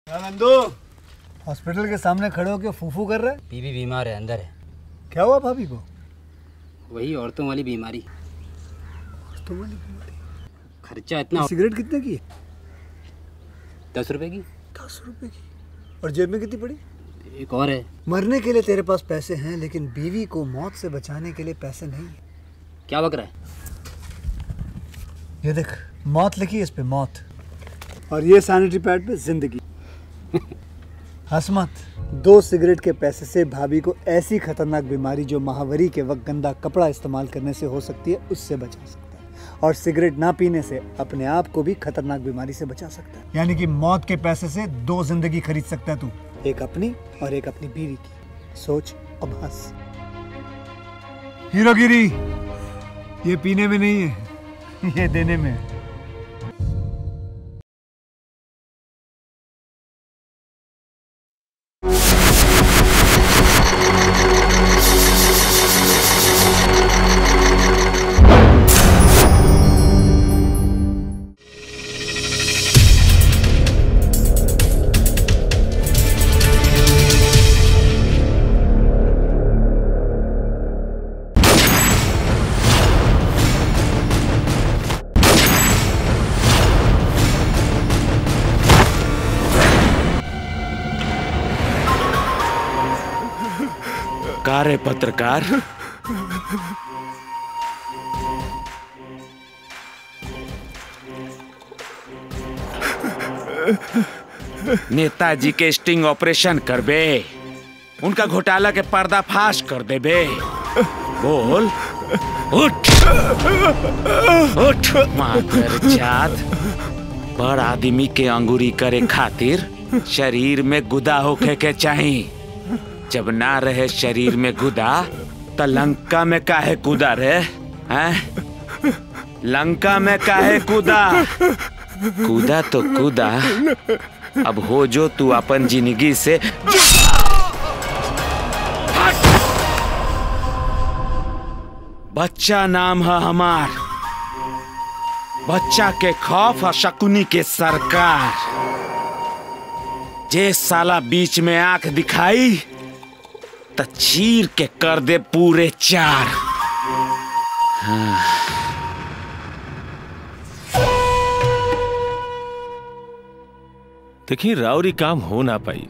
Nandu hospital के सामने खड़े होकर फूफू कर रहा है बीबी बीमार है अंदर है क्या हुआ भाभी को वही औरतों वाली बीमारी तो खर्चा इतना सिगरेट कितने की दस रुपए की दस रुपए की और जेब में कितनी पड़ी एक और है मरने के लिए तेरे पास पैसे हैं लेकिन बीवी को मौत से बचाने के लिए पैसे नहीं है क्या बक रहा है ये देख मौत लिखी है इस पे मौत और ये सैनिटरी पैड पे जिंदगी हंस मत दो सिगरेट के पैसे से भाभी को ऐसी खतरनाक बीमारी जो महावरी के वक्त गंदा कपड़ा इस्तेमाल करने से हो सकती है उससे बचा सकता है और सिगरेट ना पीने से अपने आप को भी खतरनाक बीमारी से बचा सकता है यानी कि मौत के पैसे से दो जिंदगी खरीद सकता है तू एक अपनी और एक अपनी बीवी की सोच अब हंस हीरोगिरी ये पीने में नहीं है ये देने में है कार्य पत्रकार नेताजी के स्टिंग ऑपरेशन करबे उनका घोटाला के पर्दाफाश कर देबे बोल उठ उठ माकर जात बड़ आदमी के अंगूरी करे खातिर शरीर में गुदा होके के चाहिए जब ना रहे शरीर में गुदा त लंका में काहे कूदा रे हैं लंका में काहे कूदा कूदा तो कूदा अब हो जो तू अपन जिंदगी से बच्चा नाम है हमार बच्चा के खौफ और शकुनी के सरकार जे साला बीच में आंख दिखाई त चीर के कर दे पूरे चार हाँ। देखिए राउरी काम हो ना पाई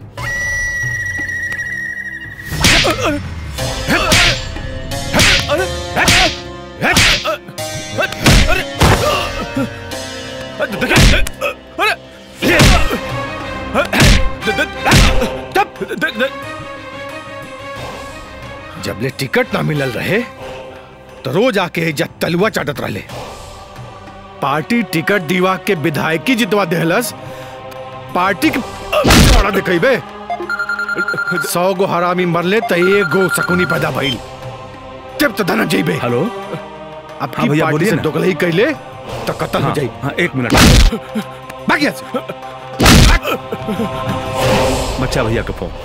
जबले टिकट ना मिलल रहे तो रोज आके एजा तलुआ चाटत रहले पार्टी टिकट दीवा के विधायकी जितवा देहलस पार्टी के बड़ा दिखेबे सौ गो हरामी मरले त एगो सकुनी पैदा भइल जब तो धन जइबे हेलो अब हाँ की भैया, पार्टी बोलिए से ना। दोगलई कैले तो कत्ल हो हाँ, जाई हाँ एक मिनट बाकी यहाँ से। बच्चा भैया का फोन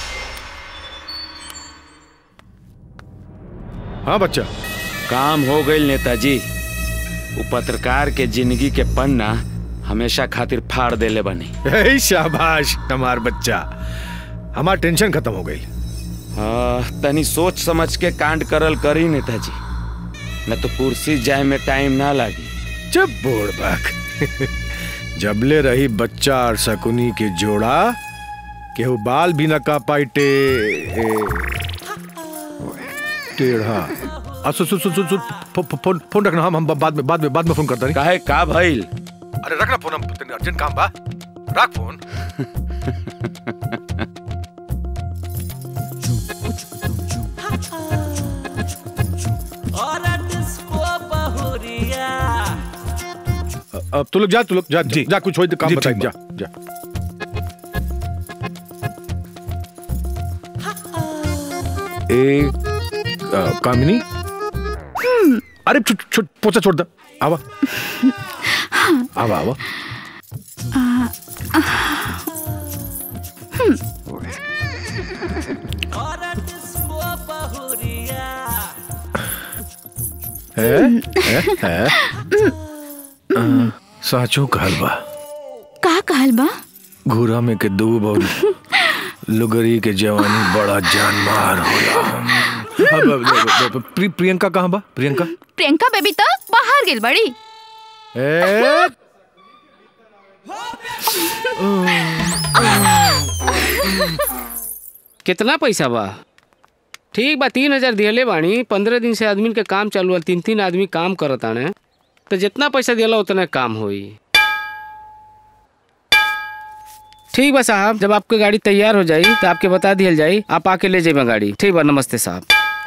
हाँ बच्चा काम हो गई नेताजी वो पत्रकार के जिंदगी के पन्ना हमेशा खातिर फाड़ देले बनी हे शाबाश हमार बच्चा हमार टेंशन खत्म हो गई हाँ, तनी सोच समझ के कांड करल करी नेताजी न तो कुर्सी जाए में टाइम ना लागी चुप बोड़ बाक जबले रही बच्चा और शकुनी के जोड़ा केहू बाल भी न का पाई टे ए, टेढ़ा आ, सुन सुन सुन सुन सुन फो- फो- फोन फोन रखना हम हम बाद में बाद में बाद में फोन करता काहे का भइल अरे रखना फोन हम तनी अर्जेंट काम बा रख फोन अब तू लोग जा तू लोग जा जी। जा कुछ हो तो काम जी, बताई ठीक जा बा। जा एक अ, कामिनी अरे छुट छुट पोचा छोड़ दे आवा आवा आवा है है है अ, साचो कहल बा का कहल बा घूरा में के दूब और लुगरी के जवानी बड़ा जानमार होला अब- अब- अब- अब- प्रि- प्रियंका कहाँ बा प्रियंका प्रियंका बेबी तो बाहर गेल बड़ी ए कितना पैसा बा ठीक बा तीन हजार दिहले बानी पंद्रह दिन से आदमी के काम चालू है तीन तीन आदमी काम करत आने तो जितना पैसा दिला उतना काम होई ठीक बा साहब जब आपकी गाड़ी तैयार हो जाई तो आपके बता दिया जाई आप आके ले जाइए गाड़ी ठीक बा नमस्ते साहब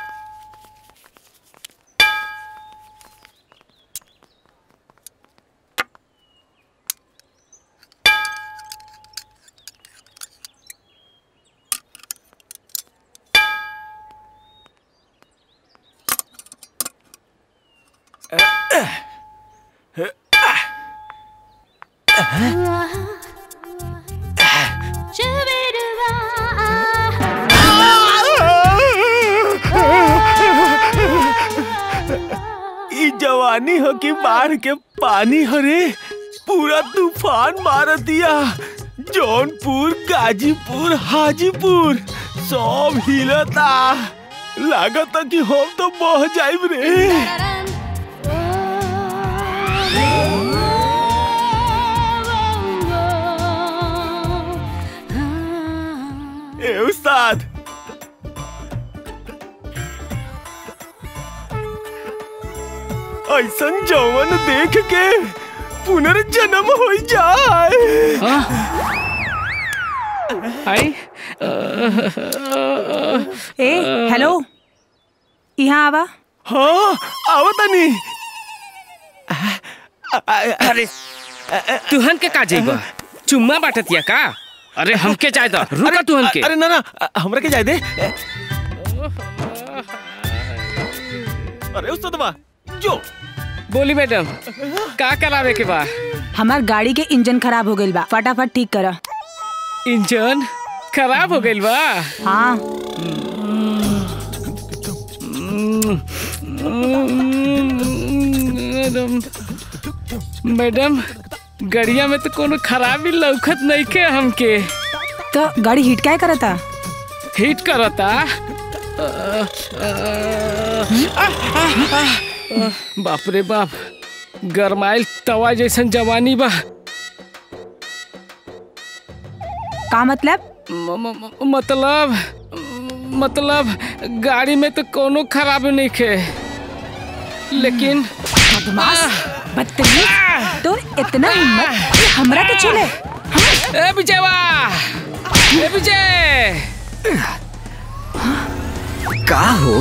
ई जवानी हो कि बाढ़ के पानी हरे पूरा तूफान मार दिया जौनपुर गाजीपुर हाजीपुर सब हिलता लागत कि हम तो बह जाइब रे ए उस्ताद ऐसन जवन देख के पुनर्जन्म हो जाए आई ए हेलो यहाँ आवा हाँ आवतनी अरे तुहन के का जाइबा चुम्मा बाटतिया का अरे हमके चाहे तो रुका तुहन के अरे ना ना हमरा के जाए दे अरे उस्ताद बा जो बोली मैडम का करावे के बा हमार गाड़ी के इंजन खराब हो गइल बा फटाफट ठीक करा इंजन खराब हो गइल बा हाँ मैडम मैडम गड़िया में तो कोनो खराबी लौखत नहीं के हमके तो गाड़ी हिट क्या करता हिट करता बाप रे बाप गरमाइल तवा जैसन जवानी बा का मतलब म- म- म- मतलब मतलब गाड़ी में तो कोनो खराबी नहीं खे लेकिन बदमाश बदतमीज तो इतना हिम्मत कि हमरा के छूले ए विजयवा ए विजय का हो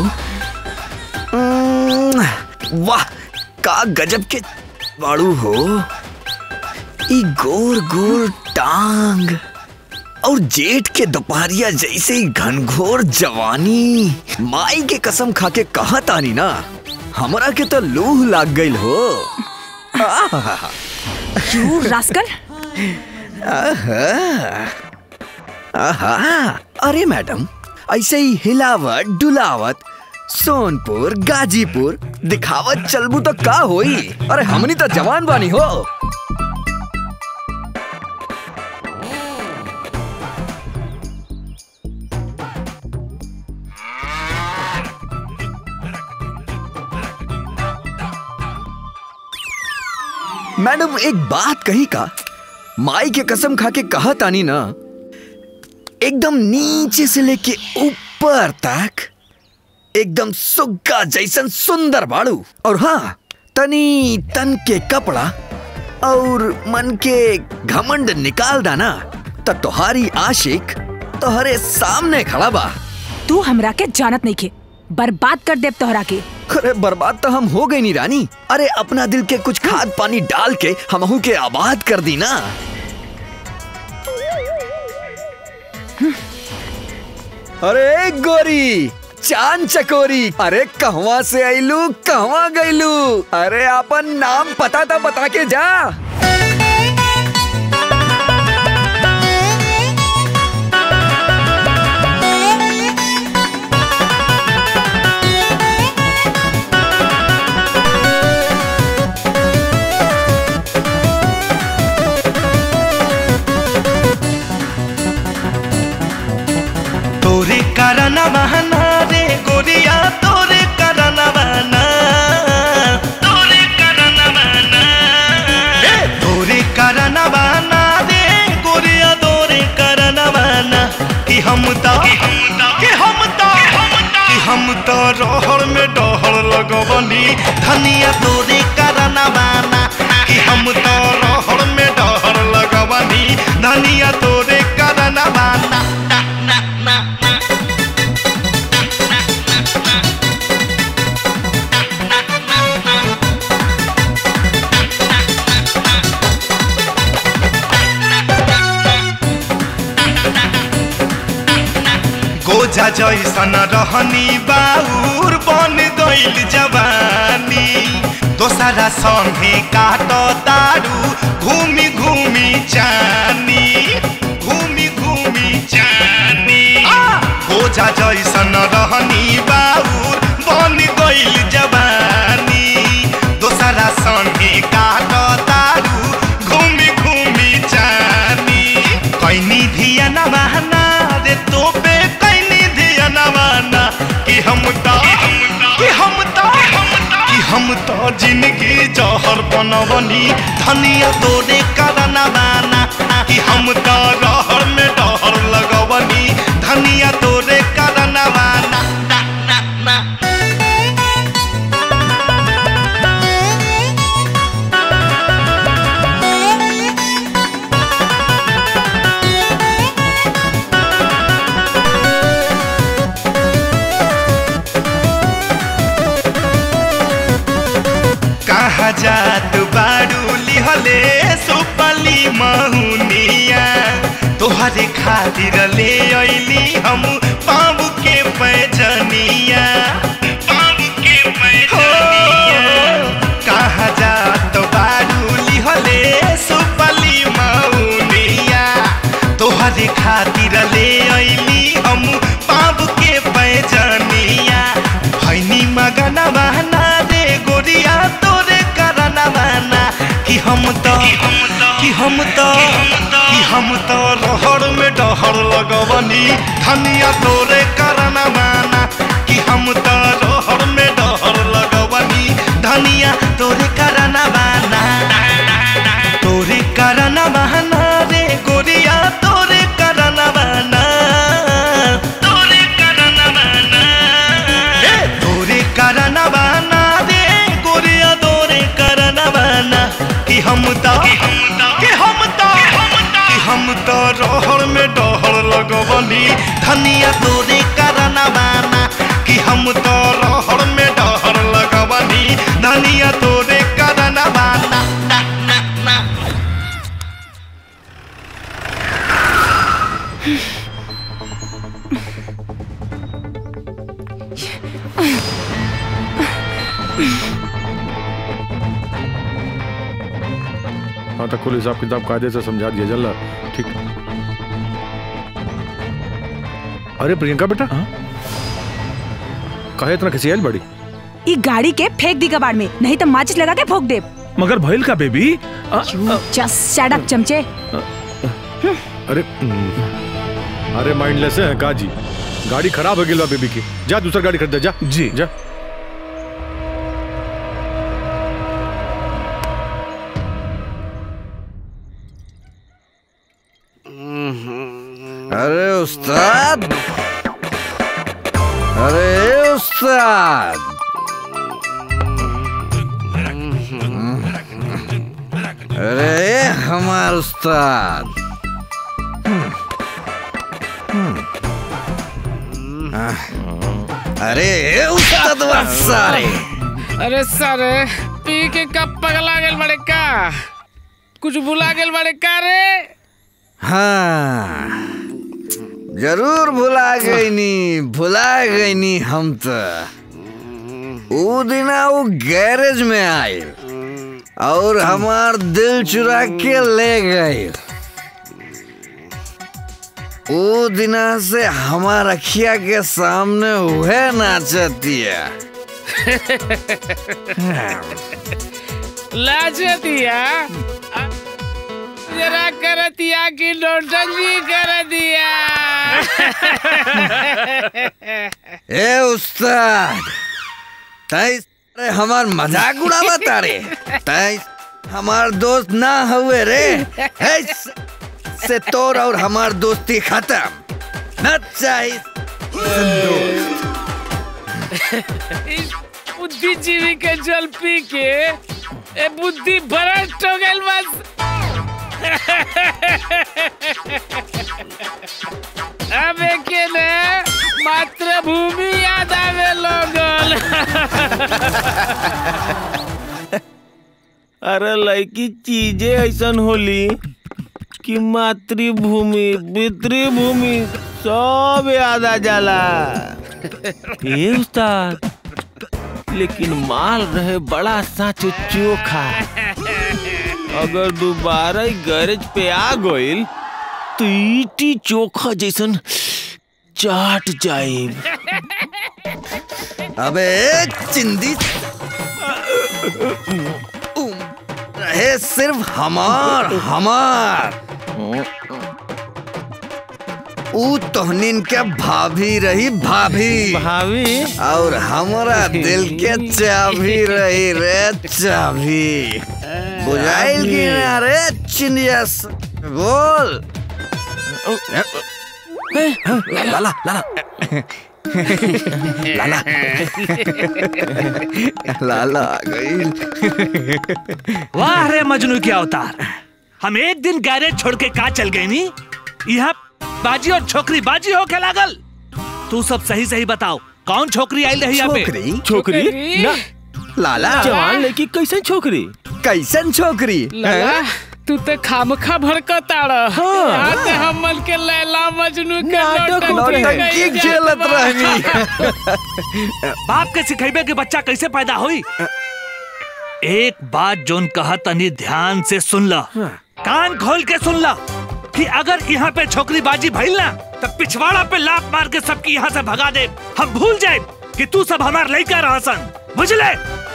उम्म, वाह का गजब के बाड़ू हो ई गोर गोर टांग और जेठ के दोपहरिया जैसे ही घनघोर जवानी माई के कसम खा के कहा तानी ना हमरा के तो लूह लाग गईल हो आहा, यू रास्कल आहा, आहा, अरे मैडम ऐसे ही हिलावत डुलावत सोनपुर गाजीपुर दिखावत चलबू तो का होई अरे हमनी तो जवान बानी हो मैडम एक बात कही का माई के कसम खा के कहा तानी ना एकदम नीचे से लेके ऊपर तक एकदम सुग्गा जैसन सुंदर बाड़ू और हाँ तनी तन के कपड़ा और मन के घमंड निकाल दाना त तोहारी आशिक तोहरे सामने खड़ा बा तू हमरा के जानत नहीं खे बर्बाद कर देब तोहरा के अरे बर्बाद तो हम हो गई नी रानी अरे अपना दिल के कुछ खाद पानी डाल के हमहू के आबाद कर दी ना अरे गोरी चांद चकोरी अरे कहवा से आईलू कहवा गईलू अरे अपन नाम पता था बता के जा करना बहाना रे गोरिया तोरे करना बहाना तोरे करना बहाना ए तोरे करना बहाना रे गोरिया तोरे करना बहाना कि हम तो कि हम तो कि हम तो रहर में डहर लगवनी धनिया तोरे करना बहाना कि हम तो रहर में डहर लगवनी धनिया तोरे करना बहाना ना ना ना ना गोजा जैसन रहनी बाउर बन गइल जवानी दोसरा संगे काट तारू घूमी घूमी जानी घूमी घूमी जानी गोजा जैसन रहनी बाउर बन गइल जवानी दोसरा संगे काट तारू घूमी घूमी जानी कैनी धिया न बहाना रे तोपे कैनी धिया न बहाना कि हम तो कि हम तो कि हम तो जिंदगी जहर बनवनी धनिया तोरे करना बाना कि हम तो रहर में डहर लगवनी धनिया तोरे करना बाना ना ना ना कहाँ जात बारू लिहले सुपली महुनिया तोहरे खातिर ले अइली हम पाँव के पैजनिया पाँव के पैजनिया कहाँ जात बारू लिहले सुपली महुनिया तोहरे खातिर ले अइली हम पाँव के पैजनिया भैनी मगना बहना रे गोरिया तोरे करना बहना कि हम तो कि हम तो कि हम तो रहर में डहर लगवनी धनिया तोरे करना बहना कि हम तो रहर में डहर लगवनी धनिया तोरे करना बहना तोरे करना बहना रे गोरिया तोरे करना बहना तोरे करना बहना ए, तोरे करना बहना रे गोरिया तोरे करना बहना कि हम तो कि हम तो कि हम तो रहर में डहर लगवनी धनिया तोरे करना बहना कि हम तो रहर में डहर लगवनी धनिया तोरे करना बहना ना ना ना हाँ तो कुल हिसाब किताब कायदे से समझा दिया जल्ला ठीक अरे प्रियंका बेटा कहे इतना खिसियाल बड़ी ई गाड़ी के फेंक दी कबाड़ में नहीं तो माचिस लगा के फोक दे मगर भइल का बेबी जस्ट शट अप चमचे अरे हम्म, अरे माइंडलेस है काजी गाड़ी खराब हो गई बा बेबी की जा दूसरा गाड़ी खरीद दे, जा जी जा अरे उस्ताद अरे उस्ताद अरे हमार उस्ताद अरे उस्ताद सारे अरे सर पी के कब पगला गेल बड़े का कुछ भुला गेल बड़े का रे हाँ जरूर भुला गई नी भुला गई नी हम तो वो दिना वो गैरेज में आई और हमार दिल चुरा के ले गई वो दिना से हमार अखिया के सामने वह नाचती है लाजे दिया जरा कर दिया कि नोटंगी कर दिया ए उस्ताद तै अरे हमार मजाक उड़ावा तारे तै हमार दोस्त ना हुए रे हे से तोर और हमार दोस्ती खत्म न चाहिए बुद्धिजीवी के जल पी के ए बुद्धि भ्रष्ट हो गइल बस अब के ने मातृभूमि याद आवे लोगन अरे लड़की चीजें ऐसन होली कि मातृभूमि पितृभूमि सब याद आ जाला ए उस्ताद लेकिन माल रहे बड़ा साचो चोखा अगर दोबारा ई गैरेज पे आ गइल तो ईटी चोखा जैसन चाट जाए अबे चिंदी रहे सिर्फ हमार हमार ऊ तोहनीन के भाभी रही भाभी भाभी और हमारा दिल के चाबी रही रे चाबी बुझाइल की ना रे चिंदिया बोल लाला लाला लाला लाला आ गई वाह रे मजनू के अवतार हम एक दिन गैरेज छोड़ के का चल गए नी यहाँ बाजी और छोकरी बाजी होके लागल तू सब सही सही बताओ कौन छोकरी आई रही यहाँ पे छोकरी छोकरी ना लाला जवान लड़की कैसन छोकरी कैसन छोकरी लला तू तो खामखा भड़कताड़ हाँ ते हमन के लैला मजनू के नाटक नौटंकी होते। कई की जात खेलत बा। रहनी बाप के सिखेबे के बच्चा कैसे पैदा हुई एक बात जोन कहा तनी ध्यान से सुन ला कान खोल के सुन ला कि अगर यहाँ पे छोकरी बाजी भइल ना तो पिछवाड़ा पे लात मार के सबकी यहाँ से भगा दे हम भूल जाए कि तू सब हमार लड़का रहसन बुझले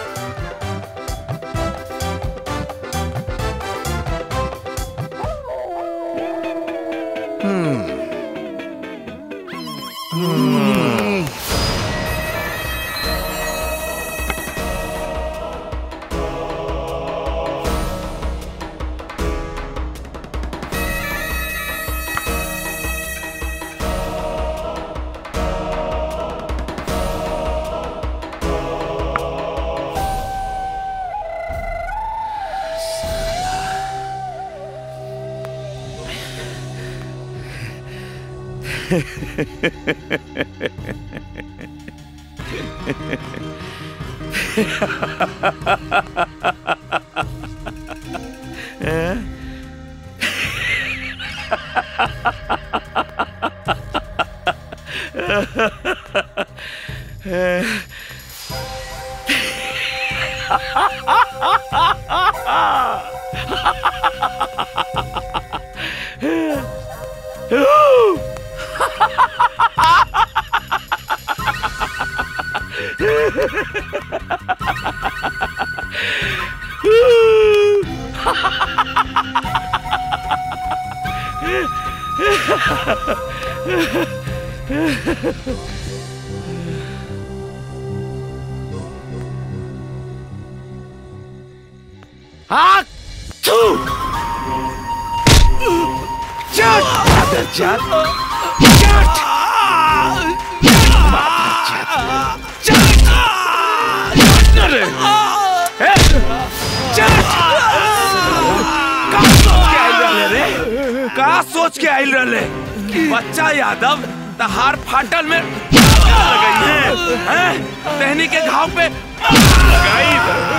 का सोच के आइल रहले बच्चा यादव तहार फाटल में लगाई है हैं? टहनी के घाव पे लगाई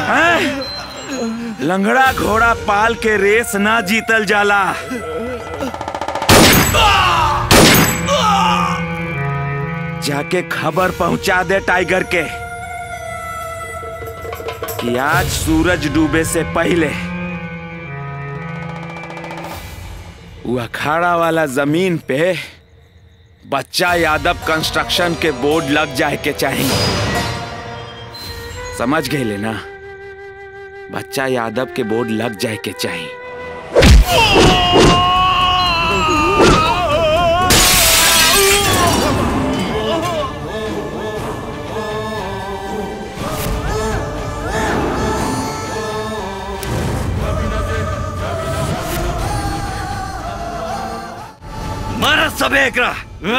हैं? लंगड़ा घोड़ा पाल के रेस ना जीतल जाला जाके खबर पहुंचा दे टाइगर के कि आज सूरज डूबे से पहले वो अखाड़ा वाला जमीन पे बच्चा यादव कंस्ट्रक्शन के बोर्ड लग जाए के चाहिए समझ गए ले ना बच्चा यादव के बोर्ड लग जाए के चाहिए बे एकरा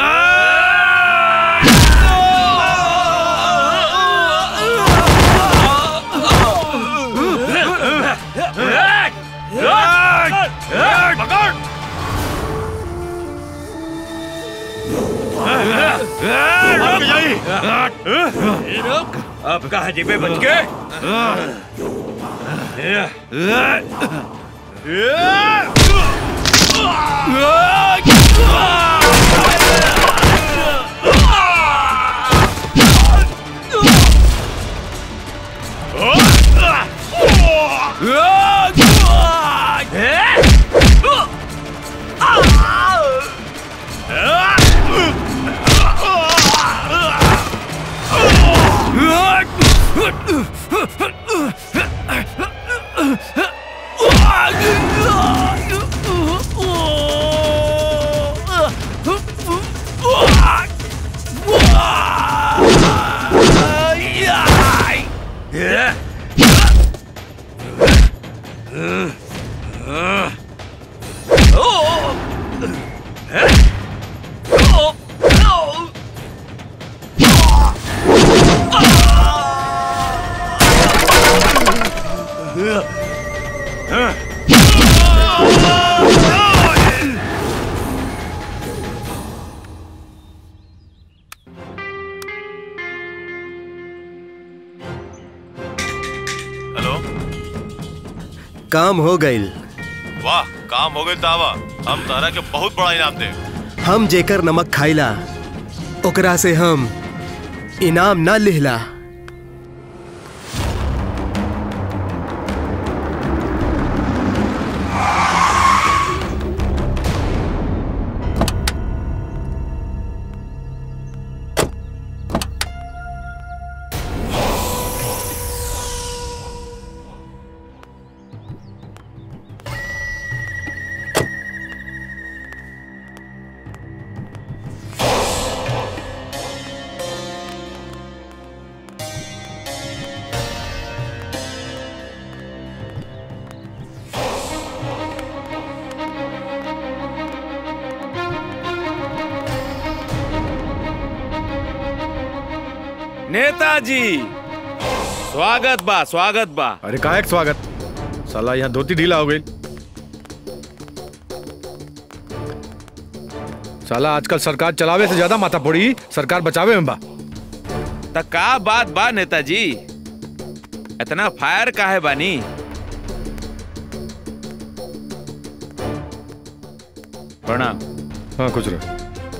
अब कहा जी पे बच के हेलो काम हो गईल वाह काम हो गई तावा हम तारा के बहुत बड़ा इनाम दे हम जेकर नमक खाइला ओकरा से हम इनाम ना लिहला नेताजी स्वागत बा स्वागत बा अरे काहे के स्वागत साला यहाँ धोती ढीला हो गई साला आजकल सरकार चलावे से ज्यादा माथा पड़ी सरकार बचावे में बा त का बात बा नेताजी इतना फायर काहे बानी प्रणाम हाँ कुछ रहे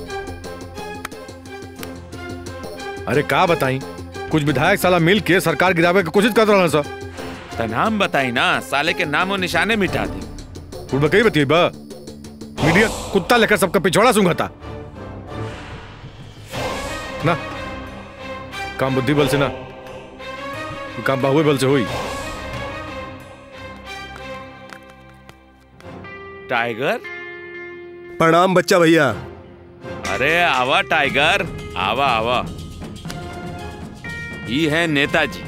अरे का बताई कुछ विधायक साला मिल के सरकार गिरावे की कोशिश कर रहा सर त नाम बताई ना साले के नामो निशाने मिटा दी कुछ बकई बतिये बा मीडिया कुत्ता लेकर सबका पिछवाड़ा सूंघता ना काम बुद्धि बल से ना ये काम बाहुए बल से हुई टाइगर प्रणाम बच्चा भैया अरे आवा टाइगर आवा आवा ये है नेताजी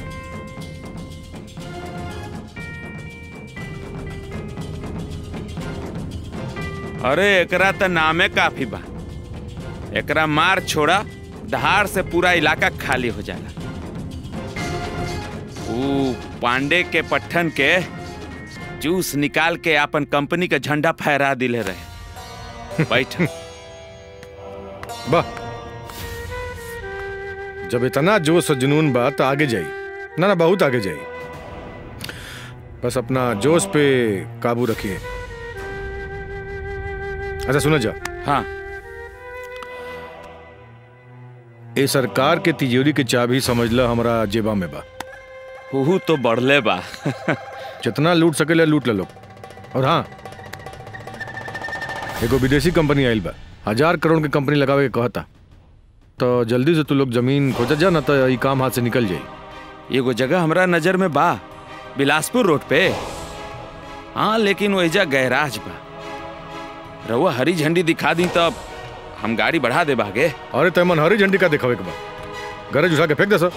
अरे एकरा त नामे काफी बा एकरा मार छोड़ा दहाड़ से पूरा इलाका खाली हो जाला ऊ पांडे के पट्ठन के जूस निकाल के अपन कंपनी का झंडा फहरा दिले रहे बैठ वाह जब इतना जोश और जुनून बा तो आगे जाई ना ना बहुत आगे जाई बस अपना जोश पे काबू रखिए अच्छा सुनो जा हाँ ए सरकार के तिजोरी के चाबी समझ लो हमारा जेबा में बा हु तो बढ़ले बा जितना लूट सकेला लूट ले लोग और हाँ एगो विदेशी कंपनी आइल बा हजार करोड़ के कंपनी लगावे के कहता तो जल्दी से तू लोग जमीन खोजत जा ना तो ई काम हाथ से निकल जाई एगो जगह हमरा नजर में बा बिलासपुर रोड पे हाँ लेकिन वहीजा गैराज बा रहुआ हरी झंडी दिखा दी तब हम गाड़ी बढ़ा दे भागे अरे तैमन हरी झंडी का दिखावे के बा गरज उठा के फेंक दे सर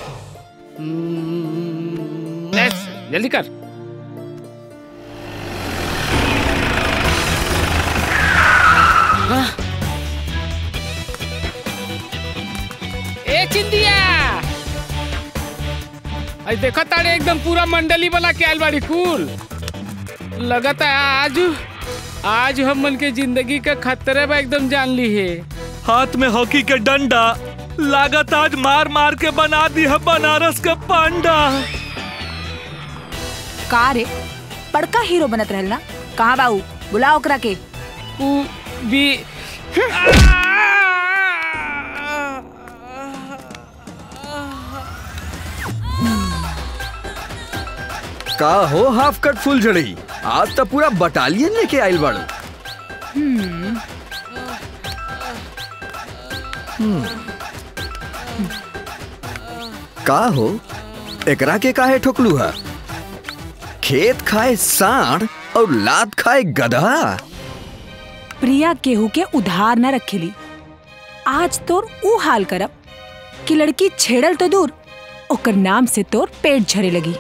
यस, जल्दी कर ए चिंदिया आई देखा तारे एकदम पूरा मंडली वाला के आयल बाड़ी कुल लगता है आज आज हमन के जिंदगी के खतरे में एकदम जान ली है हाथ में हॉकी के डंडा लागत आज मार मार के बना दी है बनारस का पांडा का रे बड़का हीरो बनत रहल ना कहाँ बाऊ बुलाओ ओकरा के उ भी का हो हाफ कट फुल जड़ी आज तो पूरा बटालियन लेके आइल बाड़ू हम्म का हो एकरा के काहे ठोकलू है खेत खाए सांड और लात खाए गधा प्रिया केहू के उधार न रखेली आज तोर ऊ हाल करब कि लड़की छेड़ल तो दूर ओकर नाम से तोर पेट झरे लगी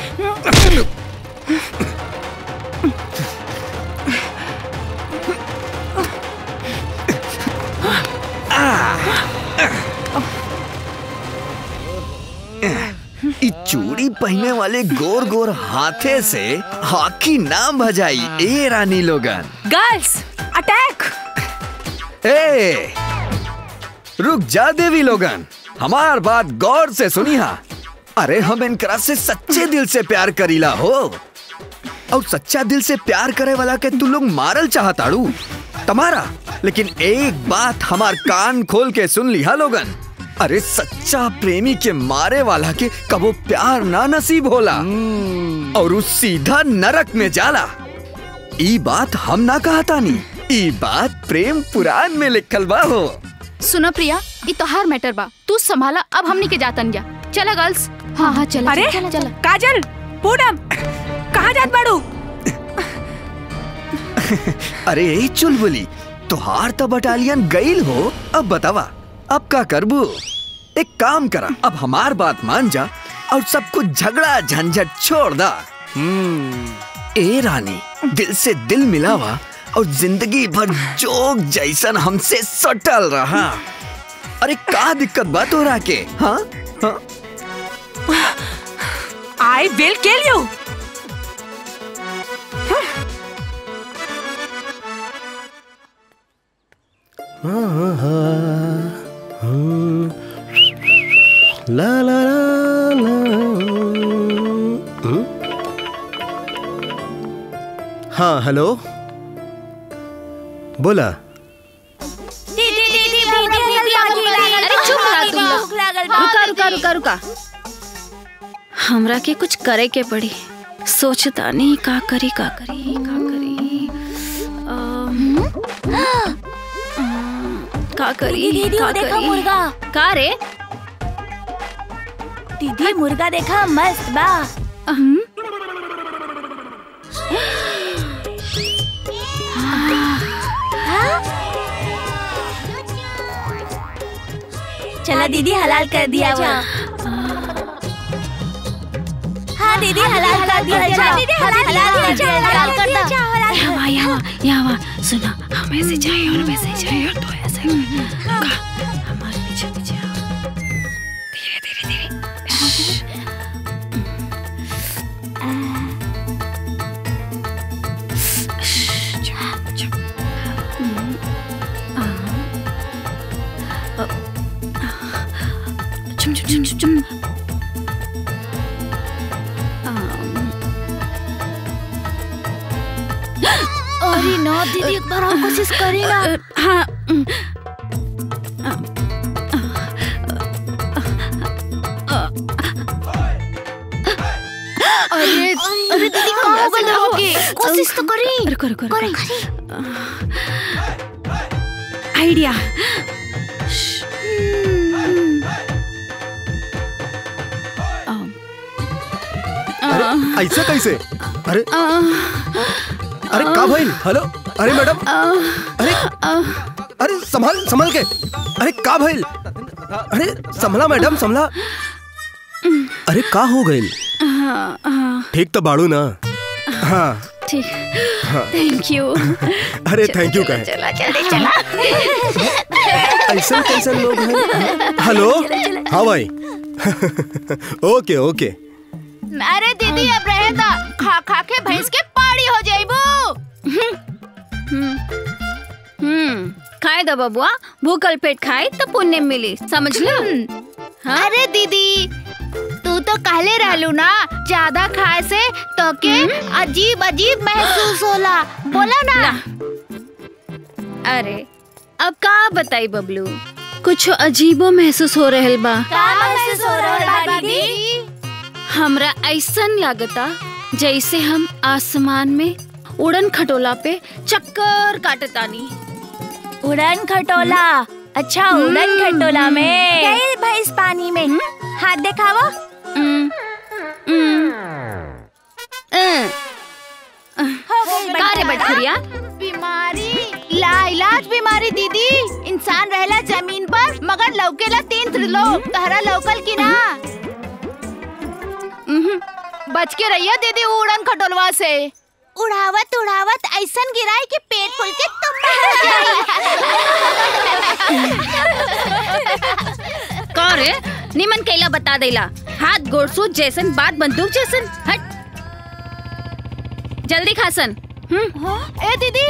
इ चूड़ी पहने वाले गोर गोर हाथे से हॉकी नाम भजाई ए रानी लोगन गर्ल्स अटैक ए रुक जा देवी लोगन हमार बात गौर से सुनी हा अरे हम इनकरा से सच्चे दिल से प्यार करीला हो और सच्चा दिल से प्यार करे वाला के तू लोग मारल चाहताड़ू तुम्हारा लेकिन एक बात हमार कान खोल के सुन लिया लोगन अरे सच्चा प्रेमी के मारे वाला के कबो प्यार ना नसीब होला और उस सीधा नरक में जाला ई बात हम ना कहता नी ई बात प्रेम पुराण में लिखल बा हो सुनो प्रिया ये तोहार मैटर बा तू संभाला अब हमनी के जातन गया चला गर्ल्स हाँ हाँ चला अरे चला चला काजल पूनम कहाँ जात बाड़ू अरे ए चुलबुली तुहार तो बटालियन गईल हो अब बतावा अब का करबू एक काम करा अब हमार बात मान जा और सब कुछ झगड़ा झंझट छोड़ दा ए रानी दिल से दिल मिलावा और जिंदगी भर जोग जैसन हमसे सटल रहा अरे का दिक्कत बात हो रहा के हाँ हाँ आई विल किल यू ला ला ला ला हम्म? हाँ हेलो बोला अरे चुप रहा तुम लोग रुका रुका रुका रुका हमरा के कुछ करे के पड़ी सोचता नहीं का करी का करी का करी अम, अम, का करी दीदी, का वो देखा करी? मुर्गा। का रे दीदी मुर्गा देखा मस्त बा अहं। चला दीदी हलाल कर दिया वो हाँ दीदी हलाल कर दिया जा दीदी हलाल कर दिया हलाल कर दिया यहाँ यहाँ यहाँ सुना हम ऐसे जाए और वैसे जाए और तो ऐसे का हमारे पीछे पीछे आओ धीरे धीरे धीरे श्श्श। श्श्श, चुप, चुप। हम्म, आ, अ, चुप चुप चुप चुप चुप अम, अरे ना दीदी एक बार और कोशिश करी ना हाँ अरे अरे दीदी कहाँ हो गई होगी कोशिश तो करी रुको रुको करी आइडिया अरे ऐसे कैसे अरे अरे का भाई हेलो अरे मैडम अरे अरे संभाल संभाल के अरे का भाई अरे संभला मैडम संभला अरे का हो गई ठीक तो बाड़ू ना हाँ ठीक हाँ। थैंक यू अरे थैंक यू कहे चला जल्दी चला ऐसा कैसे लोग हैं हेलो हाँ भाई ओके ओके अरे दीदी अब रहे दा खा खा के भैंस के पाड़ी हो जाइबू हम्म खाए दो बबुआ भूखल पेट खाए तो पुण्य मिली समझ लो अरे दीदी तू तो कहले रहलू ना ज्यादा खाए से तो के अजीब अजीब महसूस होला बोला ना अरे अब का बताई बबलू कुछ अजीबो महसूस हो रहल बा का महसूस हो रहा है दीदी हमरा ऐसन लागता जैसे हम आसमान में उड़न खटोला पे चक्कर काटतानी उड़न खटोला अच्छा उड़न खटोला में गई भैंस पानी में हाथ दिखावा का रे बटखरिया बीमारी लाइलाज बीमारी दीदी इंसान रहला जमीन पर मगर लौकेला तीन त्रिलोक तहरा लौकल की ना बच के रहिए दीदी उड़न खटोलवा से उड़ावत उड़ावत ऐसन गिराई कि पेट फूल के तुम का रे निमन कैला बता देला हाथ गोड़ सूझ जैसन बात बंदूक जैसन हट जल्दी खासन ए दीदी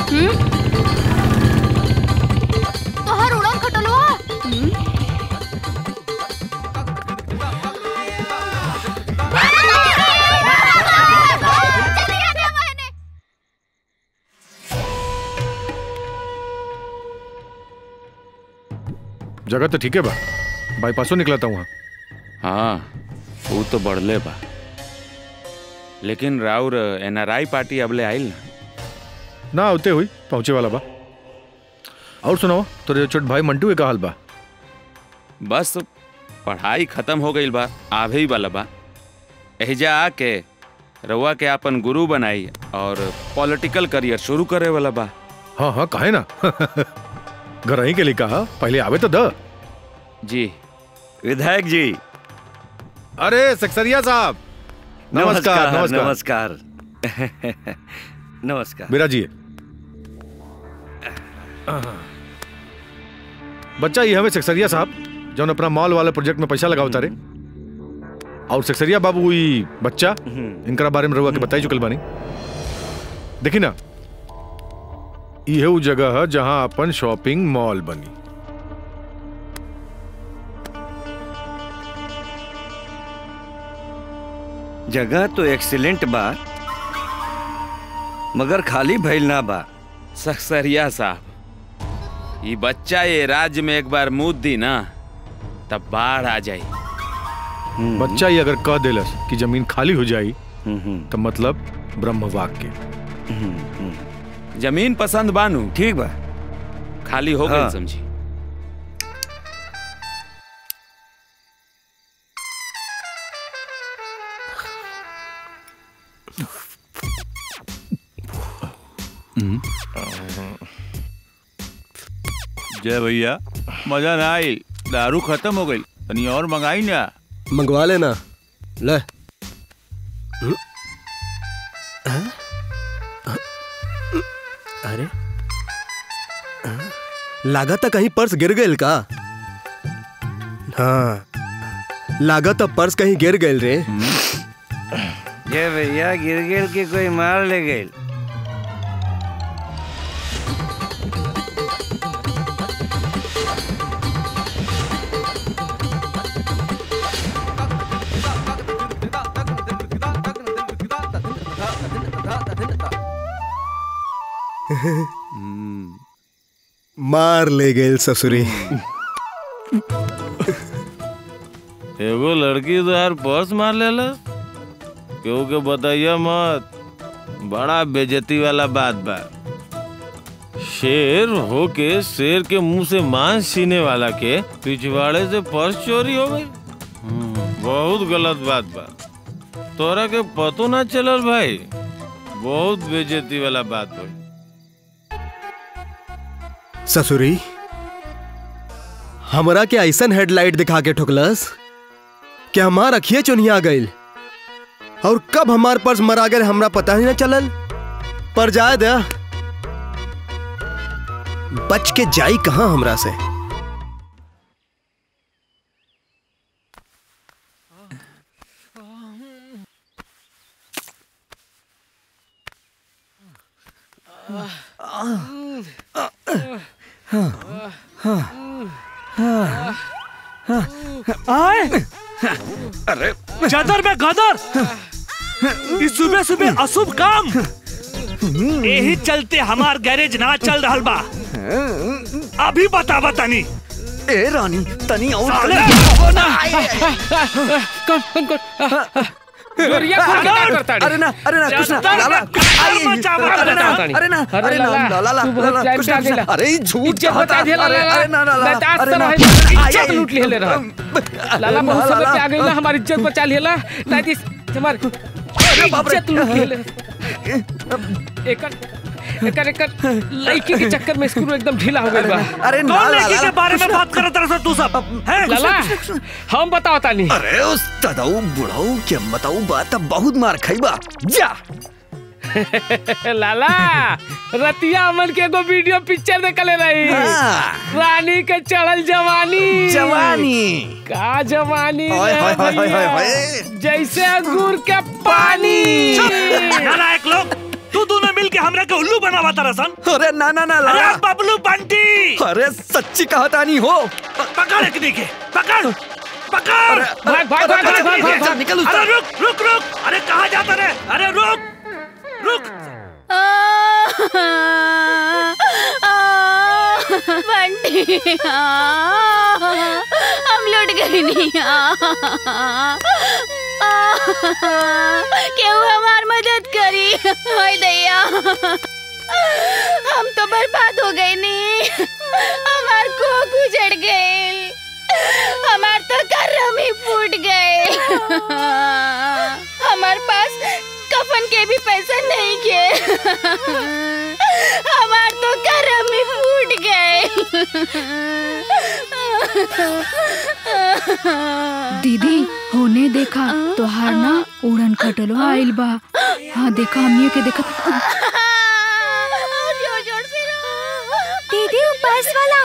तोहर उड़न खटोलवा जगह तो ठीक है बा बाईपासों निकला था वहाँ हाँ वो तो बढ़ले बा लेकिन राउर एनआरआई पार्टी अबले आइल ना ना होते हुई पहुँचे वाला बा और सुनाओ तोरे छोट भाई मंटू के का हाल बा बस पढ़ाई खत्म हो गई बा आवे ही वाला बा एहिजा आके रउआ के अपन गुरु बनाई और पॉलिटिकल करियर शुरू करे वाला बा हाँ हाँ काहे ना घर ही के लिए कहा पहले आवे तो द जी विधायक जी अरे सक्सरिया साहब नमस्कार नमस्कार नमस्कार बिराजिए बच्चा ये हमें सक्सरिया साहब जौन अपना मॉल वाले प्रोजेक्ट में पैसा लगावता रे और सक्सरिया बाबू ई बच्चा इनकरा बारे में रहुआ के बताई चुकल बानी देखी ना ये वो जगह है जहां अपन शॉपिंग मॉल बनी जगह तो एक्सीलेंट बा मगर खाली भइल ना बा सक्सरिया साहब ये बच्चा ये राज्य में एक बार मुद दी ना तब बाढ़ आ जाई बच्चा ये अगर कह देलस कि जमीन खाली हो जाई तो मतलब ब्रह्म वाक्य जमीन पसंद बानू ठीक बा खाली हो हाँ। गई समझी जय भैया मजा ना आई दारू खत्म हो गई तनी और मंगाई ना मंगवा लेना ले हम्म। हाँ? अरे हाँ? लागत कहीं पर्स गिर गई का हाँ लागत पर्स कहीं गिर गई रे ये भैया गिर गिर के कोई मार ले गई मार ले गए ससुरी एगो लड़की तो यार पर्स मार लेला क्योंकि बताइए मत बड़ा बेजती वाला बात बा शेर होके शेर के मुंह से मांस छीने वाला के पिछवाड़े से पर्स चोरी हो गई बहुत गलत बात बा तोरा के पतो ना चलल भाई बहुत बेजती वाला बात भाई ससुरी हमरा के ऐसन हेडलाइट दिखा के ठुकलस कि हमार अखिए चुनिया गईल और कब हमार पर्स मरा गए हमरा पता ही ना चलल पर जाए दे बच के जाई कहाँ हमरा से आए अरे चादर में गदर इस सुबह सुबह अशुभ काम यही चलते हमार गैरेज ना चल रहा बा अभी बता बतानी ए रानी तनी और साले! कौन कौन कौन गोरिया खोल के क्या करता है? अरे ना अरे ना कुछ ना चल, लाला चल, आई, बचा, बचा, अरे ना बचा, अरे ना अरे अरे ना लाला, लाला तू बहुत लाला टाइम कुछ से ना आ गेला। अरे ये झूठ इज्जत कहा बता था दिया अरे लाला। अरे ना ना लाला बतास अरे तो ना रहे, इज्जत आई, आई, लूट लिहले रहा। लाला बहुत समय पे आ गई ना हमारी इज्जत बचा लिहला नहीं दिस हमार इज्जत लूट लिहले एकर एकर एकर लड़की के चक्कर में स्क्रू एकदम ढीला हो गई बा अरे ना, कौन लड़की लाला, के बारे में बात करत रहा तू सब हैं? लाला हम बताओ तानी अरे उस तदाऊ बुढ़ाऊ के बताऊ बात अब बहुत मार खाईबा जा लाला रतिया अमन के एगो वीडियो पिक्चर देखले रही हाँ। रानी के चढ़ल जवानी जवानी का जवानी हाय, रे हाय, हाय, हाय, भैया। हाय। जैसे अंगूर के पानी नालायक लोग तू दोनों मिल के हमरा के उल्लू बनावा तारा सन अरे ना ना ना अरे लाला बबलू बंटी अरे सच्ची कहता नहीं हो पकड़ एक नीचे पकड़ पकड़ भाग, भाग, भाग, भाग, भाग, भाग, भाग। निकल अरे रुक रुक रुक अरे कहाँ जाता रे अरे रुक रुक बंटी हम लुट गए नहीं क्यों हमार मदद करी हाय दैया हम तो बर्बाद हो गए नहीं हमार को गुजर गए हमार तो करम ही फूट गए हमार पास कफन के भी पैसे नहीं के हमार तो करम ही फूट गए दीदी होने देखा तोहार ना उड़न खटलो आइल बा हाँ देखा हमनियो के देखा जोर जोर से दीदी वो बस वाला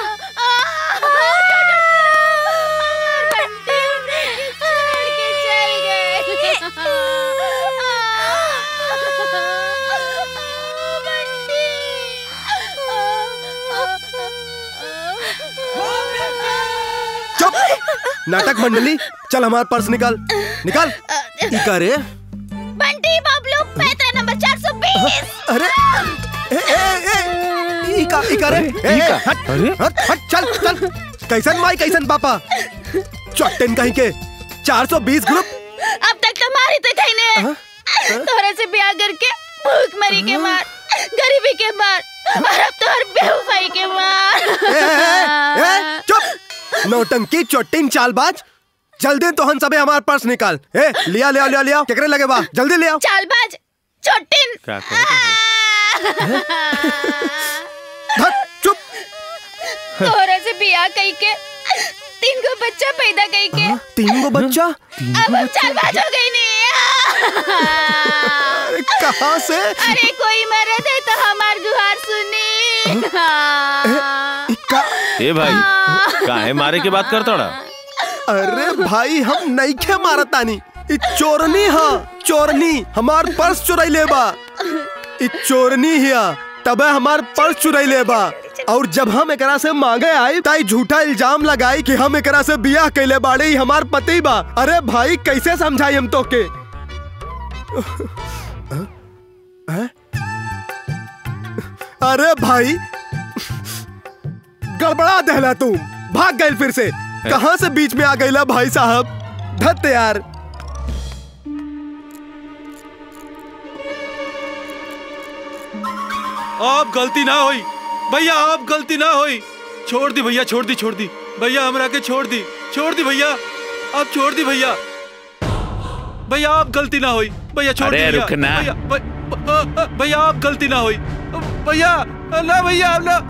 चुप नाटक मंडली चल हमारा पर्स निकाल निकाल ई का रे बंटी बबलू पैसा नंबर चार सौ बीस अरे ए ए ए ई का ई का रे ए ए, हट हट हट चल चल कैसन माई कैसन पापा चट्टन कहीं के 420 ग्रुप अब तक तुम्हारी तो कहीं ने तोरे से ब्याह करके भूख मरी के मार गरीबी के मार और अब तो हर बेवफाई के मार ए, ए, ए, चुप नौटंकी चोटिन चालबाज जल्दी तो हम सबे हमार पर्स निकाल ए लिया लिया लिया लिया केकरे लगे बा जल्दी ले आओ चालबाज छोटिन क्या चुप तोरे से ब्याह कई के तीन को बच्चा पैदा कई के तीन गो बच्चा अब हम चालबाज हो गई नहीं अरे कहाँ से अरे कोई मरद है तो हमार गुहार सुनी ए भाई काहे मारे के बात करता अरे भाई हम नहीं खे मारतानी इ चोरनी हा चोरनी हमार पर्स चुराई ले बा इ चोरनी हिया तबे हमार पर्स चुराई ले बा और जब हम एकरा से मांगे आई ताई झूठा इल्जाम लगाई कि हम एकरा से बियाह कैले बाड़े ही हमार पति बा अरे भाई कैसे समझाई हम तो के हैं? अरे भाई गड़बड़ा दहला तू भाग गए फिर से कहाँ से बीच में आ गईला भाई साहब धत यार अब गलती ना होई भैया अब गलती ना होई छोड़ दी भैया छोड़ दी छोड़ दी भैया हमरा के छोड़ दी छोड़ दी भैया अब छोड़ दी भैया भैया अब गलती ना होई भैया छोड़ अरे दी भैया। रुकना। भैया भ- भ- भैया अब गलती ना होई भैया ना भैया ना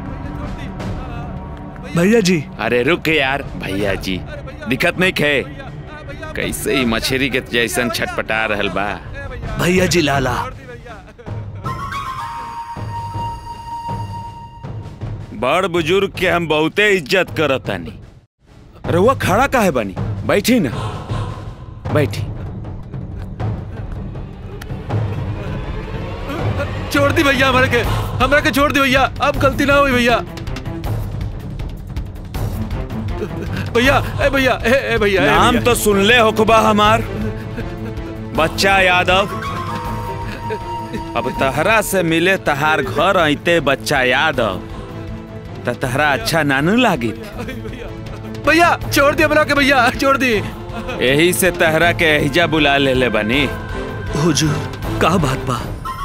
भैया जी अरे रुक यार भैया जी दिक्कत नहीं खे कैसे ही मछली के जैसन छटपटा रहल बा भैया जी लाला बड़ बुजुर्ग के हम बहुते इज्जत करतानी रउआ खड़ा काहे बानी बैठी ना बैठी छोड़ दी भैया हमारे के हमारे के छोड़ दी भैया अब गलती ना हुई भैया भैया ए भैया ए, ए भैया ए नाम भैया। तो सुन ले होखबा हमार बच्चा यादव अब तहरा से मिले तहार घर आइते बच्चा यादव त तहरा अच्छा नानू लागी भैया छोड़ दी हमरा के भैया छोड़ दी यही से तहरा के एहिजा बुला ले ले बनी हुजूर का बात बा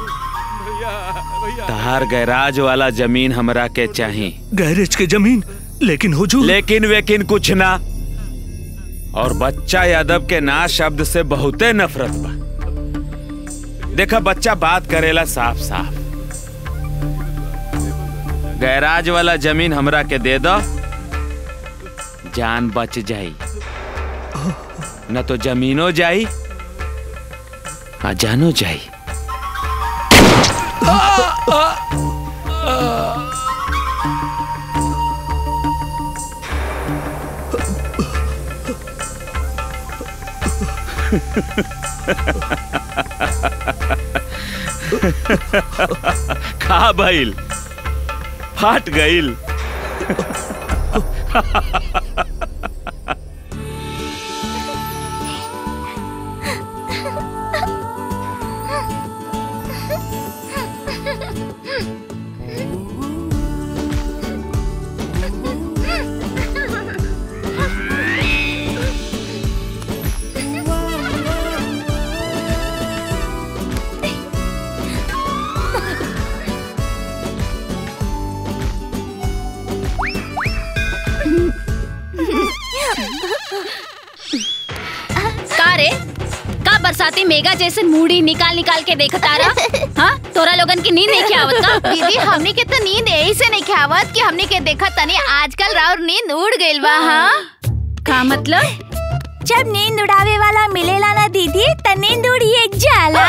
तहार गैराज वाला जमीन हमरा के चाही गैरेज के जमीन लेकिन हुजूर लेकिन वेकिन कुछ ना और बच्चा यादव के ना शब्द से बहुते नफरत बा देखा बच्चा बात करेला साफ साफ गैराज वाला जमीन हमरा के दे दो जान बच जाई न तो जमीनो जाई आ जानो जाई खा भइल फाट गइल का रे का बरसाती मेगा जैसे मूड़ी निकाल निकाल के देखता रहा हाँ तोरा लोगन की नींद नहीं क्या आवत का दीदी हमने के तो नींद यही से नहीं खावत कि हमने के देखा तनी आजकल राउर नींद उड़ गइल बा हाँ का मतलब जब नींद उड़ावे वाला मिलेला ना दीदी त नींद उड़िए जाला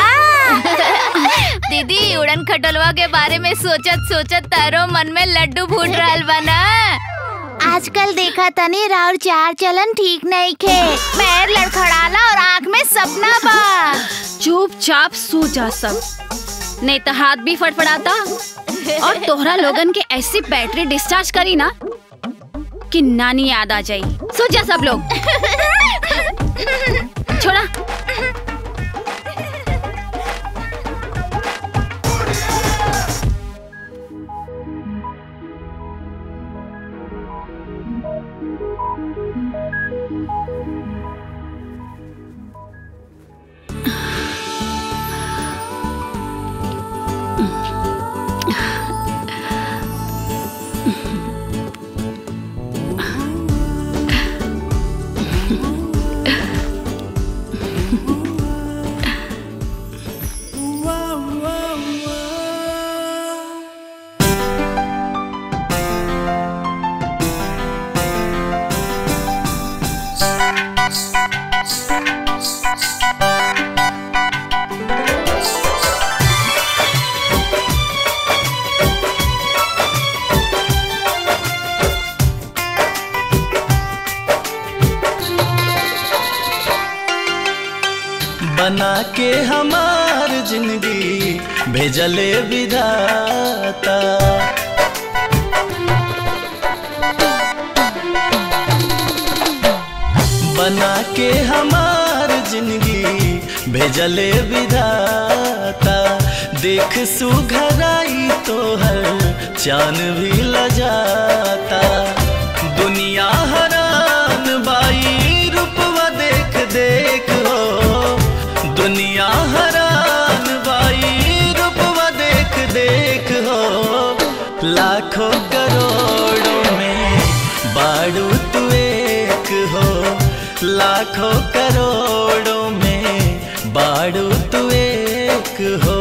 दीदी उड़न खटोलवा के बारे में सोचत सोचत तारो मन में लड्डू फूट रहल बा ना आजकल देखा तनी राउर चार चलन ठीक नहीं खे पैर लड़खड़ाला और आँख में सपना बा चुपचाप सो जा सब नहीं तो हाथ भी फड़फड़ाता और तोहरा लोगन के ऐसी बैटरी डिस्चार्ज करी ना कि नानी याद आ जाई सो जा सब लोग छोड़ा बना के हमार जिंदगी भेजले विधाता बना के हमार जिंदगी भेजले विधाता देख सुघराई तो हर चान भी लजाता दुनिया हरान बाई रूपवा देख देख हो दुनिया हरान बाई रूपवा देख देख हो लाखों करोड़ों में बाड़ू तू एक हो लाखों करोड़ों में बाड़ू तू एक हो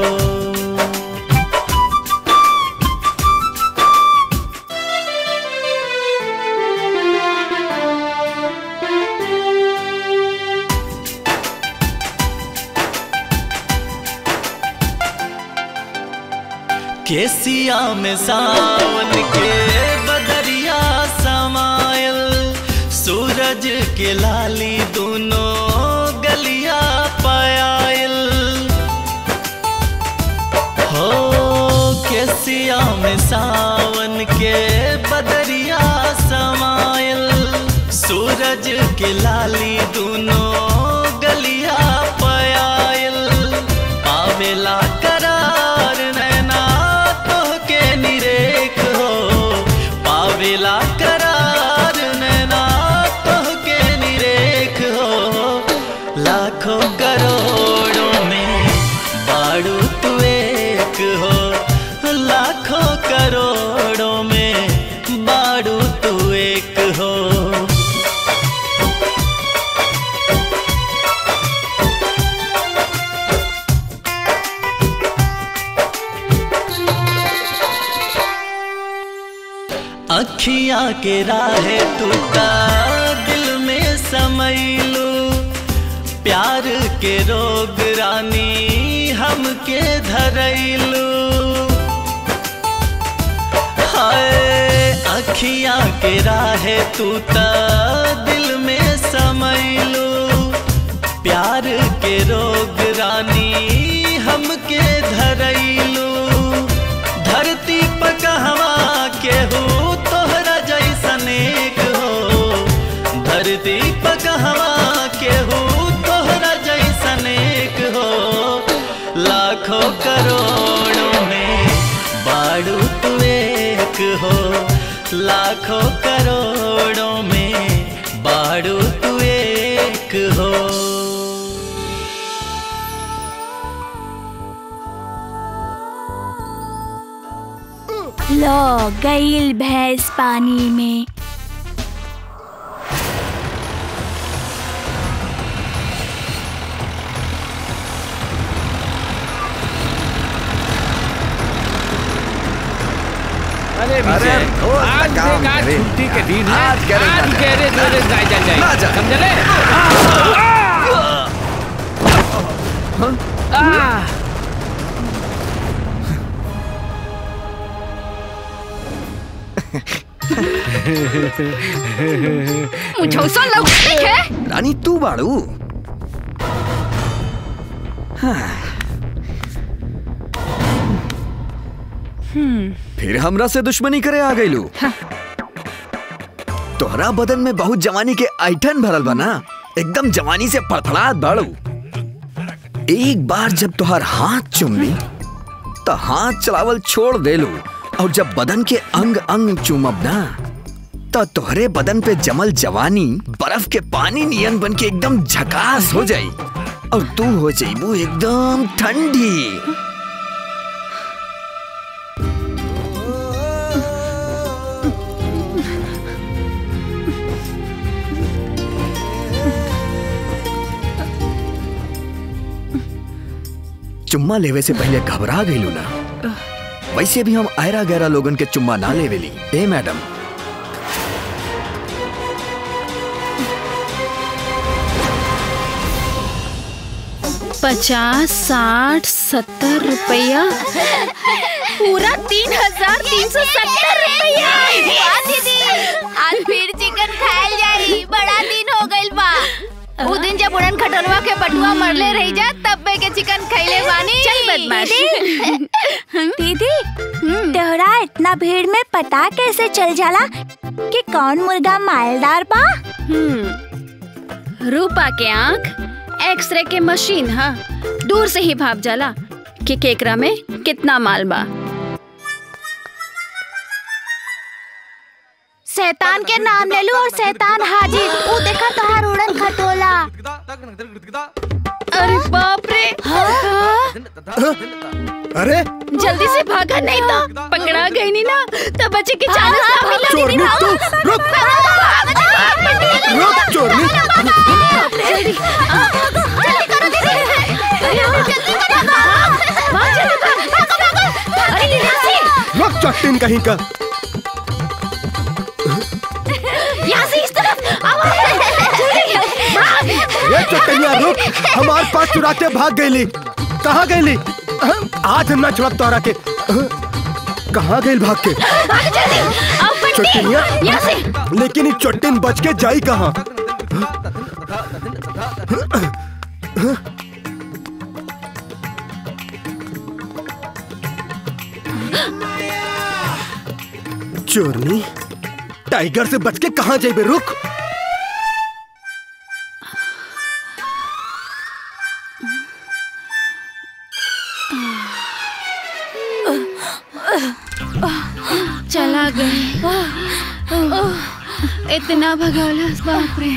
केसिया में सावन के सूरज के लाली दोनों गलिया पायल हो केसिया में सावन के बदरिया समायल सूरज के लाली दोनों गलिया पायल पावेला करार नैना तोहके निरेख हो पावेला करार नैना तोहके निरेख हो लाखों करोड़ों में बाड़ू तू एक हो लाखों करोड़ों में बाड़ू तू एक हो अखिया के राहे टूटा दिल में समैलू प्यार के रोग रानी हमके धरैलू हाय अखिया के राहे टूटा दिल में समैलू प्यार के रोग रानी हमके धरैलू धरती पर कहवा केहू तोहरा जैसन एक हो धरती पर कहवा केहू तोहरा जैसन एक हो लाखों करोड़ों में बाड़ू तू एक हो लाखों करोड़ों में बाड़ू तू एक हो लो गईल भैंस पानी में अरे अरे विजय रोज का आज काम देख आज करे। छुट्टी के दिन है आज गैरेज ना आज जाए। गैरेज वैरेज जाए जाए ना जाए जाए। समझले आ मुझौसा लग है रानी तू बाड़ू हाँ, फिर हमरा से दुश्मनी करे आ गईलू तोहरा बदन में बहुत जवानी के ऐठन भरल बा ना एकदम जवानी से फड़फड़ात बाड़ू एक बार जब तोहर हाथ चुम ली तो हाथ चलावल छोड़ देलू और जब बदन के अंग अंग चुमब ना तो तोहरे बदन पे जमल जवानी बर्फ के पानी नियन बन के एकदम झकास हो जाई और तू हो जाइबू एकदम ठंडी चुम्मा लेवे से पहले घबरा गईलू ना वैसे भी हम आयरा गहरा लोगन के चुम्मा ना लेवेली ए मैडम पचास साठ सत्तर रुपया पूरा तीन हजार तीन सौ सत्तर रुपया वाह दीदी आज फिर चिकन खायल जाई बड़ा दिन हो गइल बा उ दिन जब उड़न खटरवा के बटुआ मरले रही जा तब बे के चिकन खइले बानी चल बदमाश। दीदी तोहरा इतना भीड़ में पता कैसे चल जाला कि कौन मुर्गा मालदार बा रूपा के आँख एक्सरे के मशीन हा दूर से ही भाप जाला कि केकरा में कितना माल बा शैतान के नाम ले लू और शैतान हाजिर उ देखा तोहार उड़न खटोला अरे बाप रे अरे जल्दी से भागा नहीं तो पकड़ा गई नहीं ना तो बच्चे की चांस ना मिला चोरनी तू रुक रुक चोरनी जल्दी आ, जल्दी करो दीदी अरे आओ, जल्दी करो भाग जल्दी भाग अरे दीदी रुक चट्टिन कहीं का यहाँ से इस तरफ आओ जल्दी भाग ये चट्टनिया रुक हमार पास चुराते भाग गईली कहाँ गईली आज हम ना छुड़ब तोहरा के कहाँ गई भाग के भाग जल्दी आओ बंटी चट्टनिया यहाँ से लेकिन ये चट्टिन बच के जाई कहाँ चोरनी टाइगर से बच के कहाँ जाइबे रुक चला गए इतना भगौलस बाप रे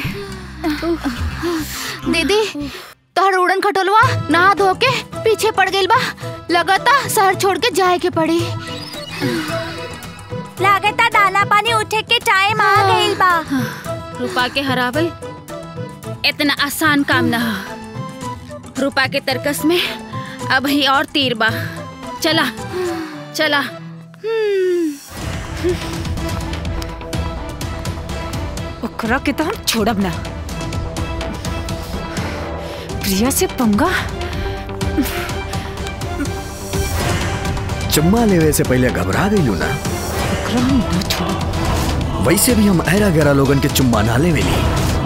दीदी तोहर उड़न खटोलवा नहा धो के पीछे पड़ गइल बा लगता शहर छोड़ के जाए के पड़ी लागता दाना पानी उठे के टाइम आ गइल बा रूपा के हरावल इतना आसान काम ना हो रूपा के तरकस में अब ही और तीर बा चला चला ओकरा के तो हम छोड़ब ना प्रिया से पंगा चुम्मा लेवे से पहले घबरा गई ना ओकरा हम ना छोड़ब वैसे भी हम ऐरा गैरा लोगन के चुम्मा ना लेवे ली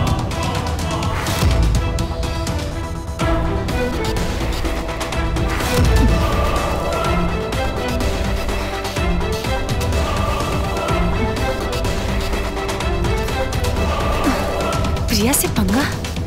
प्रिया से पंगा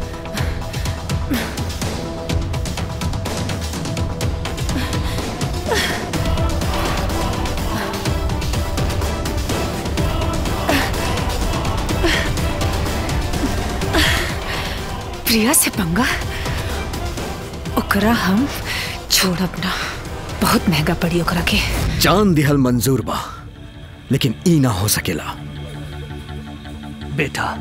प्रिया से पंगा ओकरा हम छोड़ब ना बहुत महंगा पड़ी ओकरा के जान दिहल मंजूर बा लेकिन ई ना हो सकेला बेटा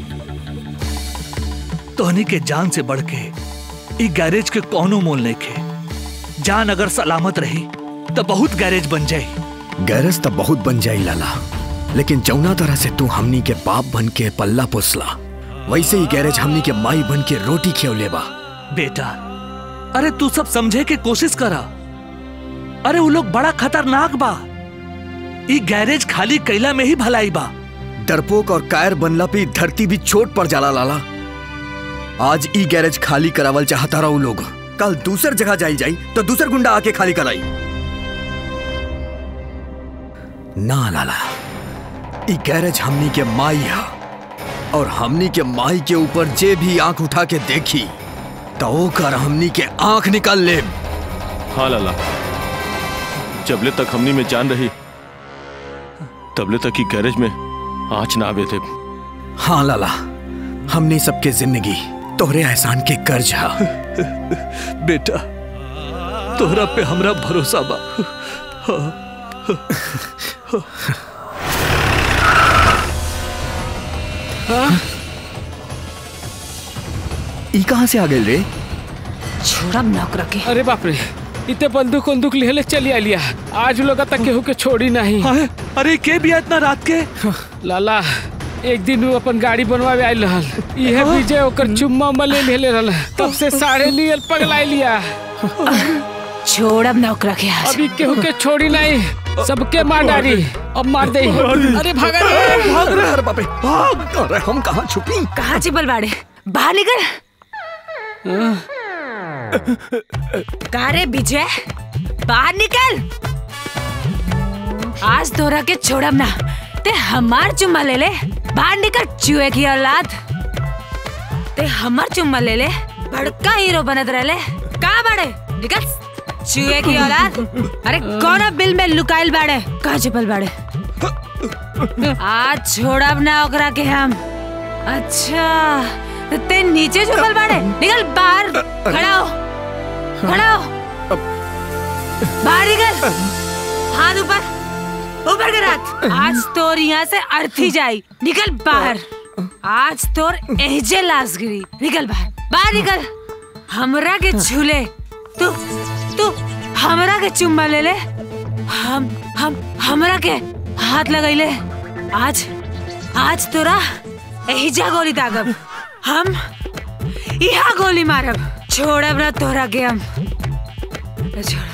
तोहनी के जान से बढ़ के ई गैरेज के कोनो मोल नहीं खे जान अगर सलामत रही तो बहुत गैरेज बन जाई गैरस तो बहुत बन जाई लाला लेकिन जौना तरह से तू हमनी के बाप बन के पल्ला पोसला वैसे ही गैरेज हमनी के माई बन के रोटी खियौले बा बेटा अरे तू सब समझे के कोशिश करा अरे वो लोग बड़ा खतरनाक बा ई गैरेज खाली कैला में ही भलाई बा डरपोक और कायर बनला पे ई धरती भी छोट पड़ जाला लाला आज ई गैरेज खाली करावल चाहता रहा लोग कल दूसर जगह जाई जाई तो दूसर गुंडा आके खाली कराई ना लाला ई गैरेज हमनी के माई है और हमनी के माई के ऊपर जे भी आंख उठा के देखी तो ओकर हमनी के आंख निकाल ले हाँ लाला जबले तक हमनी में जान रही तबले तक ही गैरेज में आँच ना आवे थे हाँ लाला हमने सबके जिंदगी तोहरे एहसान के कर्ज हा बेटा तोहरा पे हमरा भरोसा बा ई कहाँ से आ गए रे छोड़ब ना ओकरा के अरे बाप रे इतने बंदूक बंदूक लेले चली आलिया आज लोग तक केहू के छोड़ी नहीं अरे के भी इतना रात के लाला एक दिन वो अपन गाड़ी बनवावे आयल रहल इहे विजय ओकर चुम्मा मले लेले रहल तब से साढ़े लिए पगलाई लिया छोड़ब ना ओकरा के आज अभी केहू के छोड़ी नहीं सबके मार डाली अब मार दे अरे भागा रे भाग रहे अरे बापे भाग अरे हम कहाँ छुपी कहाँ चिपल बाड़े बाहर निकल का रे विजय बाहर निकल आज तोरा के छोड़ब ना ते हमार चुम्मा ले ले बाहर निकल चूहे की औलाद ते हमार चुम्मा ले ले बड़का हीरो बनत रहले का बाड़े निकल चूहे की औलाद अरे कौन बिल में लुकाइल बाड़े कहाँ छिपल बाड़े आज छोड़ब ना ओकरा के हम अच्छा तो ते नीचे छुपल बाड़े निकल बाहर खड़ा हो खड़ा हो बाहर निकल हाथ ऊपर ऊपर कर हाथ आज तोर यहाँ से अर्थी जाई निकल बाहर आज तोर एहजे लाश गिरी निकल बाहर बाहर निकल हमरा के छूले तू तू हमरा के चुम्मा ले ले हम हम हमरा के हाथ लगैले आज आज तोरा एहिजा गोली दागब हम यहाँ गोली मारब छोड़ब ना तोरा के हम छोड़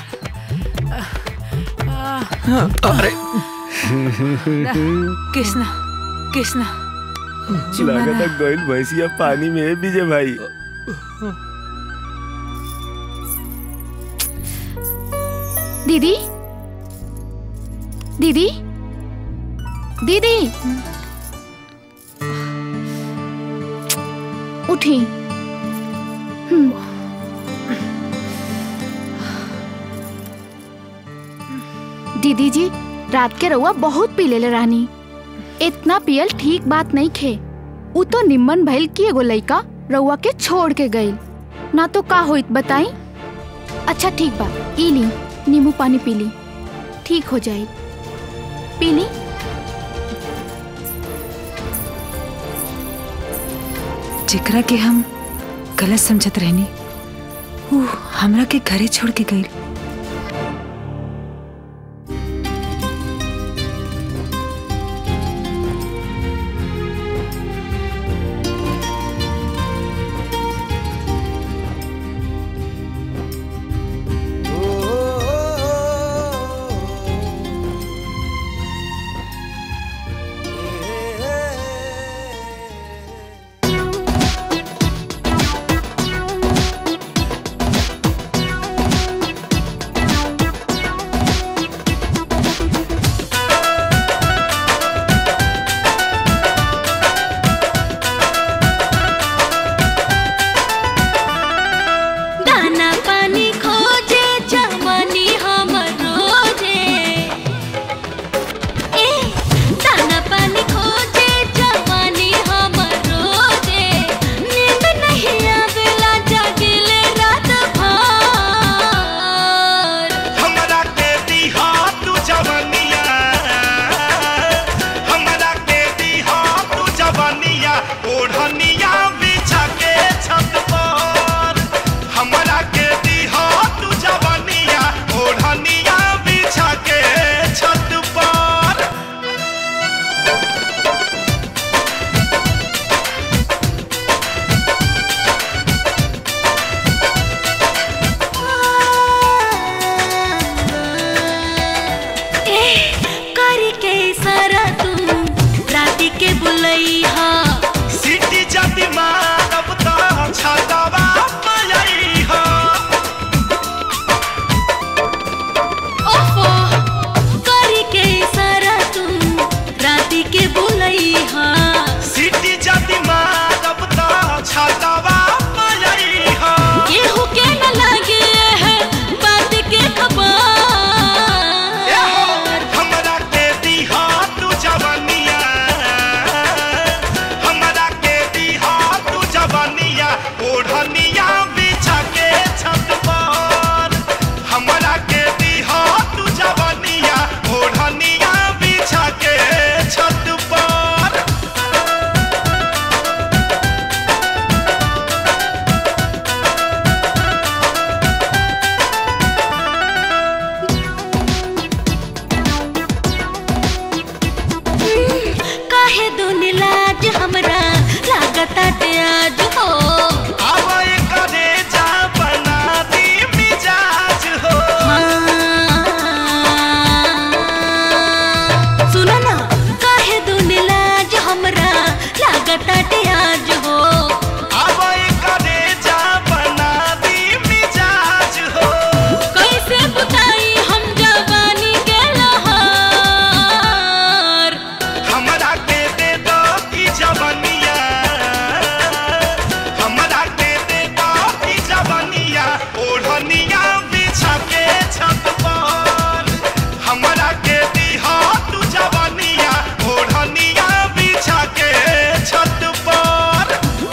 अरे कृष्णा कृष्णा लागत है गोइल भैंसिया पानी में है विजय भाई दीदी दीदी दीदी उठी हम्म। दीदी जी रात के रउआ बहुत पी लेले रानी इतना पियल ठीक बात नहीं खे उ तो निम्मन भइल कि एगो लइका रउआ के छोड़ के गइल ना तो का होइत बताई अच्छा ठीक बा ई ली नींबू पानी पी ली ठीक हो जाए पी ली जेकरा के हम गलत समझत रहनी ऊ हमरा के घरे छोड़ के गई दाना पानी खोजे जवानी हमर रोजे ए दाना पानी खोजे जवानी हमर रोजे नींद नहीं आवेला जागिले रात भर हमरा के दिहा तू जवनिया हमरा के दिहा तू जवनिया ओढ़निया बिछा के छत पर हमरा के दिहा तू जवनिया ओढ़निया बिछा के छत पर ए करी के सारा तू राती के बुलैहा सीटी जदी मारब त छतवा पलई हो ओफो करी के सारा तू राती के बुलैहा सीटी जदी मारब त छतवा पलई हो केहू के न लगे है बात के खबर हमरा के दिहा तू जवनिया हमरा के दिहा तू जवनिया ओढ़निया बिछा के छत पर हमरा के दिहा तू जवनिया ओढ़निया बिछा के छत पर काहे दुनि लाज हमरा लागता ते आज हो अब करे जा बना दी मिजाज हो सुनो ना काहे दुनि लाज हमरा लागता ते आज हो अब करे जा बना दी मिजाज हो कैसे बताई हम जवानी के लहर हमरा के दे दो ई जवनिया हमरा के दे दो ई जवनिया ओढ़निया बिछा के छत पर हमरा के दिहा तू जवनिया ओढ़निया बिछा के छत पर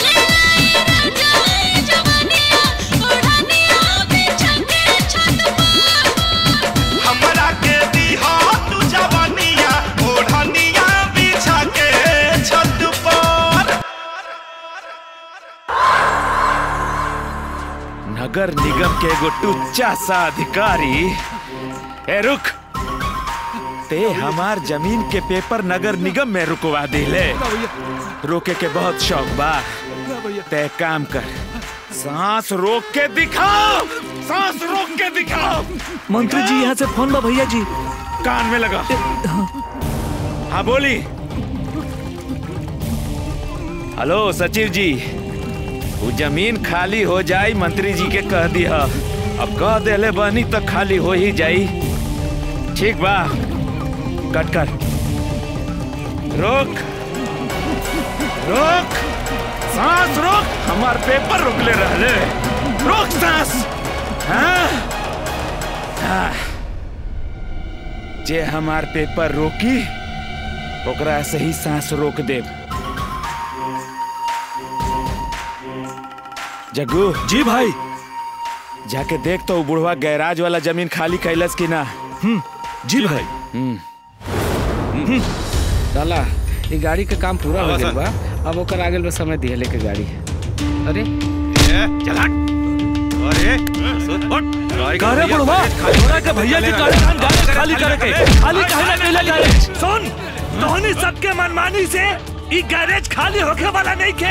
हमरा के दिहा तू जवनिया ओढ़निया बिछा के छत पर नगर निगम के एगो टुच्चा सा अधिकारी ए रुक ते हमार जमीन के पेपर नगर निगम में रुकवा दिले रोके के बहुत शौक बा ते काम कर सांस रोक के दिखाओ सांस रोक के दिखाओ मंत्री जी यहाँ से फोन बा भैया जी कान में लगा हाँ बोली हेलो सचिव जी वो जमीन खाली हो जाई मंत्री जी के कह दिया अब कह देले बनी तो खाली हो ही जाई ठीक बा कट कर रोक रोक सांस रोक हमार पेपर रोकले रहले रोक सांस हाँ? हाँ। जे हमार पेपर रोकी ओकरा से ही सांस रोक देब जग्गू जी भाई जाके देख तो उ बुढ़वा गैराज वाला जमीन खाली कैलस कि ना जी भाई साला ये गाड़ी का काम पूरा हो हाँ, गया सर। बा अब ओकर आगे में समय दिए लेके गाड़ी अरे चला अरे का रे बुढ़वा तोरा के भैया की गाड़ी खान गाड़ी खाली करे के खाली काहे ना कैला गैरेज सुन तोहनी सबके मनमानी से ई गैरेज खाली होके वाला नहीं के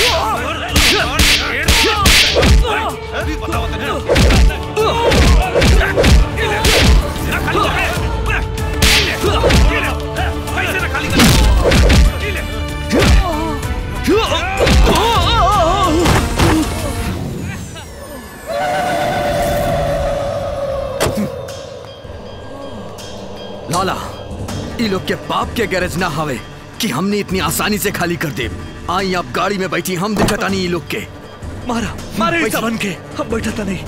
लाला ई लोग के बाप के गैरेज ना हवे कि हमने इतनी आसानी से खाली कर दे आई आप गाड़ी में बैठी हम दिखता नहीं ई लोग के मारा मारे इस बन के हम बैठा था नहीं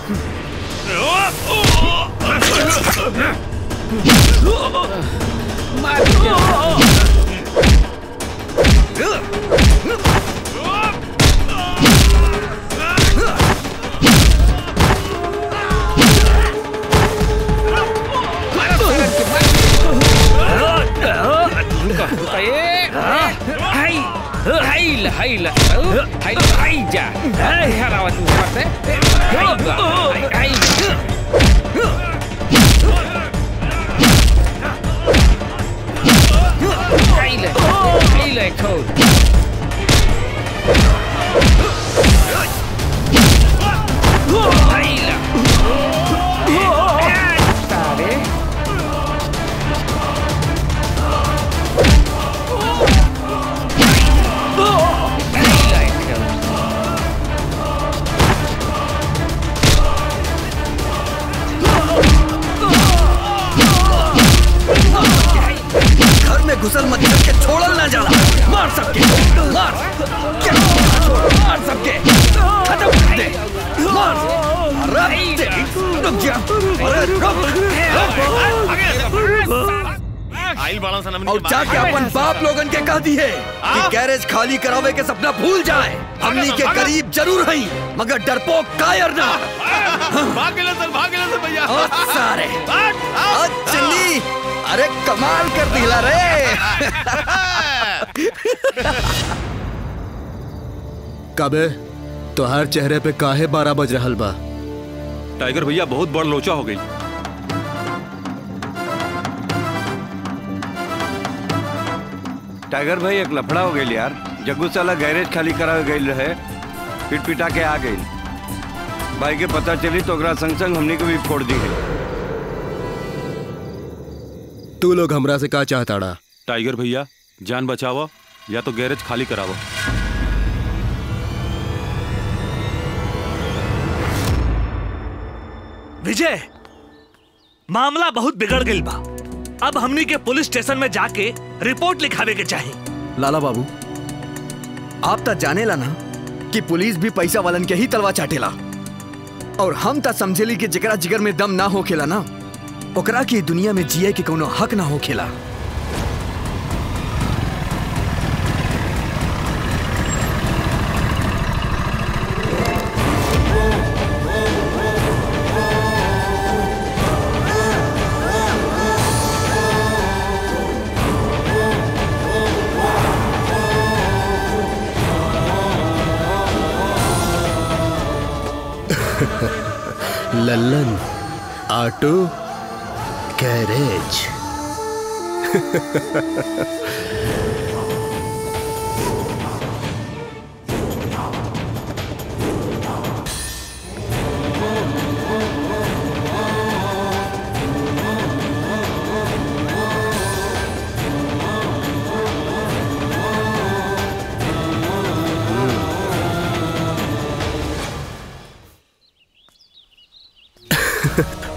हाई हाई ल हाई ल हाई हाई जा हरावा तू से हाई बा हाई हाई हाई ल हाई ल खोल हाई ल तारे घर में घुसल मत करके छोड़ल ना जाला मार सबके मार क्या मार सबके खत्म कर दे मार अरे तेरी रुक जा अरे रुक आइल बाड़ा सन हमनी और के जाके मारे। अपन बाप लोगन के कह दी है कि गैरेज खाली करावे के सपना भूल जाए हमनी के करीब जरूर हई मगर डरपोक कायर ना भाग गेले सर भाग गेले सर भैया ओ सारे ओ चन्नी अरे कमाल कर दिला रे कबे तोहार चेहरे पे काहे बारह बज रहल बा टाइगर भैया बहुत बड़ लोचा हो गई टाइगर भाई एक लफड़ा हो गई यार जग्गू साला गैरेज खाली करावे गई रहे पिट पिटा के आ गई भाई के पता चली तो ओकरा संग संग हमनी को भी फोड़ दी गई तू लोग हमरा से का चाहताड़ा टाइगर भैया जान बचावा या तो गैरेज खाली करावा विजय मामला बहुत बिगड़ गई बा अब हमनी के पुलिस स्टेशन में जाके रिपोर्ट लिखावे के चाहिए लाला बाबू आप तो जाने ला ना कि पुलिस भी पैसा वालन के ही तलवा चाटेला और हम तो समझेली कि जकरा जिगर में दम ना होखेला ना ओकरा की दुनिया में जिए के कोनो हक ना होखेला लल्लन ऑटो गैरेज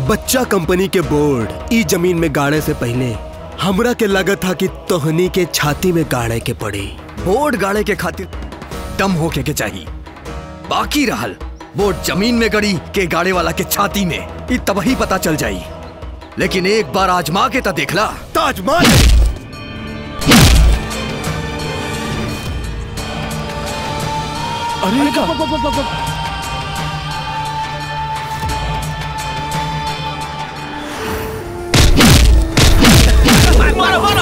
बच्चा कंपनी के बोर्ड ई जमीन में गाड़े से पहले हमरा के लगत था कि तोहनी के छाती में गाड़े के पड़ी बोर्ड गाड़े के खातिर दम होके के चाहिए बाकी रहल बोर्ड जमीन में गड़ी के गाड़े वाला के छाती में ई तब ही पता चल जाई लेकिन एक बार आजमा के तो देखला ताजमहल अरे का मारो मारो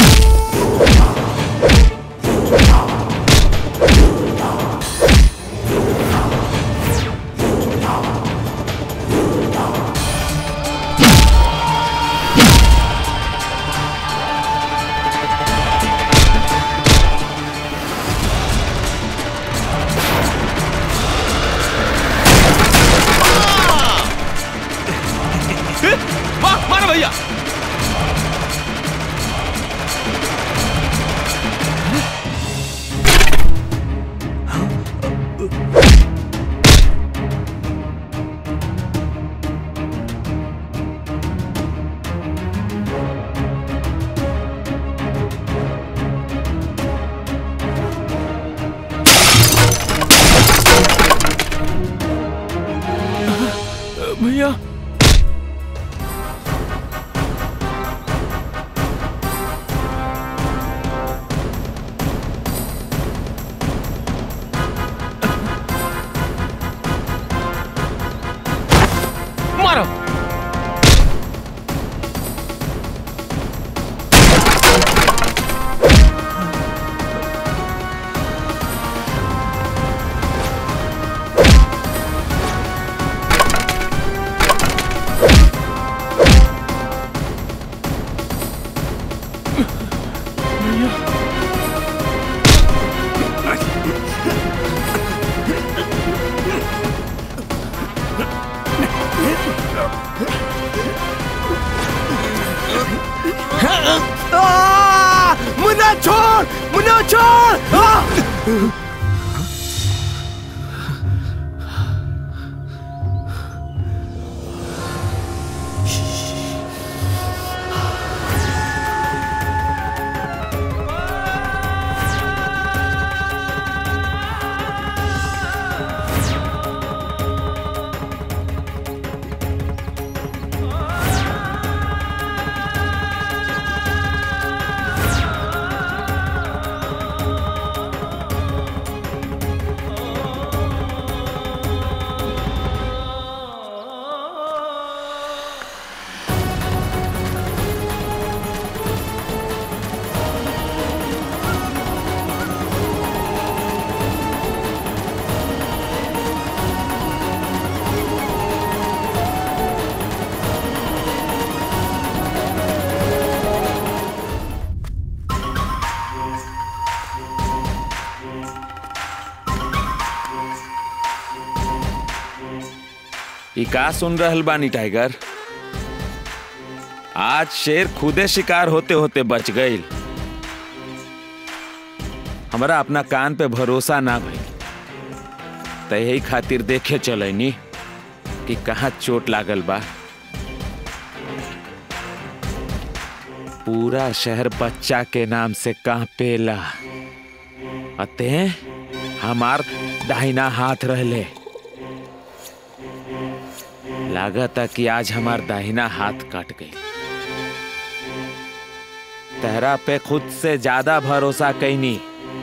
वाह मारो भैया भैया मारो आ! मुन्ना छोड़ मुन्ना छोड़ आ! ई का सुन रहल बानी टाइगर आज शेर खुदे शिकार होते होते बच गईल हमरा अपना कान पे भरोसा ना भइल त यही खातिर देखे चलैनी कि कहाँ चोट लागल बा पूरा शहर बच्चा के नाम से कांपेला अते हमार दाहिना हाथ रहले लागता कि आज हमार दाहिना हाथ कट गई तेहरा पे खुद से ज्यादा भरोसा कैनी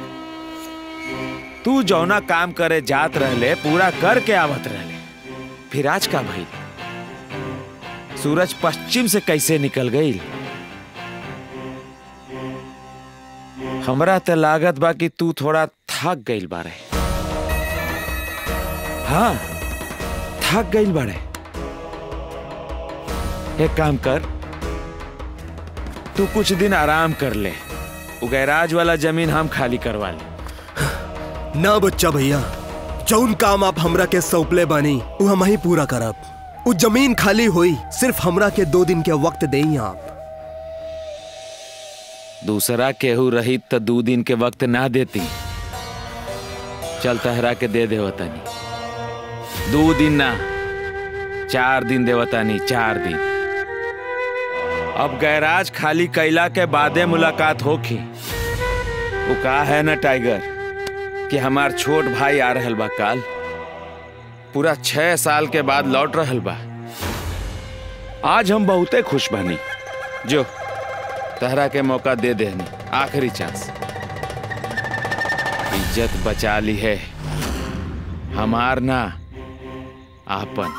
तू जौना काम करे जात रहले पूरा करके आवत रहले फिर आज का भाई सूरज पश्चिम से कैसे निकल गई हमरा तो लागत बा कि तू थोड़ा थक गईल बारे हाँ थक गईल बारे एक काम कर तू कुछ दिन आराम कर ले वो गैराज वाला जमीन हम खाली करवा ले ना बच्चा भैया जौन काम आप हमरा के सौंपले बानी वो हम ही पूरा करब वो जमीन खाली हुई सिर्फ हमरा के दो दिन के वक्त देई आप दूसरा केहू रही तो दो दिन के वक्त ना देती चल तहरा के दे दे वतनी दो दिन ना चार दिन देवतानी चार दिन अब गैराज खाली कैला के बादे मुलाकात होखी वो का है ना टाइगर कि हमार छोट भाई आ रहल बा काल पूरा छह साल के बाद लौट रहल बा आज हम बहुते खुश बनी जो तहरा के मौका दे देनी आखिरी चांस इज्जत बचा ली है हमार ना आपन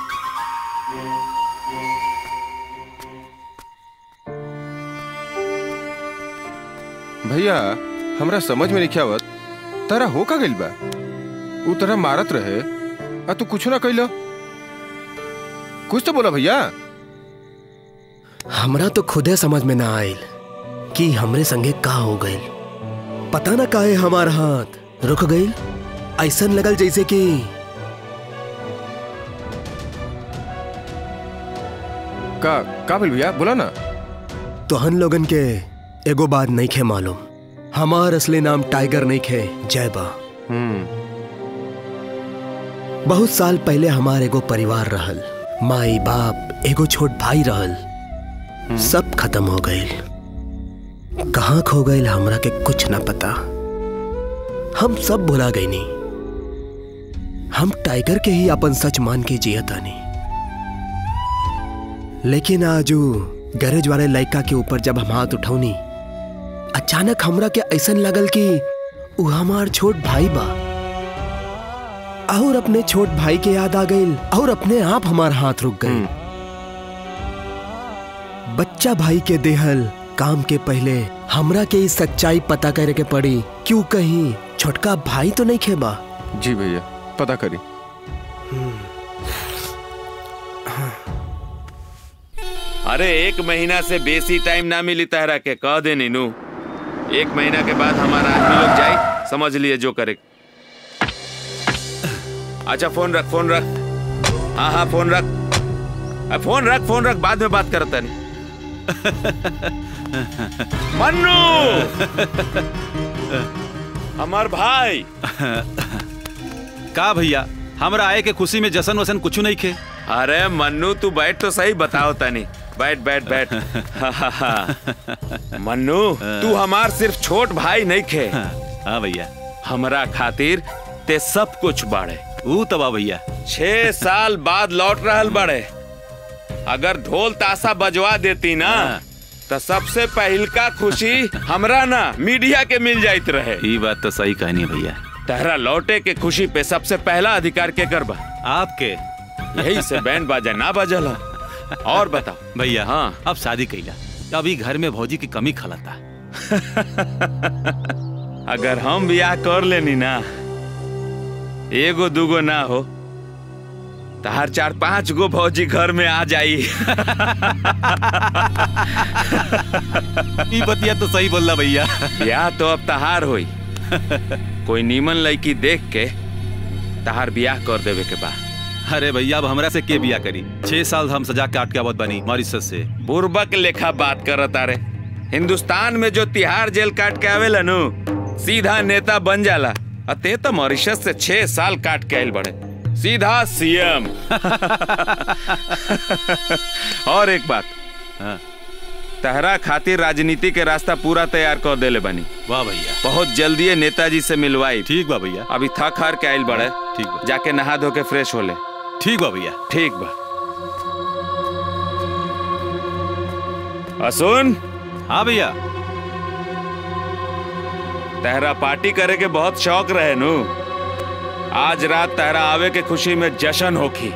भैया हमरा समझ में नहीं आवत तारा हो का गइल बा उ तरह मारत रहे आ तू कुछ ना कइलो कुछ तो बोला भैया हमरा तो खुदे समझ में ना आयल कि हमरे संगे का हो गइल पता ना काहे हमार हाथ रुक गइल ऐसन लगल जैसे कि का का भइल भैया बोला ना तोहन लोगन के एगो बात नहीं खे मालूम हमार असली नाम टाइगर नहीं खे जय बा बहुत साल पहले हमार एगो परिवार रहल माई बाप एगो छोट भाई रहल सब खत्म हो गइल कहाँ खो गइल हमरा के कुछ ना पता हम सब भुला गईनी हम टाइगर के ही अपन सच मान के जिया तानी लेकिन आजू गैरेज वाले लड़का के ऊपर जब हम हाथ उठौनी अचानक हमरा के ऐसन लगल कि उ हमार छोट भाई बा और अपने छोट भाई के याद आ गइल और अपने आप हमार हाथ रुक गए बच्चा भाई के देहल काम के पहले हमरा के इस सच्चाई पता करे के पड़ी क्यों कहीं छोटका भाई तो नहीं खेबा जी भैया पता करी अरे एक महीना से बेसी टाइम ना मिली तहरा के कह दे नीनू एक महीना के बाद हमारा आदमी लोग जाए समझ लिए जो करे अच्छा फोन रख फोन रख हाँ हाँ फोन रख अ, फोन रख फोन रख बाद में बात करता नहीं मन्नू हमार भाई का भैया हमरा आए के खुशी में जशन वसन कुछ नहीं खे अरे मन्नू तू बैठ तो सही बताओ तनी बैठ बैठ बैठ हाँ, हाँ, हाँ। मन्नू तू हमार सिर्फ छोट भाई नहीं खे हाँ भैया हमरा खातिर ते सब कुछ बाड़े ऊ तबा भैया छह साल बाद लौट रहल बड़े अगर ढोल ताशा बजवा देती ना तो सबसे पहिलका खुशी हमरा ना मीडिया के मिल जाइत रहे ये बात तो सही कहनी भैया तहरा लौटे के खुशी पे सबसे पहला अधिकार के करबा आपके यही से बैंड बाजा ना बजला और बताओ भैया हाँ अब शादी कैला अभी घर में भौजी की कमी खलता अगर हम ब्याह कर लेनी ना एगो दूगो ना हो तो हर चार पांच गो भौजी घर में आ जाई ई बतिया तो सही बोलला भैया ब्याह तो अब तहार होई कोई नीमन लड़की देख के तहार ब्याह कर देवे के बा अरे भैया अब हमरा से के बिया करी छह साल हम सजा काट के आवत बनी मॉरिशस से बुर्बक लेखा बात करत अरे हिंदुस्तान में जो तिहार जेल काट के आवेला नु सीधा नेता बन जाला अते तो मॉरिशस से छह साल काट के आयल बड़े सीधा सीएम और एक बात हाँ। तहरा खातिर राजनीति के रास्ता पूरा तैयार कर देले बनी वाह भैया बहुत जल्दी नेताजी से मिलवाई ठीक बा भैया अभी थक हार के आयल बड़े ठीक बा जाके नहा धो के फ्रेश होले ठीक बा भैया ठीक बा असुन हाँ भैया तहरा पार्टी करे के बहुत शौक रहे नु आज रात तहरा आवे के खुशी में जश्न होखी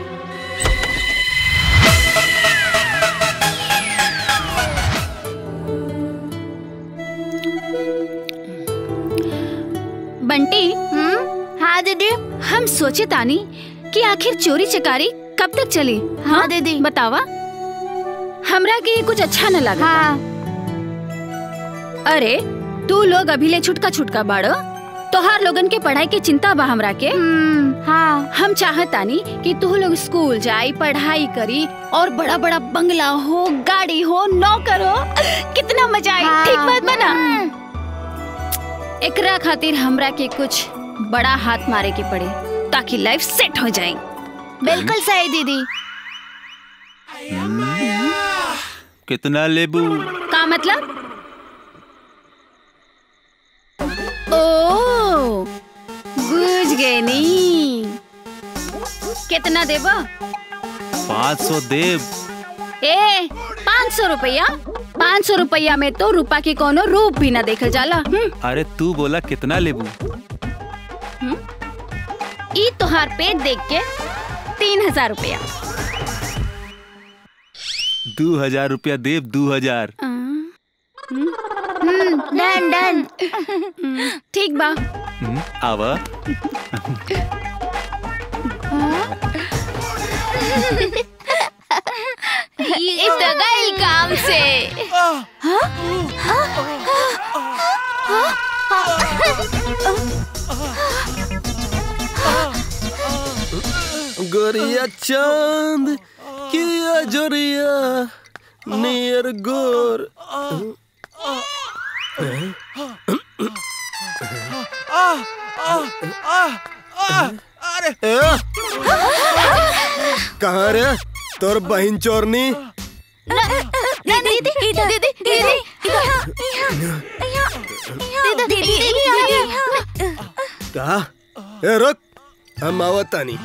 बंटी हाँ दीदी हम सोचे तानी कि आखिर चोरी चकारी कब तक चली हाँ दीदी बतावा हमरा के कुछ अच्छा न लगा हाँ। अरे तू लोग अभी ले छुटका छुटका बाड़ो तोहार लोगन के पढ़ाई के चिंता बा हमरा के हाँ हम चाहतानी कि तू लोग स्कूल जाई पढ़ाई करी और बड़ा बड़ा बंगला हो गाड़ी हो नौकर हो कितना मजा आई हाँ। ठीक बात बना एकरा खातिर हमरा के कुछ बड़ा हाथ मारे के पड़े ताकि लाइफ सेट हो जाए बिल्कुल सही दीदी कितना लेबू का मतलब ओ बुझ गए नी कितना देबो पाँच सौ देव ए पाँच सौ रुपया पाँच सौ रुपया में तो रूपा के कोनो रूप भी ना देखल जाला हम्म, अरे तू बोला कितना लेबू ई तोहार पेट देख के तीन हजार रुपया दो हजार रुपया देव दो हजार डन डन ठीक बा हम्म, आवा ये तो गई काम से गोरिया चांद किया जोरिया नियर गोर ए, कहाँ रे तोर बहन चोरनी दीदी दीदी दीदी दीदी दीदी दीदी कहा ए रुक हम आवतानी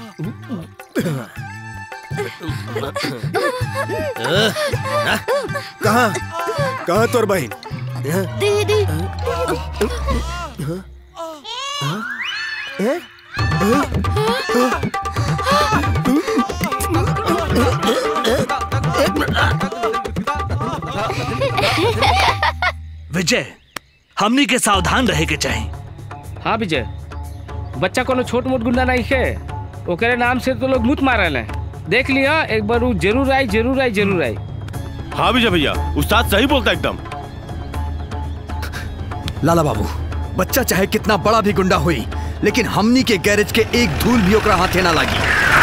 कहाँ कहाँ तोर बहन दीदी विजय हमनी के सावधान रहे के चाहिए हाँ विजय बच्चा कोनो छोट मोट गुंडा नहीं है ओकरे नाम से तो लोग मुत मारल है देख लिया एक बार वो जरूर आई जरूर आई जरूर आई हाँ विजय भैया उस्ताद सही बोलता एकदम लाला बाबू बच्चा चाहे कितना बड़ा भी गुंडा हुई लेकिन हमनी के गैरेज के एक धूल भी ओकरा हाथे ना लागी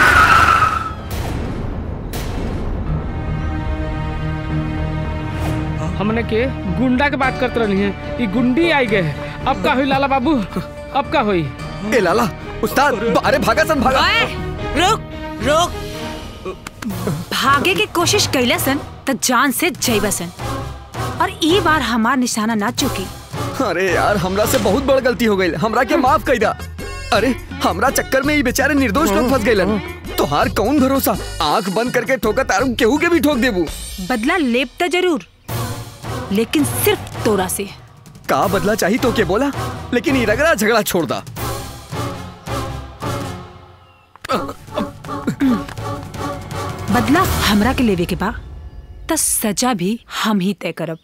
हमने के गुंडा के बात करते रही है ये गुंडी आई गए अब का हुई लाला बाबू अब का हुई ए लाला उस्ताद अरे भागा सन भागा रुक रुक भागे की कोशिश कैला सन तो जान से जैबा सन और ई बार हमार निशाना ना चुकी अरे यार हमरा से बहुत बड़ गलती हो गई हमरा के माफ कर दा अरे हमरा चक्कर में ये बेचारे निर्दोष लोग फंस गए तोहार कौन भरोसा आंख बंद करके ठोका तारू केहू के भी ठोक देबू बदला लेप तो जरूर लेकिन सिर्फ तोरा से का बदला चाहिए तो के बोला लेकिन ये रगड़ा झगड़ा छोड़ दा बदला हमरा के लेवे के बा त सजा भी हम ही तय करब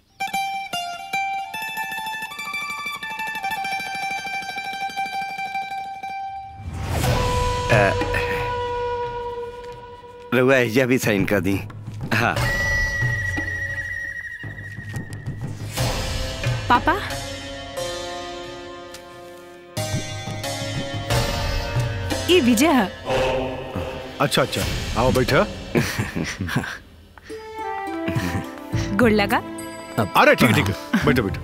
रउआ एजा भी साइन कर दी हाँ पापा ये विजय है अच्छा अच्छा आओ बैठा गुड़ लगा अरे ठीक है ठीक है बैठो बैठो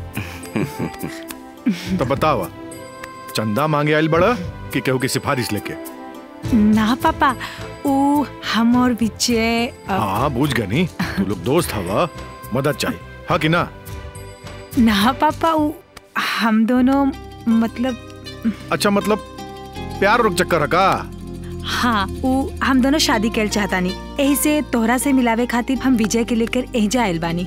तो बतावा चंदा मांगे आयल बड़ा कि केहू की सिफारिश लेके ना पापा ओ हम और विजय अ, हाँ बूझ गए नहीं तू लोग दोस्त हवा मदद चाहिए हाँ कि ना ना पापा ओ हम दोनों मतलब अच्छा मतलब प्यार रुक चक्कर है का हाँ वो हम दोनों शादी कर चाहता नहीं यही से तोहरा से मिलावे खातिर हम विजय के लेकर एजा आयल बानी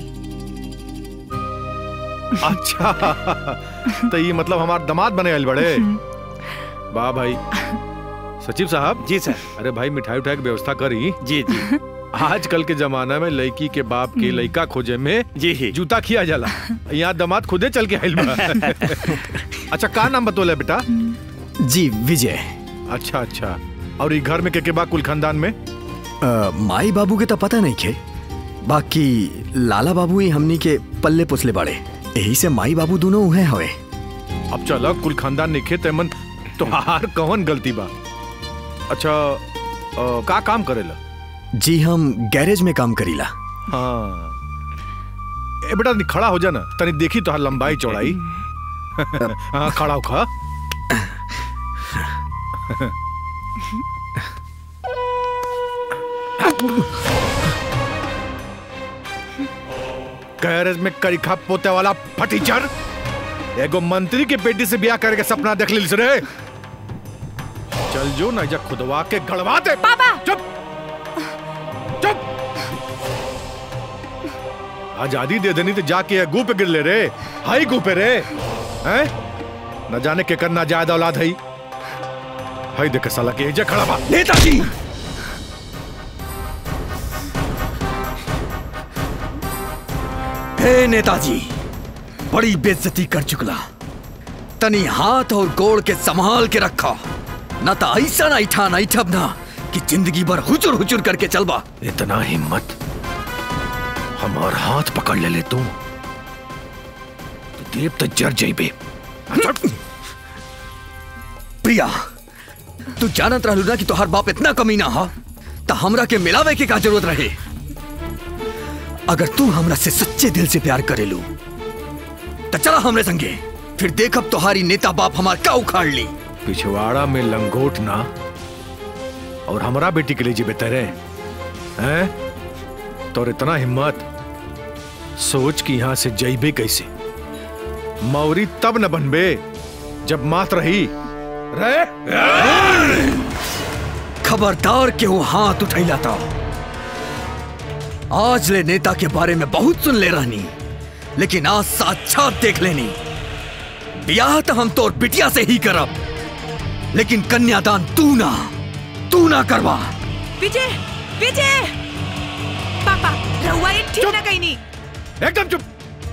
अच्छा तो ये मतलब हमार दामाद बने आयल बड़े वाह भाई सचिव साहब जी सर अरे भाई मिठाई उठाई की व्यवस्था करी जी जी आजकल के जमाना में लड़की के बाप के लड़का खोजे में जी जूता खिया जाला यहाँ दामाद खुदे चल के आयल बा अच्छा का नाम बतोले बेटा जी विजय अच्छा अच्छा और ये घर में के के बा कुल खानदान में अ, माई बाबू के तो पता नहीं खे बाकी लाला बाबू ही हमनी के पल्ले पुसले बड़े यही से माई बाबू दोनों उहे हवे अब चल कुल खानदान नहीं खे तेमन तोहार कौन गलती बा अच्छा अ, का काम करेला जी हम गैरेज में काम करीला हाँ ए बेटा नी खड़ा हो जा ना तनी देखी तो लंबाई चौड़ाई हाँ खड़ा हो खा गैरेज में करिखा पोते वाला फटीचर एगो मंत्री के बेटी से ब्याह करे के सपना देख ली रे चल जो ना जा खुदवा के गड़वा दे पापा चुप चुप आजादी दे देनी तो जाके गू पे गिर ले रे हाई गू पे रे हैं न जाने के करना जायद औलाद है हाई देख साला के एजे खड़ा बा नेताजी हे नेताजी बड़ी बेइज्जती कर चुकला तनी हाथ और गोड़ के संभाल के रखा न तो ऐसा ना इठा ना इठब ना कि जिंदगी भर हुचुर हुचुर करके चलबा इतना हिम्मत हमार हाथ पकड़ ले ले तू तो देव तो जर जाइबे प्रिया तू जानत रहलू ना कि तोहार बाप इतना कमीना हा तो हमरा के मिलावे के का जरूरत रहे अगर तू हमरा से सच्चे दिल से प्यार करेलू तो चला हमरे संगे फिर देखब तोहारी नेता बाप हमार का उखाड़ ली पिछवाड़ा में लंगोट ना और हमारा बेटी के लिए जी बेहतर है हैं तो इतना हिम्मत सोच कि यहां से जइबे कैसे मौरी तब न बनबे जब मात रही रे खबरदार के वो हाथ उठैला था आज ले नेता के बारे में बहुत सुन ले रहनी लेकिन आज साक्षात देख लेनी ब्याह तो हम तोर बिटिया से ही करब लेकिन कन्यादान तू ना तू ना करवा विजय विजय पापा रहुआ ये ठीक ना कहीं नहीं एकदम चुप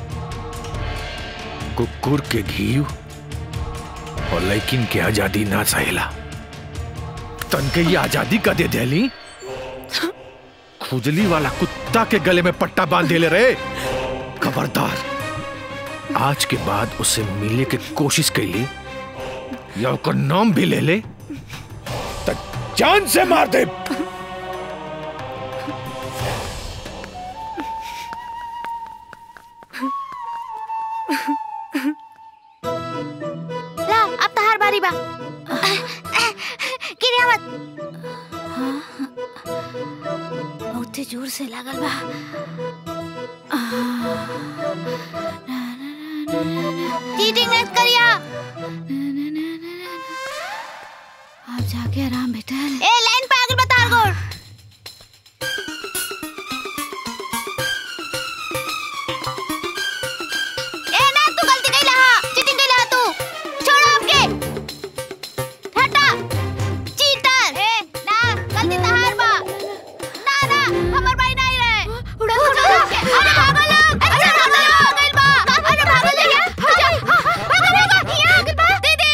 कुकुर के घी और लेकिन के आजादी ना सहेला तन के ये आजादी का दे देली खुजली वाला कुत्ता के गले में पट्टा बांध दे ले रे खबरदार आज के बाद उसे मिलने की कोशिश कैली या ओकर नाम भी ले ले तो जान से मार दे ला अब तहार बारी बा गिरिया मत बहुते जोर से लागल बा चीटिंग मत करिया आप जाके आराम बेटा ए लाइन पे आगे बता गोड़ ए ना तू गलती कइला हा चीटिंग कइला हा तू छोड़ो आपके हटा चीटर ए ना गलती तहार बा ना ना हमर भाई नहीं रहे उड़ा उड़ा अरे भागो लोग अरे भागो लोग गइल बा अरे भागो ले भागो भागो भागो यहाँ गइल बा दीदी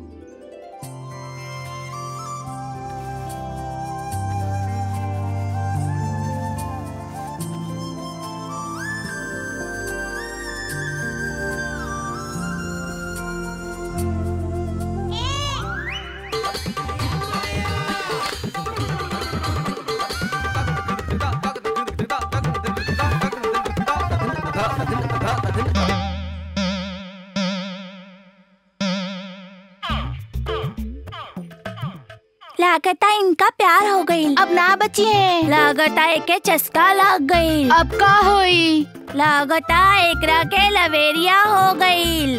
लागता इनका प्यार हो गई अब ना बची है लागता एके चस्का लग गई अब का होई लागता एकरा के लवेरिया हो गई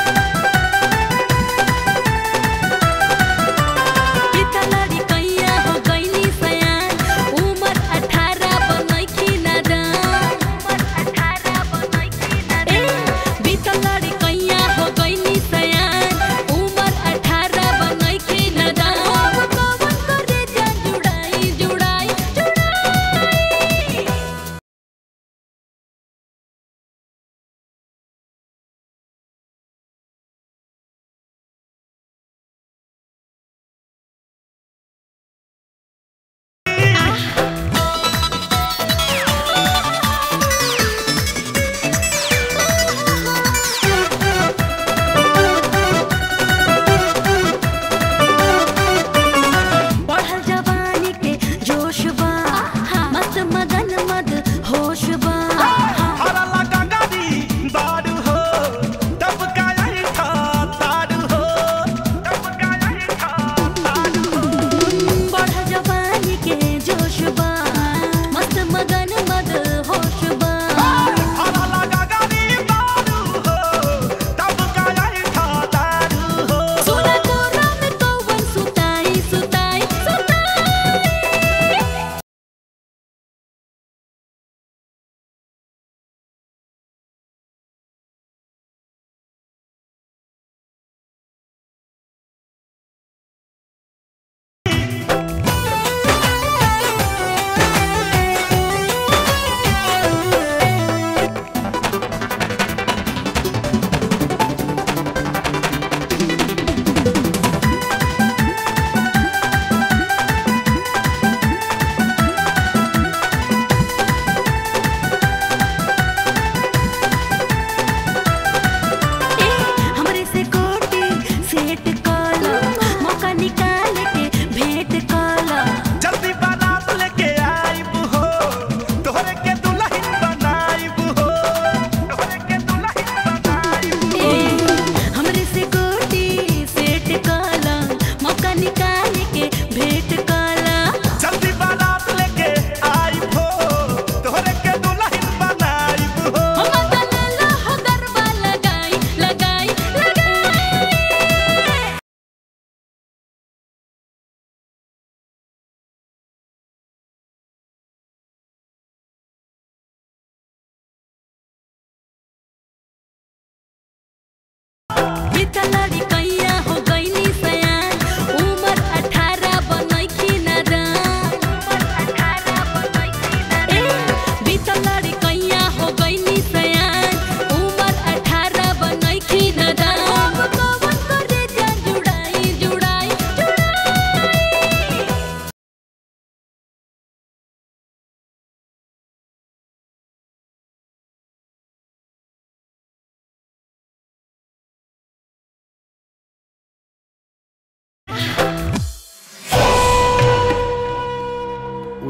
कितना लड़कैया हो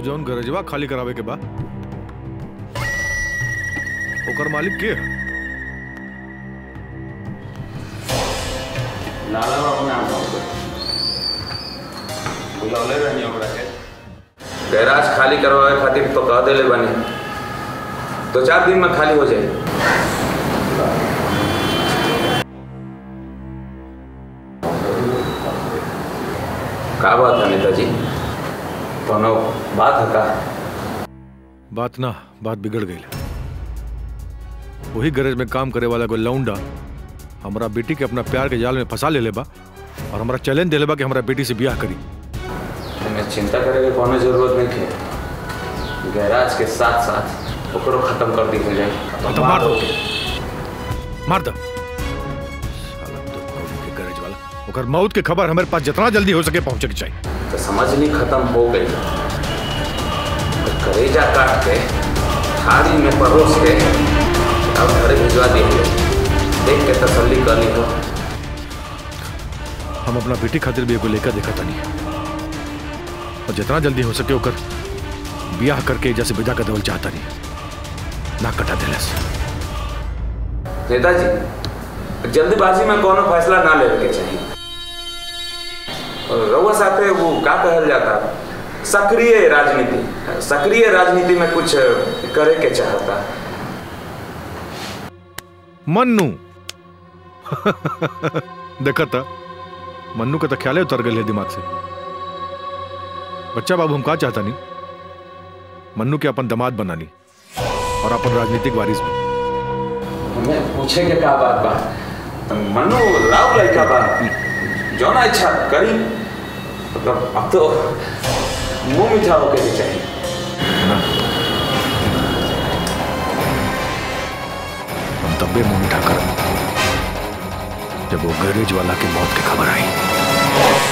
जौन गरजवा खाली करावे के बा ओकर मालिक के है लाला बाबू नाम है बुलौले रहनी ओकरा के गैराज खाली करवावे खातिर तो कह देले बनी दो चार दिन में खाली हो जाए का बात है नेताजी कोनो बात है का बात ना बात बिगड़ गई वही गरज में काम करे वाला कोई लौंडा हमारा बेटी के अपना प्यार के जाल में फंसा ले लेबा और हमारा चैलेंज दे लेबा कि हमारा बेटी से ब्याह करी हमें चिंता करे के कोनो जरूरत नहीं है गैराज के साथ साथ ओकरो खत्म कर दी हो जाए तो मार दो मार दो साला तो कौड़ी के गरज वाला ओकर मौत के खबर हमारे पास जितना जल्दी हो सके पहुंचे के चाहिए तो समझ ली खत्म हो गई तो करेजा काट के थाली में परोस के अब घरे भिजवा दिए देख के तसल्ली कर ली हो हम अपना बेटी खातिर भी एगो लेकर देखा तनी और जितना जल्दी हो सके ओकर ब्याह करके जैसे विदा कर देवल चाहता नहीं ना कटा दिलस नेताजी जल्दबाजी में कोनो फैसला ना लेवे के चाहिए और रउआ साथे वो का कहल जाता सक्रिय राजनीति सक्रिय राजनीति में कुछ करे के चाहता मन्नू देखा था मन्नू का तो ख्याल उतर गए दिमाग से बच्चा बाबू हम का चाहता नहीं मन्नू के अपन दामाद बनानी और अपन राजनीतिक वारिस भी हमें पूछे के का बात बा मनु राव लड़का बा जो ना इच्छा करी मतलब अब तो मुंह मीठा होके भी चाहिए हम तब्बे मुंह मीठा कर जब वो गैरेज वाला की मौत की खबर आई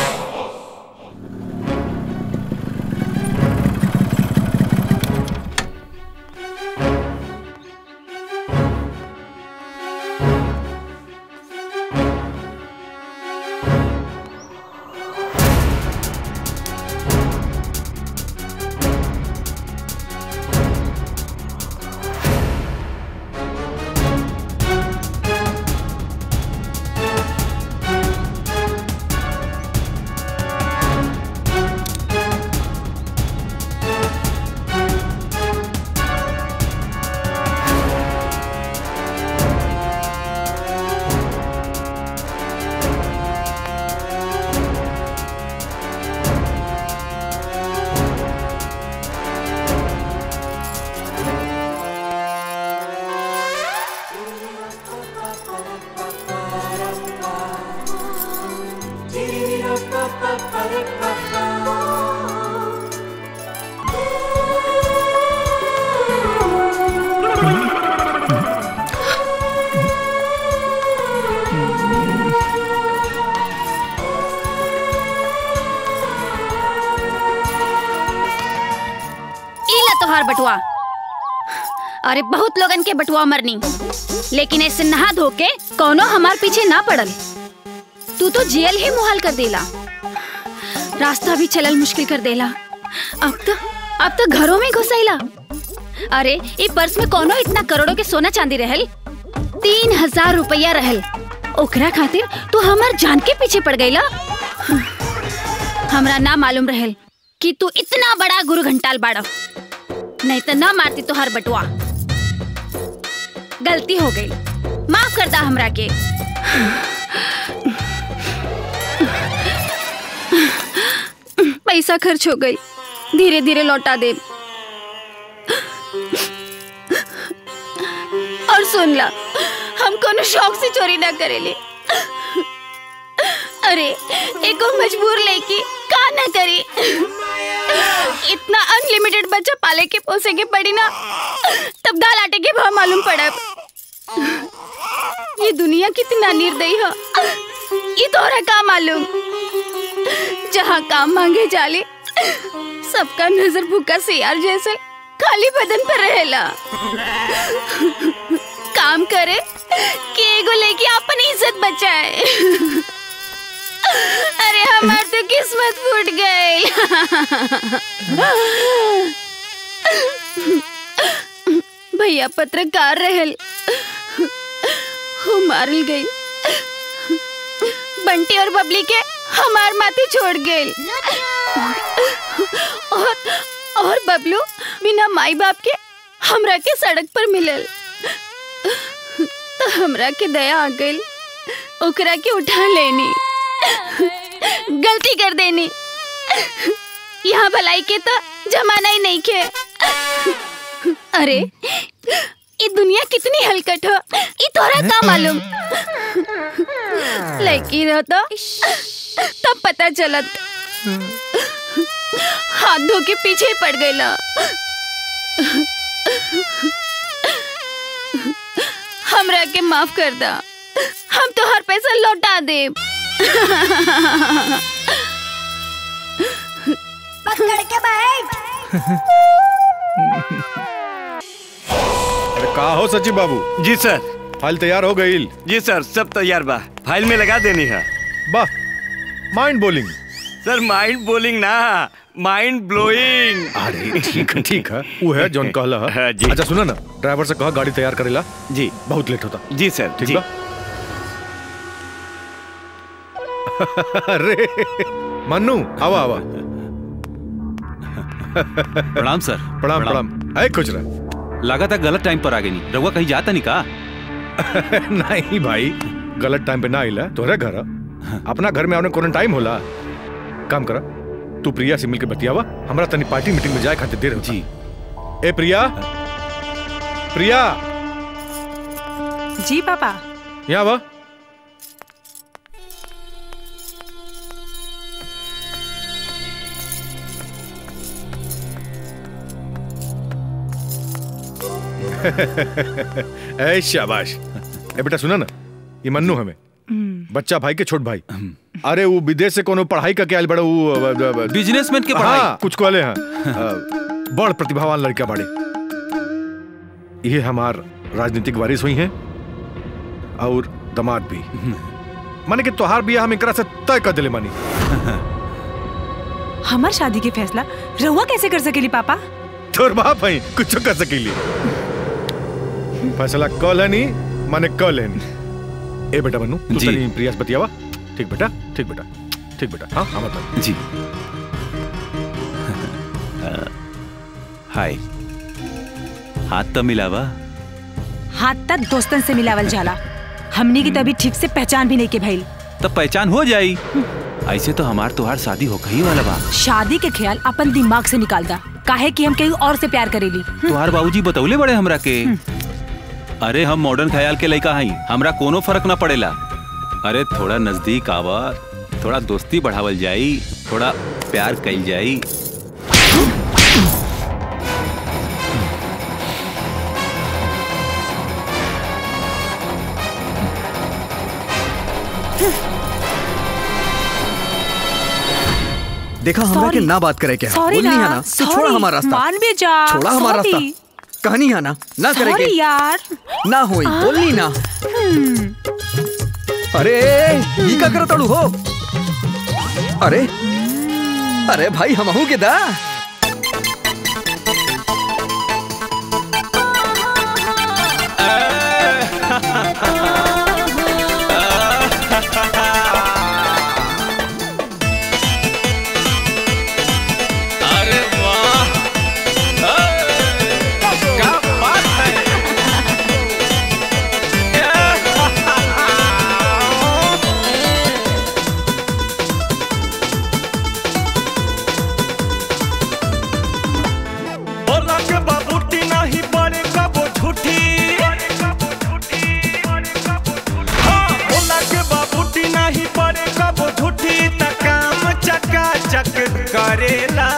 इला तोहार बटुआ अरे बहुत लोगन के बटुआ मरनी लेकिन ऐसे नहा धो के कौनो हमार पीछे ना पड़ल तू तो जेल ही मुहाल कर देला रास्ता भी चलल मुश्किल कर देला अब तो अब तो घरों में घुसैला अरे ई पर्स में कोनो इतना करोड़ों के सोना चांदी रहल तीन हजार रुपया रहल ओकरा खातिर तू हमार जान के पीछे पड़ गईला हमरा ना मालूम रहल कि तू इतना बड़ा गुरु घंटाल बाड़ा नहीं तो ना मारती तो हर बटुआ गलती हो गई माफ करता हमरा के पैसा खर्च हो गई धीरे धीरे लौटा दे और सुन ला हम कोनो शौक से चोरी ना करेले अरे एको मजबूर लेके का ना करी इतना अनलिमिटेड बच्चा पाले के पोसे के पड़ी ना तब दाल आटे के भाव मालूम पड़ा ये दुनिया कितना निर्दयी है ये तोरा का मालूम जहाँ काम मांगे जाले सबका नजर भूखा सियार जैसे खाली बदन पर रहेला काम करे कि एगो लेके अपन इज्जत बचाए अरे हमार तो किस्मत फूट गई भैया पत्रकार रहल हो मारल गई बंटी और बबली के हमार माथे छोड़ गए और और बबलू बिना माई बाप के हमरा के सड़क पर मिलल तो हमरा के दया आ गई ओकरा के उठा लेनी गलती कर देनी यहाँ भलाई के तो जमाना ही नहीं के अरे ये दुनिया कितनी हलकट हो ये तोरा का मालूम लड़की रहो तो तब पता चलत हाथ धो के पीछे ही पड़ गई ना हमरा के माफ कर दा हम तो हर पैसा लौटा दे पकड़ के बैठ अरे का हो सचिव बाबू जी सर फाइल तैयार हो गई जी सर सब तैयार बा फाइल में लगा देनी है वाह mind bowling sir mind bowling ना माइंड ब्लोइंग अरे ठीक है ठीक है वो है जॉन कहला है जी। अच्छा सुना ना ड्राइवर से कहा गाड़ी तैयार करेला जी बहुत लेट होता जी सर ठीक जी। बा अरे मन्नू आवा आवा प्रणाम सर प्रणाम प्रणाम है खुश रह लगा था गलत टाइम पर आ गई रहुआ कहीं जाता नहीं का नहीं भाई गलत टाइम पे ना आइला तोहरे घर ह। अपना घर में आने कोनो टाइम होला काम करा तू प्रिया से मिलके बतियावा हमरा तनी पार्टी मीटिंग में जाए खातिर देर होता जी ए प्रिया प्रिया जी पापा यहाँ आवा ए शाबाश ए बेटा सुना ना ये मन्नू हमें बच्चा भाई के छोट भाई अरे वो विदेश से कोनो पढ़ाई का क्या बड़ा वो बिजनेसमैन के पढ़ाई? हाँ, कुछ कहले हैं अ, बड़ प्रतिभावान लड़का बाड़े ये हमार राजनीतिक वारिस हुई हैं और दामाद भी माने कि तोहार बिया हम एकरा से तय कर दिले मानी हमार शादी के फैसला रहुआ कैसे कर सकेली पापा तोर बाप है कुछ कर सकेली फैसला कल है नहीं माने कल है नहीं ए बेटा बनू तू जी। तनी प्रियास बतियावा ठीक बेटा ठीक बेटा ठीक बेटा हाँ हाँ बता जी हाय हाथ तो मिलावा हाथ तक दोस्तन से मिलावल जाला हमनी की तभी ठीक से पहचान भी नहीं के भइल तब पहचान हो जाई ऐसे तो हमार तुहार शादी हो गई वाला बा शादी के ख्याल अपन दिमाग से निकाल दा काहे कि हम कहीं और से प्यार करेली तुहार बाबूजी बतौले बड़े हमरा के अरे हम मॉडर्न ख्याल के लड़का हई हमरा कोनो फर्क ना पड़ेला अरे थोड़ा नजदीक आवा थोड़ा दोस्ती बढ़ावल जाई थोड़ा प्यार कइल जाई देखा हमरा के Sorry. ना बात करे के Sorry बोलनी ना, है ना तो छोड़ा sorry. हमारा रास्ता मान भी जा, छोड़ा हमारा sorry. रास्ता कहनी है ना ना करे Sorry के यार ना होई आ? बोलनी ना हम्म, अरे ये का करत अड़ू हो अरे अरे भाई हमहू के दा अरे वाह क्या बात है बोला के बाबूटी नहीं पड़े कबो झूठी हाँ, बोला के बाबूटी नहीं पड़े कबो झूठी त काम चका चक करेला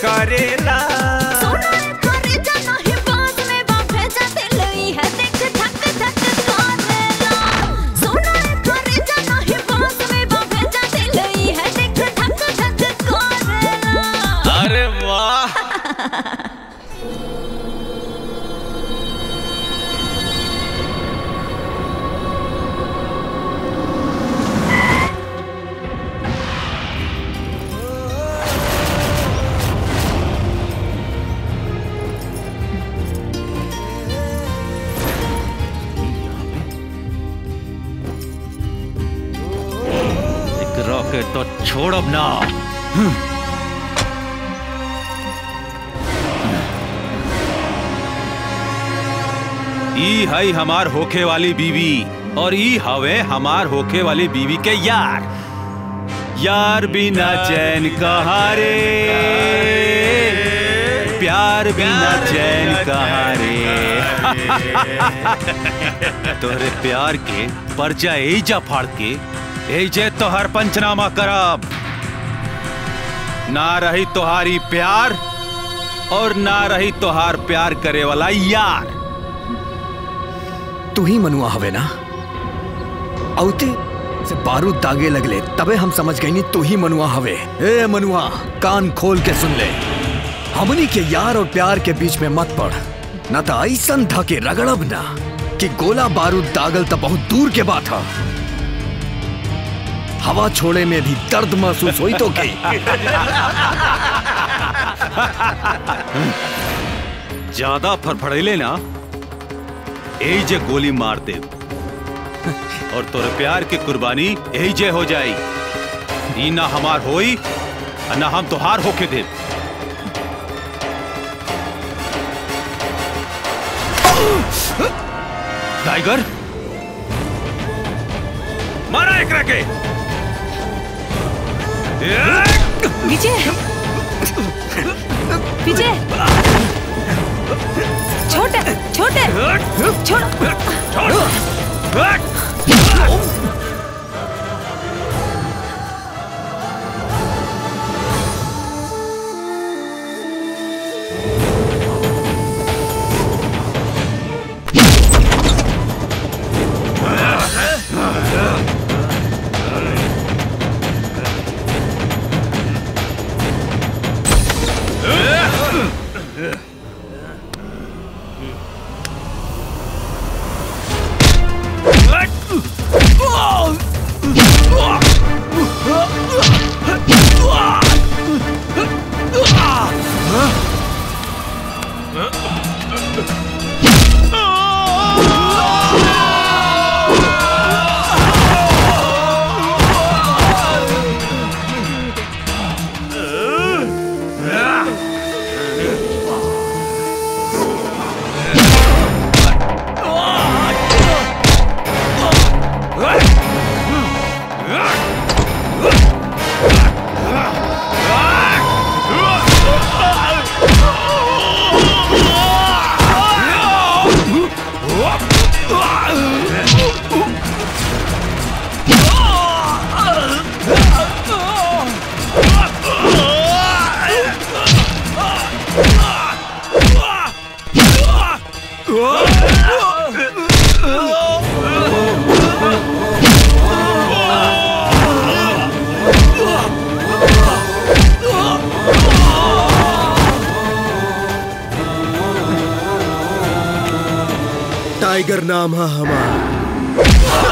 करेला अरे वाह एक रॉकेट तो छोड़ अब ना ई हई हमार होखे वाली बीवी और ई हवे हमार होखे वाली बीवी के यार यार बिना चैन कहाँ रे प्यार बिना चैन कहाँ रे तोहरे प्यार के पर्चा एजा फाड़ के एजे तोहर पंचनामा करब ना रही तोहारी प्यार और ना रही तोहार प्यार करे वाला यार तू ही मनुआ हवे ना औते से बारूद दागे लगले तबे हम समझ गई नी तू ही मनुआ हवे ए मनुआ कान खोल के सुन ले हमनी के यार और प्यार के बीच में मत पड़ न तो ऐसन धके रगड़ब ना कि गोला बारूद दागल तो बहुत दूर के बात है हवा छोड़े में भी दर्द महसूस हुई तो के ज्यादा फड़फड़ेले ना यही जे गोली मार दे और तोरे प्यार की कुर्बानी यही जे हो जाई ई ना हमार होई और ना हम तोहार होके दे टाइगर मारा एक के विजय विजय छोटे छोटे छोड़ टाइगर नाम है हमारा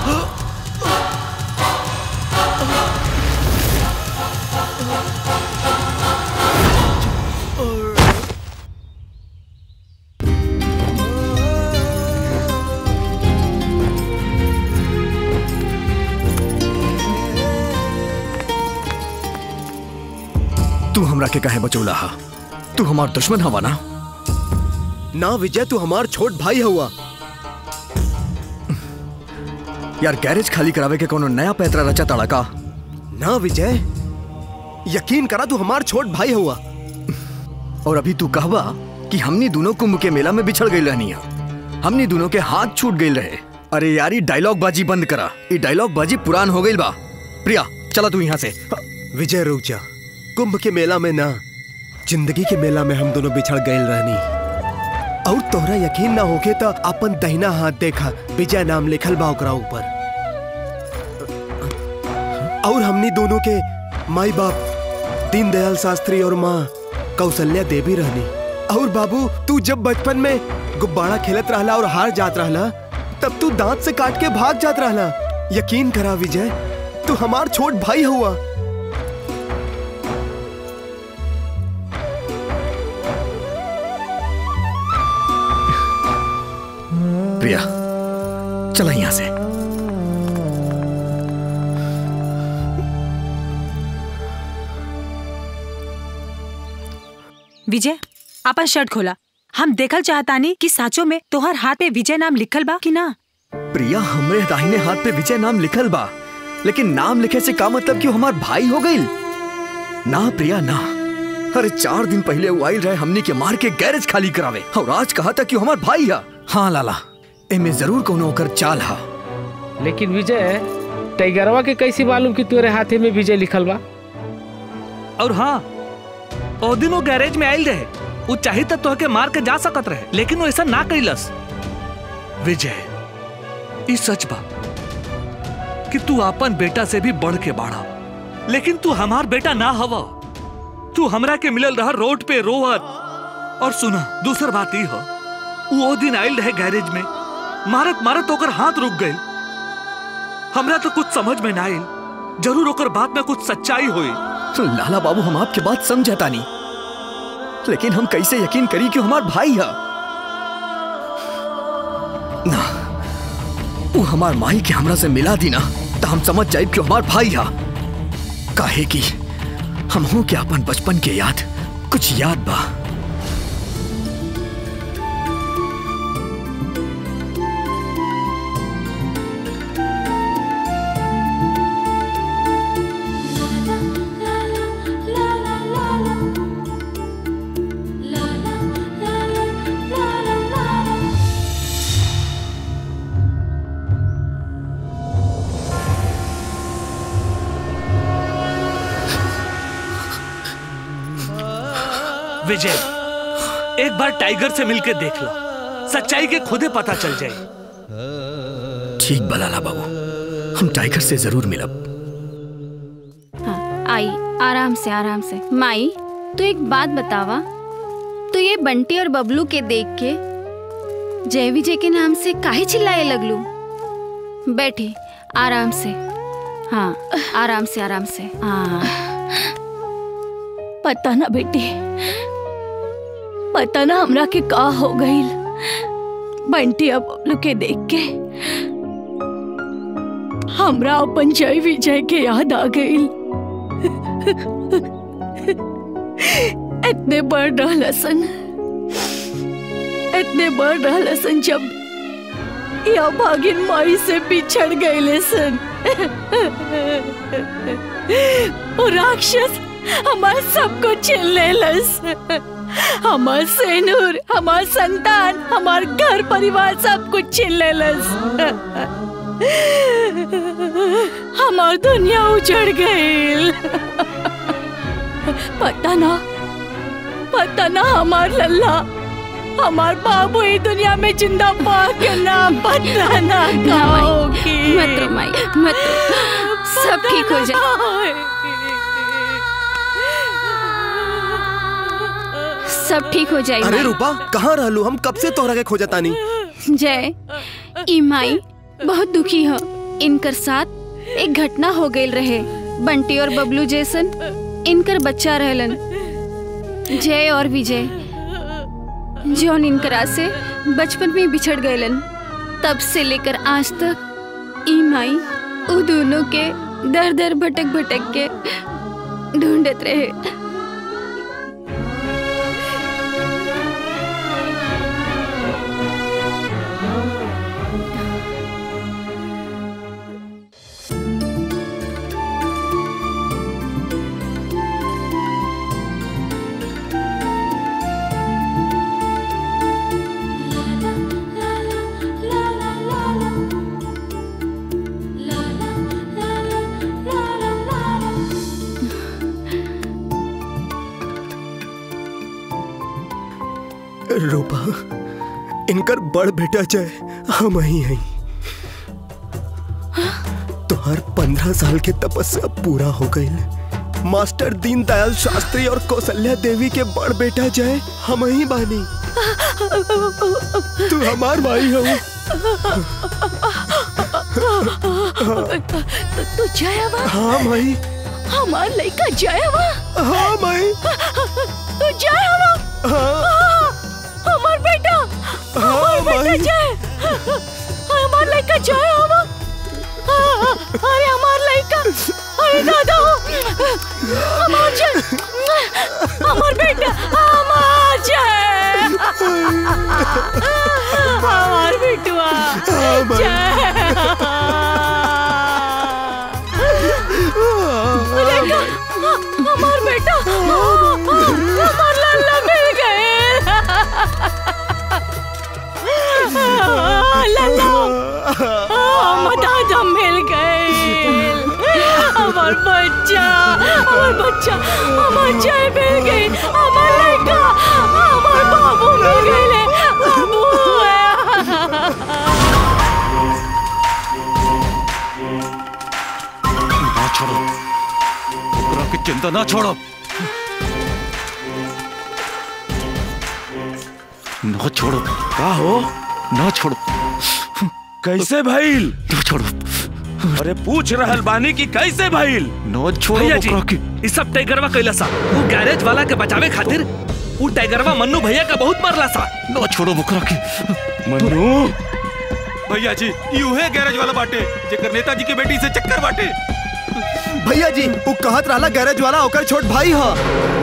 तू हमरा के कहे बचौला हा तू हमार दुश्मन हवा ना ना विजय तू हमार छोट भाई हुआ यार गैरेज खाली करावे के कोनो नया पैतरा रचा ताड़ा का ना विजय यकीन करा तू हमार छोट भाई हुआ और अभी तू कहवा कि हमनी दोनों कुंभ के मेला में बिछड़ गई रहनी है हमनी दोनों के हाथ छूट गई रहे अरे यार ये डायलॉग बाजी बंद करा ये डायलॉग बाजी पुरान हो गई बा प्रिया चला तू यहाँ से विजय रुक जा कुंभ के मेला में ना जिंदगी के मेला में हम दोनों बिछड़ गए रहनी और तोहरा यकीन ना होके तो अपन दहिना हाथ देखा विजय नाम लिखल बा ओकरा ऊपर और हमनी दोनों के माई बाप दीनदयाल शास्त्री और माँ कौशल्या देवी रहनी और बाबू तू जब बचपन में गुब्बारा खेलत रहला और हार जात रहला तब तू दांत से काट के भाग जात रहला यकीन करा विजय तू हमार छोट भाई हुआ प्रिया चला यहाँ से विजय अपन शर्ट खोला हम देखल चाहतानी कि साचो में तोहर हाथ पे विजय नाम लिखल बा कि ना प्रिया हमरे दाहिने हाथ पे विजय नाम लिखल बा लेकिन नाम लिखे से का मतलब कि वो हमार भाई हो गई ना प्रिया ना अरे चार दिन पहले वो आइल रहे हमनी के मार के गैरेज खाली करावे और आज कहा था कि वो हमार भाई है हाँ लाला एमे जरूर कोनो ओकर चाल हा लेकिन विजय टाइगरवा के कैसी मालूम कि तोरे हाथे में विजय लिखल बा और हाँ ओ दिन वो गैरेज में आयल रहे वो चाही तो तोहके मार के जा सकत रहे लेकिन वो ऐसा ना कैलस विजय ई सच बा कि तू अपन बेटा से भी बढ़ के बाढ़ा लेकिन तू हमार बेटा ना हवा तू हमरा के मिलल रहा रोड पे रोवत और सुना दूसर बात ई ह वो ओ दिन आयल रहे गैरेज में मारत मारत ओकर हाथ रुक गई हमरा तो कुछ समझ में ना आयल जरूर ओकर बात में कुछ सच्चाई हुई तो लाला बाबू हम आपके बात समझता नहीं लेकिन हम कैसे यकीन करी कि वो हमार भाई है ना वो हमार माई के हमरा से मिला दी ना तो हम समझ जाए कि वो हमार भाई है काहे कि हम हो के अपन बचपन के याद कुछ याद बा विजय एक बार टाइगर से मिलके देख लो सच्चाई के खुदे पता चल जाए ठीक बा लाला बाबू हम टाइगर से जरूर मिलब हाँ, आई आराम से आराम से माई तू एक बात बतावा तो ये बंटी और बबलू के देख के जय विजय के नाम से काहे चिल्लाए लगलू बैठी आराम से हाँ आराम से आराम से हाँ पता ना बेटी पता ना हमरा के का हो गई बंटी अब बबलू के देख के हमरा अपन जय विजय के याद आ गई इतने बढ़ रहा सन इतने बढ़ रहा सन जब या भागिन माई से बिछड़ गए सन और राक्षस हमार सबको छीन लेलस हमार सेनूर हमार संतान हमार घर परिवार सब कुछ छीन लेलस हमार दुनिया उजड़ गई पता ना पता ना हमार लल्ला हमार बाबू ई दुनिया में जिंदा पा के ना पता ना ना माई, होगी मत रो माई मत रो सब ठीक हो जाए सब ठीक हो जाए अरे माई। रूपा कहाँ रहलू हम कब से तोहरा के खोजता नहीं जय ई माई बहुत दुखी हो इनकर साथ एक घटना हो गई रहे बंटी और बबलू जैसन इनकर बच्चा रहलन जय और विजय जौन इनकरा से बचपन में बिछड़ गएलन तब से लेकर आज तक ई माई उ दोनों के दर दर भटक भटक के ढूंढत रहे रूपा इनकर बड़ बेटा चाहे हम ही हैं तोहर पंद्रह साल के तपस्या पूरा हो गई मास्टर दीनदयाल शास्त्री और कौशल्या देवी के बड़ बेटा जाए हम ही बानी तू हमार भाई हो तू जयवा हाँ भाई हमार लड़का जयवा हाँ भाई तू जयवा हाँ हमार बेटा हमार बेटा जय हमार लड़का जय हवा अरे हमार लड़का अरे दादा हमार जय हमार बेटा हमार जय हमार बेटुआ जय देखा, हमार बेटा हमार लल्ला मिल गए लल्ला हम दादा मिल गए हमार बच्चा हमार बच्चा हमार जय मिल गई हमार लड़का हमार बाबू मिल गए बाबू ना छोड़ो ओकरा के चिंता ना छोड़ो ना छोड़ो का हो ना छोड़ो कैसे भइल ना छोड़ो अरे पूछ रहल बानी कि कैसे भइल ना छोड़ो भैया जी ओकरा के ई सब टाइगरवा कैला सा वो गैरेज वाला के बचावे खातिर वो टाइगरवा मन्नू भैया का बहुत मारला सा ना छोड़ो ओकरा के मन्नू भैया जी ई उहे गैरेज वाला बाटे जेकर नेताजी के बेटी से चक्कर बाटे भैया जी वो कहत रहला गैरेज वाला ओकर छोट भाई ह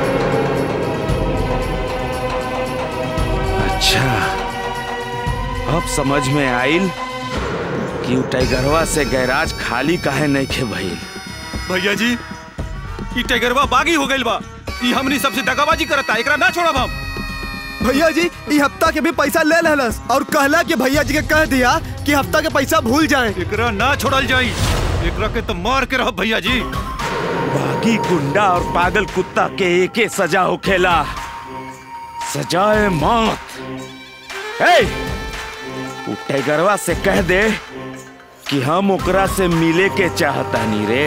अच्छा अब समझ में आइल कि उ टाइगरवा से गैराज खाली काहे नहीं खे भइल भैया जी ई टाइगरवा बागी हो गइल बा ई हमनी सबसे दगाबाजी करता एकरा ना छोड़ब हम भैया जी ई हफ्ता के भी पैसा ले लेलस और कहला कि भैया जी के कह दिया कि हफ्ता के पैसा भूल जाए एकरा ना छोड़ल जाई एकरा के तो मार के रह भैया जी बागी गुंडा और पागल कुत्ता के एके सजा होखेला सजाए मौत ए उ टाइगरवा से कह दे कि हम ओकरा से मिले के चाहतानी रे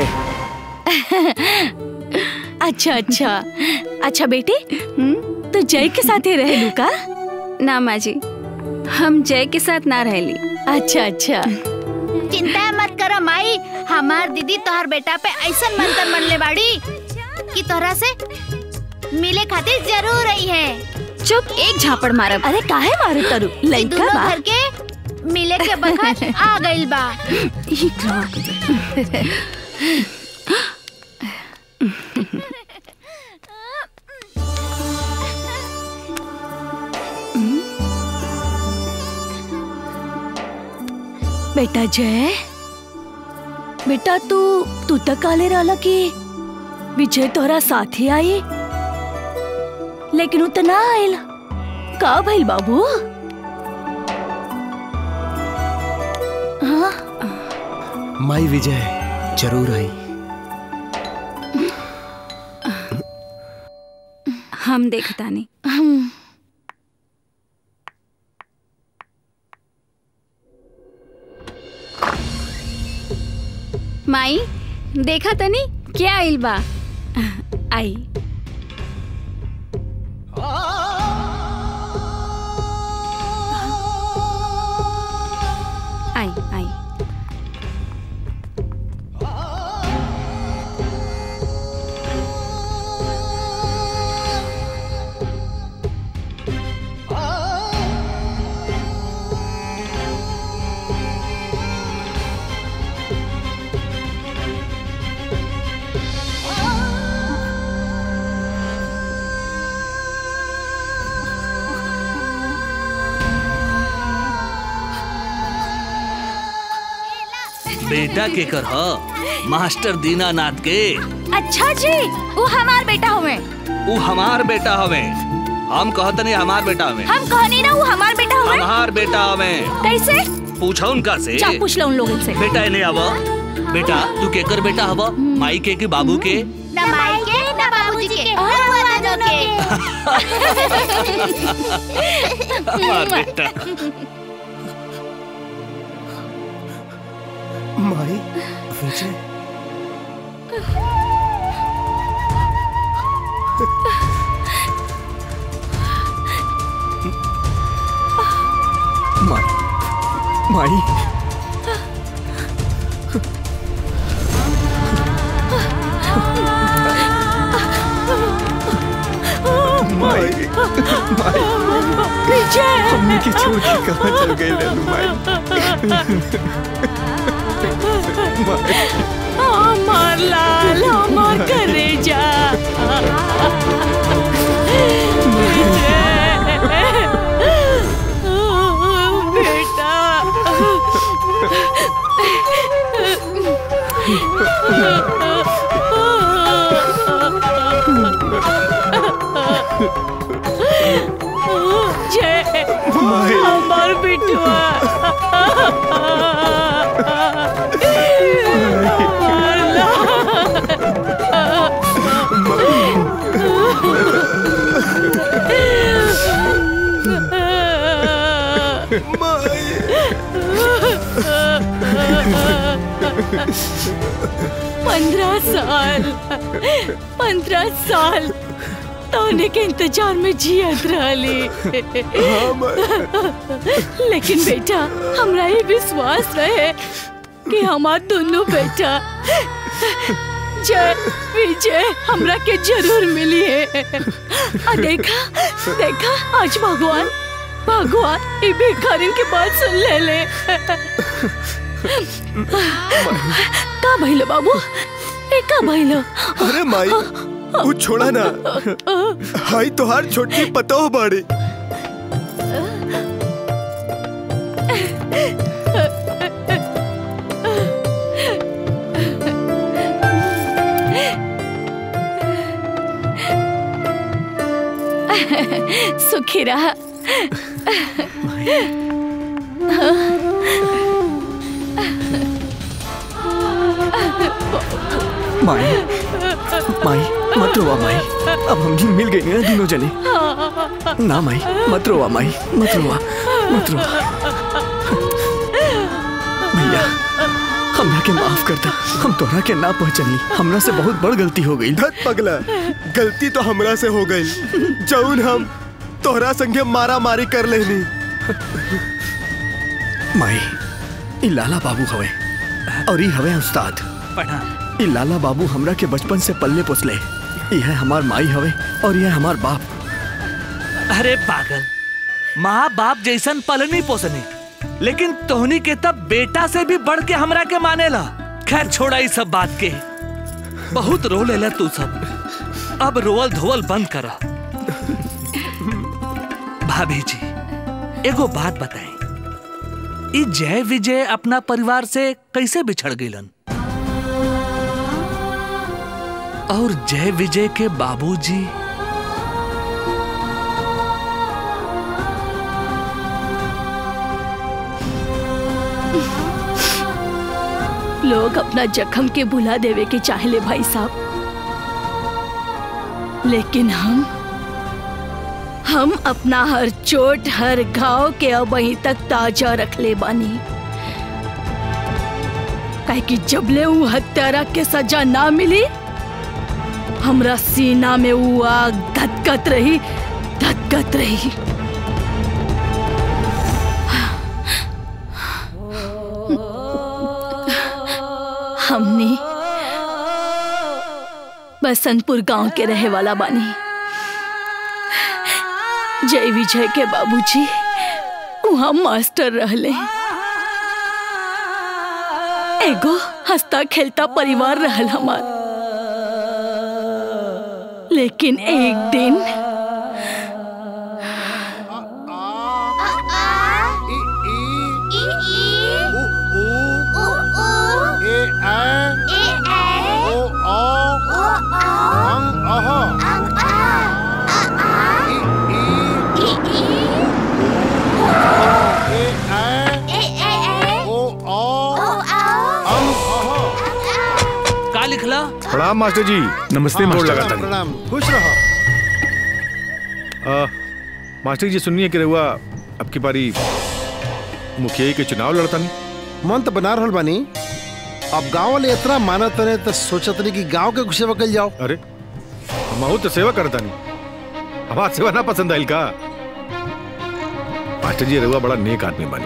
अच्छा अच्छा अच्छा बेटी तो जय के साथ ही रहे का ना माँ जी हम जय के साथ ना रहली अच्छा अच्छा चिंता मत करो माई हमार दीदी तोहर बेटा पे ऐसा मंत्र मनले बाड़ी कि तोहरा से मिले खातिर जरूर रही है चुप एक झापड़ मारब अरे काहे मारू तरु ई लइका दोनों बा घर के मिले के बखत आ गइल बा बेटा जय बेटा तू तू तक काले रहला कि विजय तोरा साथी आई लेकिन उ त ना आयल का भइल बाबू हाँ माई विजय जरूर आई हम देखता नहीं माई देखा तनी क्या आइल बा आई आई आई बेटा के कर ह मास्टर दीनानाथ के अच्छा जी वो हमार बेटा हुए उ हमार बेटा हवे हम कहत नहीं हमार बेटा हवे हम कहनी ना वो हमार बेटा हुए हमार बेटा हवे कैसे पूछा उनका से जा पूछ लो उन लोगों से बेटा इन्हें आवा बेटा तू केकर बेटा हवा माई के कि बाबू के ना माई के ना बाबूजी के हम दोनों हमार बेटा माई विजय माई माई माई माई विजय हमने के छोड़ के कहाँ चल गए रेनू माई हमार लाल हमार करे जा बेटा जय हमार बिटुआ पंद्रह साल पंद्रह साल तोने के इंतजार में जियत रहली लेकिन बेटा हमरा ये विश्वास रहे कि हमार दोनों बेटा जय विजय हमरा के जरूर मिली है आ देखा देखा आज भगवान भगवान ये भिखारिन की बात सुन ले ले का भइलो बाबू ए का भइलो अरे माई वो छोड़ा ना हाई तोहार छोटी पतो बाड़ी सुखी रहा माई माई मत रोवा माई अब हम भी मिल गए ना दोनों जने ना माई मत रोवा माई मत रोवा मत रोवा भैया हमरा के माफ करता हम तोहरा के ना पहचानी हमरा से बहुत बड़ गलती हो गई धत पगला गलती तो हमरा से हो गई जौन हम तोहरा संगे मारा मारी कर लेनी माई ई लाला बाबू हवे और ई हवे उस्ताद ई लाला बाबू हमरा के बचपन से पल्ले पोसले यह हमार माई हवे और यह हमार बाप अरे पागल माँ बाप जैसन पलनी पोसनी लेकिन तोहनी के तब बेटा से भी बढ़ के हमरा के मानेला खैर छोड़ा इस सब बात के बहुत रो लेला तू सब अब रोवल धोवल बंद करा भाभी जी एगो बात बताएं ई जय विजय अपना परिवार से कैसे बिछड़ गईलन और जय विजय के बाबूजी लोग अपना जख्म के भुला देवे के चाहले भाई साहब लेकिन हम हम अपना हर चोट हर घाव के अब वहीं तक ताजा रख ले बानी काहे कि जबले ऊ हत्यारा के सजा ना मिली हमरा सीना में ऊ आग धधकत रही धधकत रही हमने बसंतपुर गांव के रहे वाला बानी जय विजय के बाबूजी वहाँ मास्टर रहले एगो हंसता खेलता परिवार रहल हमार लेकिन एक दिन का लिखला प्रणाम मास्टर जी नमस्ते मोड़ लगा था प्रणाम खुश रहो आ, मास्टर जी सुनिए कि रहुआ अब की बारी मुखिया के चुनाव लड़ता नहीं मन तो बना रहल बानी अब गांव वाले इतना मानत रहे तो सोचत रहे कि गांव के कुछ सेवा कल जाओ अरे हम तो सेवा करता नहीं हमार सेवा ना पसंद आइल का मास्टर जी रहुआ बड़ा नेक आदमी बनी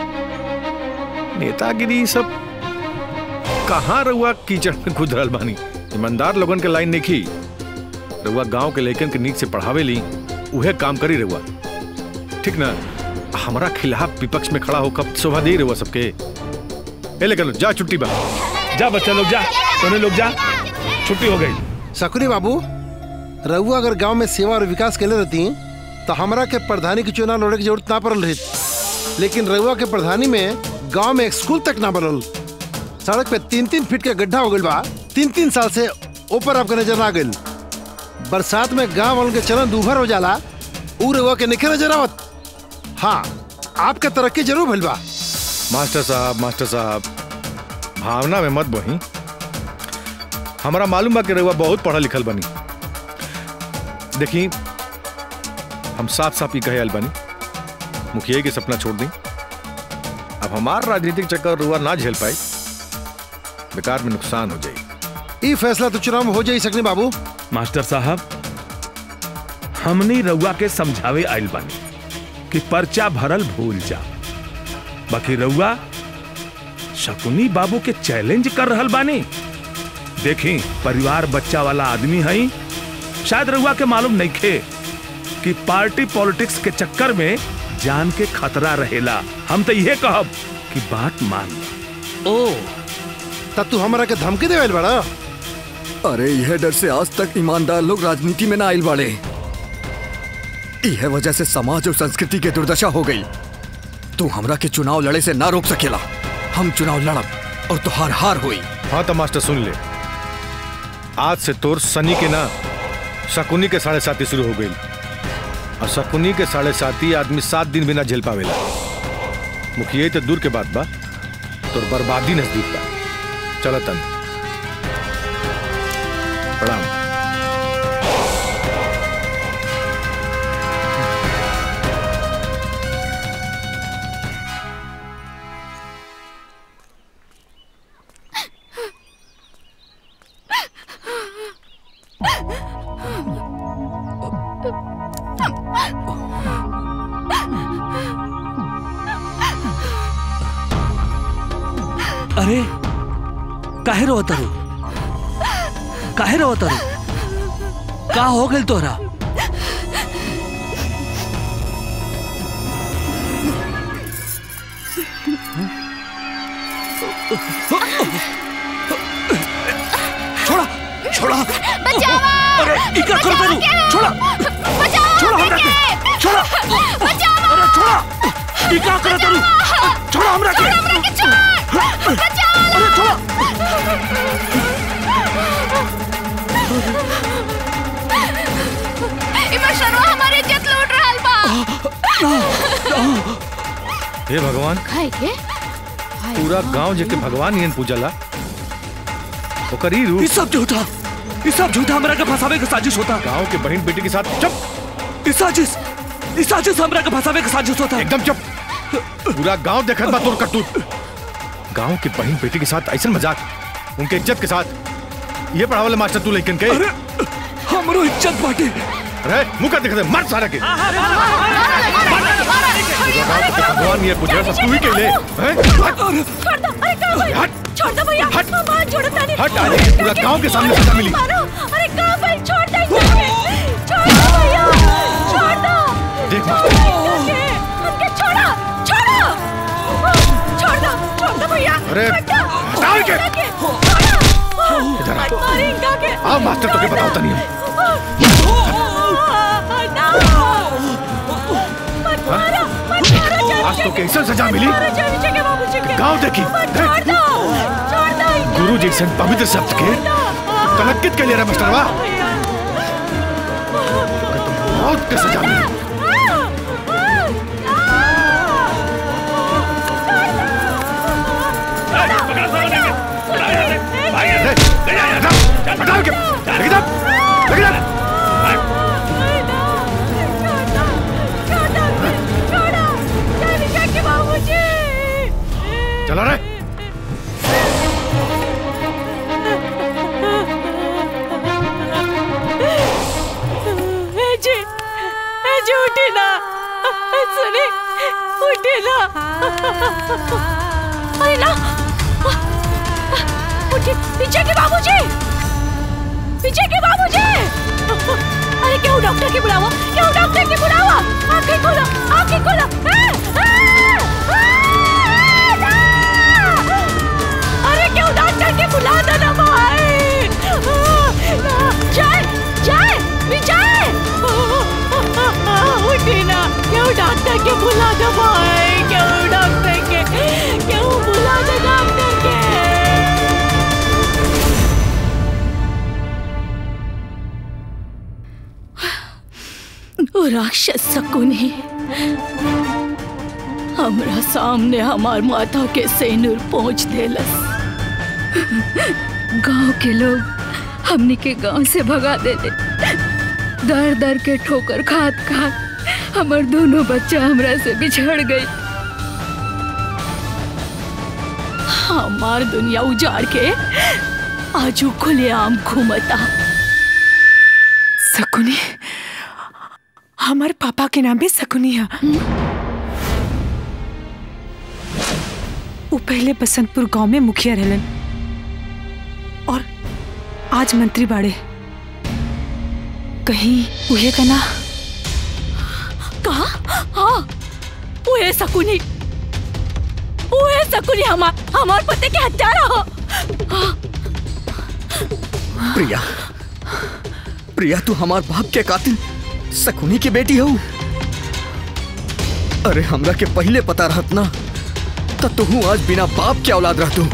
नेतागिरी सब कहाँ रहुआ कीचड़ में खुद रहल बानी ईमानदार लोगन के लाइन देखी रहुआ गांव के लेकिन के नीक से पढ़ावे ली उहे काम करी रहुआ ठीक ना हमारा खिलाफ विपक्ष में खड़ा होकर शोभा दे रहुआ सबके ए लेकिन जा छुट्टी बा जा बच्चा लोग जा दोनों लोग जा छुट्टी हो गई सकुरी बाबू रहुआ अगर गांव में सेवा और विकास के लिए रहती तो हमरा के प्रधानी की चुनाव लड़े की जरूरत ना पड़ल रही लेकिन रहुआ के प्रधानी में गांव में एक स्कूल तक ना बनल सड़क पे तीन तीन फीट के गड्ढा हो गइल बा तीन तीन साल से ऊपर आपके नजर ना गइल बरसात में गांव वालों के चलन दूभर हो जाला ऊ रहुआ के निखे नजर आवत हाँ आपके तरक्की जरूर भइल बा मास्टर साहब मास्टर साहब भावना में मत बही हमारा मालूम बा कि रहुआ बहुत पढ़ा लिखल बनी देखी हम साफ साफ ही कहे आयल बनी मुखिया के सपना छोड़ दी अब हमार राजनीतिक चक्कर रुआ ना झेल पाई बेकार में नुकसान हो जाए ई फैसला तो चुनाव में हो जाई सकनी बाबू मास्टर साहब हमनी रउआ के समझावे आइल बानी कि पर्चा भरल भूल जा बाकी रउआ शकुनी बाबू के चैलेंज कर रहल बानी देखी परिवार बच्चा वाला आदमी हई शायद रउआ के मालूम नहीं खे कि पार्टी पॉलिटिक्स के चक्कर में जान के खतरा रहेला हम तो यह कहब कि बात मान लो। ओ तब तू हमरा के धमकी देवेल बड़ा अरे यह डर से आज तक ईमानदार लोग राजनीति में ना आइल बाड़े यह वजह से समाज और संस्कृति के दुर्दशा हो गई तू हमरा के चुनाव लड़े से ना रोक सकेला हम चुनाव लड़ब और तुहार हार हुई हाँ तो मास्टर सुन ले आज से तोर सनी के ना शकुनी के साढ़े साथी शुरू हो गई और शकुनी के साढ़े साथी आदमी सात दिन बिना झेल पावेला मुखिया तो दूर के बात बा तोर बर्बादी नजदीक बा चलो तन प्रणाम अरे काहे रो तारू काहे रो तारू का हो गइल तोहरा छोड़ा छोड़ा बचावा अरे इका कर तारू छोड़ा बचाओ छोड़ा हमरा के छोड़ा बचाओ अरे छोड़ा इका कर तारू छोड़ा हमरा के अरे छोड़ा इमा शर्मा हमारी इज्जत लूट रहल बा हे भगवान खाए के पूरा गांव जेके भगवान यन पूजला ओकर ही रूप ई सब झूठा ई सब झूठा हमरा के फंसावे के साजिश होता गांव के बहन बेटी के साथ चुप ई साजिश ई साजिश हमरा के फंसावे के साजिश होता एकदम चुप पूरा गांव देखत बा तोर करतूत गांव के बहन बेटी के साथ ऐसा मजाक उनके इज्जत के साथ ये पढ़ावले मास्टर तू लेकिन के अरे हमरो इज्जत बाटे अरे मुंह कर दिखा दे मर सारा के पूरा गांव के भगवान ये पूजा सब तू ही के ले हैं छोड़ दो अरे का भाई हट छोड़ दो भैया हट मां छोड़ दो नहीं हट आज ये पूरा गांव के सामने सजा मिली मारो अरे का भाई छोड़ दे इनके छोड़ दो भैया छोड़ दो देख छोड़ इनके उनके छोड़ो छोड़ो छोड़ दो छोड़ दो भैया अरे, हट दो, हटाओ इनके। इनके, छोड़ो इधर आ। मत मारो इनका के आओ मास्टर तो के बताओ तनी हम मत मारो मत मारो जल्दी आज तो कैसे सजा मिली मारो जल्दी जगह बाबू जी के गांव देखी छोड़ दो छोड़ दो इनको। गुरु जी से पवित्र शब्द के कलंकित के लिए रे मास्टरवा बहुत के सजा मिली छोड़ जी उठे ना सुने उठे ना अरे ना उठे पीछे के बाबूजी पीछे के बाबूजी अरे क्यों डॉक्टर के बुलावा क्यों डॉक्टर के बुलावा आंखें खोलो आंखें खोलो ए, ए, ए, ना! अरे क्यों डॉक्टर के बुला दो ना भाई जय जय विजय उठी ना क्यों डॉक्टर के बुला दो भाई क्यों डॉक्टर के क्यों बुला दो डॉक्टर के ओ राक्षस शकुनी हमरा सामने हमार माथा के सेनुर पहुंच देलस गांव के लोग हमनी के गांव से भगा देले दर दर के ठोकर खात खात हमर दोनों बच्चा हमरा से बिछड़ गई हमार दुनिया उजाड़ के आजू खुलेआम घूमता सकुनी हमारे पापा के नाम भी सकुनी है वो पहले बसंतपुर गांव में मुखिया रहलन और आज मंत्री बाड़े कहीं उहे का ना कहा हाँ वो है सकुनी वो है सकुनी हमार हमार पति के हत्यारा हो हाँ, प्रिया प्रिया तू हमार बाप के कातिल सकुनी की बेटी हो अरे हमरा के पहले पता रहत ना तो तू आज बिना बाप के औलाद रह तू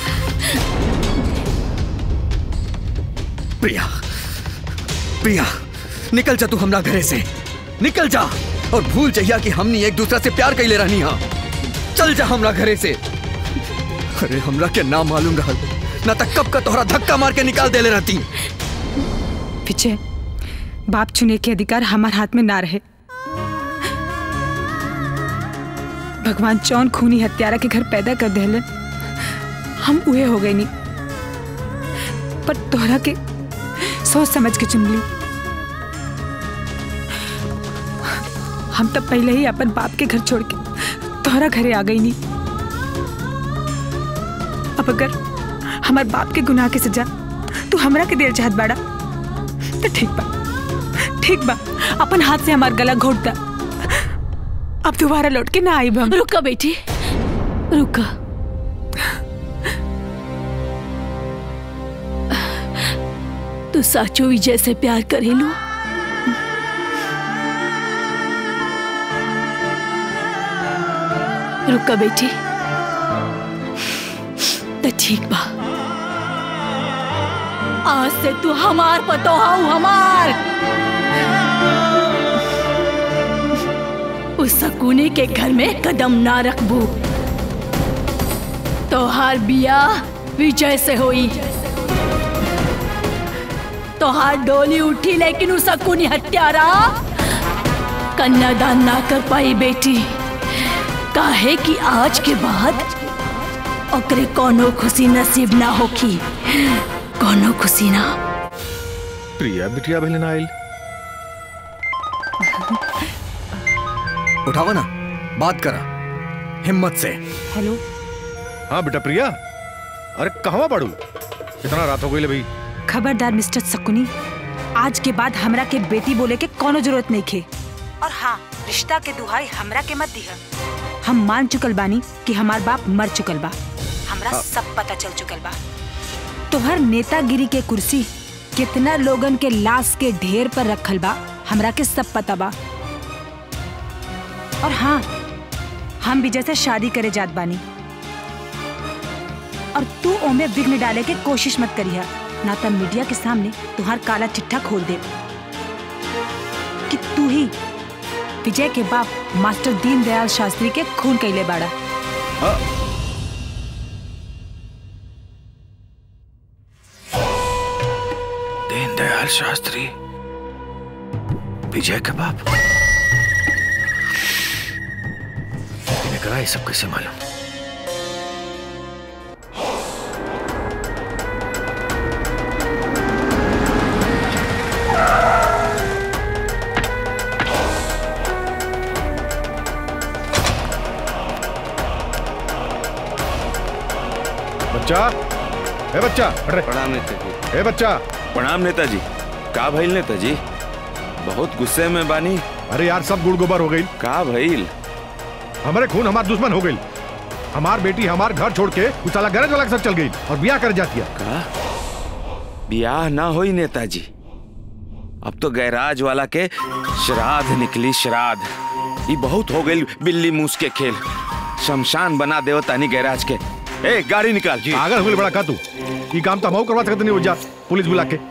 प्रिया प्रिया निकल जा तू हमरा घरे से निकल जा और भूल जहिया कि हमनी एक दूसरा से प्यार कैले रहनी हा चल जा हमरा घरे से अरे हमरा के ना मालूम रहल ना तक कब का तोहरा धक्का मार के निकाल देले रहती विजय बाप चुने के अधिकार हमारे हाथ में ना रहे भगवान चौन खूनी हत्यारा के घर पैदा कर देलन हम उहे हो गए नहीं पर तोहरा के सोच समझ के चुन ली हम तब पहले ही अपन बाप के घर छोड़ के तोहरा घरे आ गई नहीं अब अगर हमार बाप के गुनाह के सजा तू हमरा के देर चाहत बाड़ा तो ठीक बा ठीक बा अपन हाथ से हमार गला घोट दा अब दोबारा लौट के ना आई हम रुका बेटी रुका तू साचो विजय से प्यार करेलू रुका बेटी तो ठीक बा आज से तू हमार पतो हाउ हमार उस सकुने के घर में कदम ना रखबू तोहार बिया विजय से होई तोहार डोली उठी लेकिन उस सकुनी हत्यारा कन्यादान ना कर पाई बेटी काहे कि आज के बाद ओकरे कोनो खुशी नसीब ना होखी कोनो खुशी ना प्रिया बिटिया भले ना आइल उठावा ना बात करा हिम्मत से हेलो हाँ बेटा प्रिया अरे कहवा पड़ू इतना रात हो गई ले भाई खबरदार मिस्टर सकुनी आज के बाद हमरा के बेटी बोले के कोनो जरूरत नहीं खे और हाँ रिश्ता के दुहाई हमरा के मत दिह हम मान चुकल बानी कि हमार बाप मर चुकल बा हमरा हाँ। सब पता चल चुकल बा तोहर नेतागिरी के कुर्सी कितना लोगन के लाश के ढेर पर रखल बा हमरा के सब पता बा और हाँ हम विजय से शादी करे जात बानी और तू ओमे विघ्न डाले के कोशिश मत करिया ना तो मीडिया के सामने तुहार काला चिट्ठा खोल दे कि तू ही विजय के बाप मास्टर दीनदयाल शास्त्री के खून कैले बाड़ा दीनदयाल शास्त्री विजय के बाप करा ये सब कैसे मालूम बच्चा ए बच्चा अरे प्रणाम नेताजी ए बच्चा प्रणाम नेताजी का भइल नेताजी बहुत गुस्से में बानी अरे यार सब गुड़ गोबर हो गई का भइल हमारे खून हमार दुश्मन हो गई हमार बेटी हमार घर छोड़ के उस साला गरज वाला के साथ चल गई और ब्याह कर जाती है का ब्याह ना होई नेताजी अब तो गैराज वाला के श्राद्ध निकली श्राद्ध ये बहुत हो गई बिल्ली मूस के खेल शमशान बना देव तानी गैराज के ए गाड़ी निकाल जी पागल हो गई बड़ा का तू ये काम तो हम करवा सकते नहीं हो जा पुलिस बुला के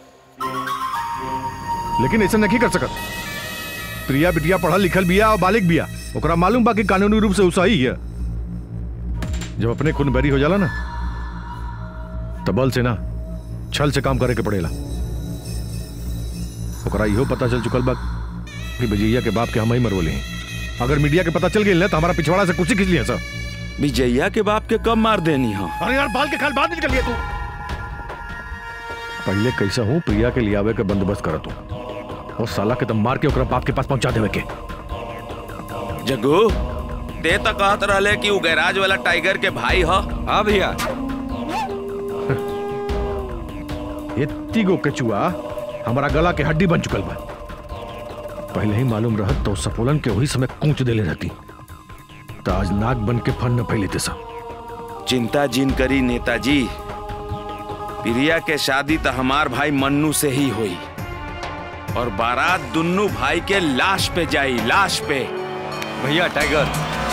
लेकिन ऐसा नहीं कर सकत प्रिया बिटिया पढ़ल लिखल बिया और बालिक बिया ओकरा मालूम बा कि कानूनी रूप से उ सही है जब अपने खून बैरी हो जाला ना तो बल से ना छल से काम करे के पड़ेला ओकरा इहो पता चल चुकल बा कि विजयिया के बाप के हम ही मरवले हैं अगर मीडिया के पता चल गई ना तो हमारा पिछवाड़ा से कुछ खींच लिया सर विजयिया के बाप के कब मार देनी हो अरे यार बाल के खाल बाद निकल लिया तू पहले कैसा हूँ प्रिया के लियावे के बंदोबस्त करत हूँ और साला के तम मार के ओकरा बाप के पास पहुंचा देवे के जग्गू ते तो कहत रहले कि उ गैराज वाला टाइगर के भाई हो हाँ भैया इतनी गो केचुआ हमारा गला के हड्डी बन चुकल बा पहले ही मालूम रहत तो सपोलन के वही समय कूच देले रहती तो आज नाक बन के फन न फैलेते सब चिंता जिन करी नेताजी प्रिया के शादी तो हमार भाई मन्नू से ही हुई और बारात दुन्नू भाई के लाश पे जाई लाश पे भैया टाइगर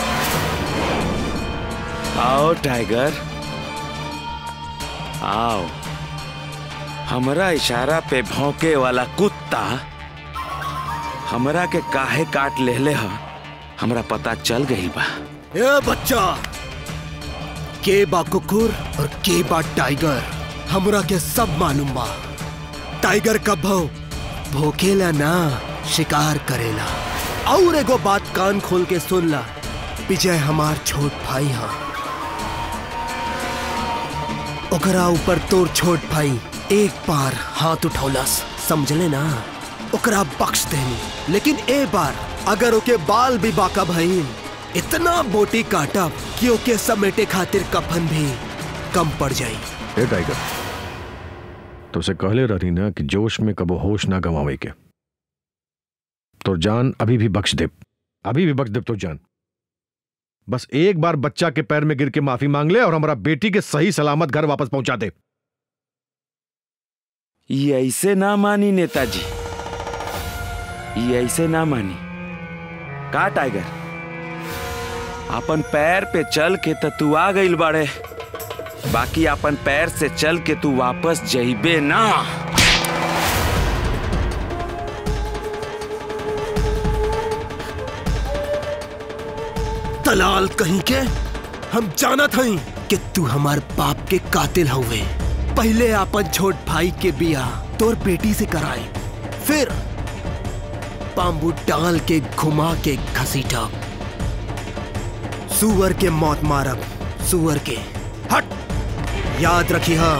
आओ टाइगर आओ हमरा इशारा पे भौंके वाला कुत्ता हमरा के काहे काट लेले ह हमरा पता चल गई बा ए बच्चा के बा कुकुर और के बा टाइगर हमरा के सब मालूम बा टाइगर कब भौ भोकेला ना शिकार करेला और एगो बात कान खोल के सुन ला विजय हमार छोट भाई हा ओकरा ऊपर तोर छोट भाई एक बार हाथ उठौलस समझले ना ओकरा बख्श देनी लेकिन ए बार अगर ओके बाल भी बाका भइल इतना बोटी काटब कि ओके समेटे खातिर कफन भी कम पड़ जाई ए टाइगर तो उसे कहले रही ना कि जोश में कबो होश ना गवावे के तो जान अभी भी बख्श दे अभी भी बख्श दे तो जान बस एक बार बच्चा के पैर में गिर के माफी मांग ले और हमारा बेटी के सही सलामत घर वापस पहुंचा दे ये ऐसे ना मानी नेताजी ये ऐसे ना मानी का टाइगर अपन पैर पे चल के त तू आ गइल बाड़े बाकी अपन पैर से चल के तू वापस जइबे ना दलाल कहीं के हम जाना थई कि तू हमार बाप के कातिल हुए पहले अपन छोट भाई के बिया तोर बेटी से कराए फिर बाम्बू डाल के घुमा के घसीटा सुअर के मौत मारब सुअर के हट याद रखी हाँ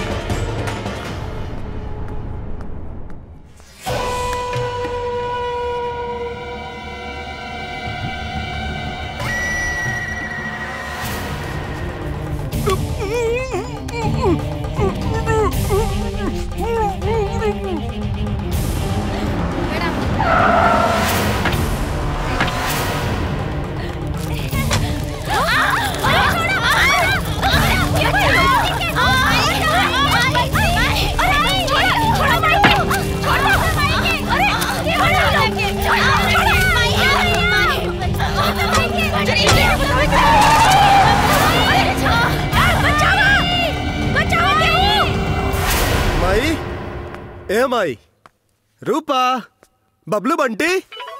माई ए माई रूपा बबलू बंटी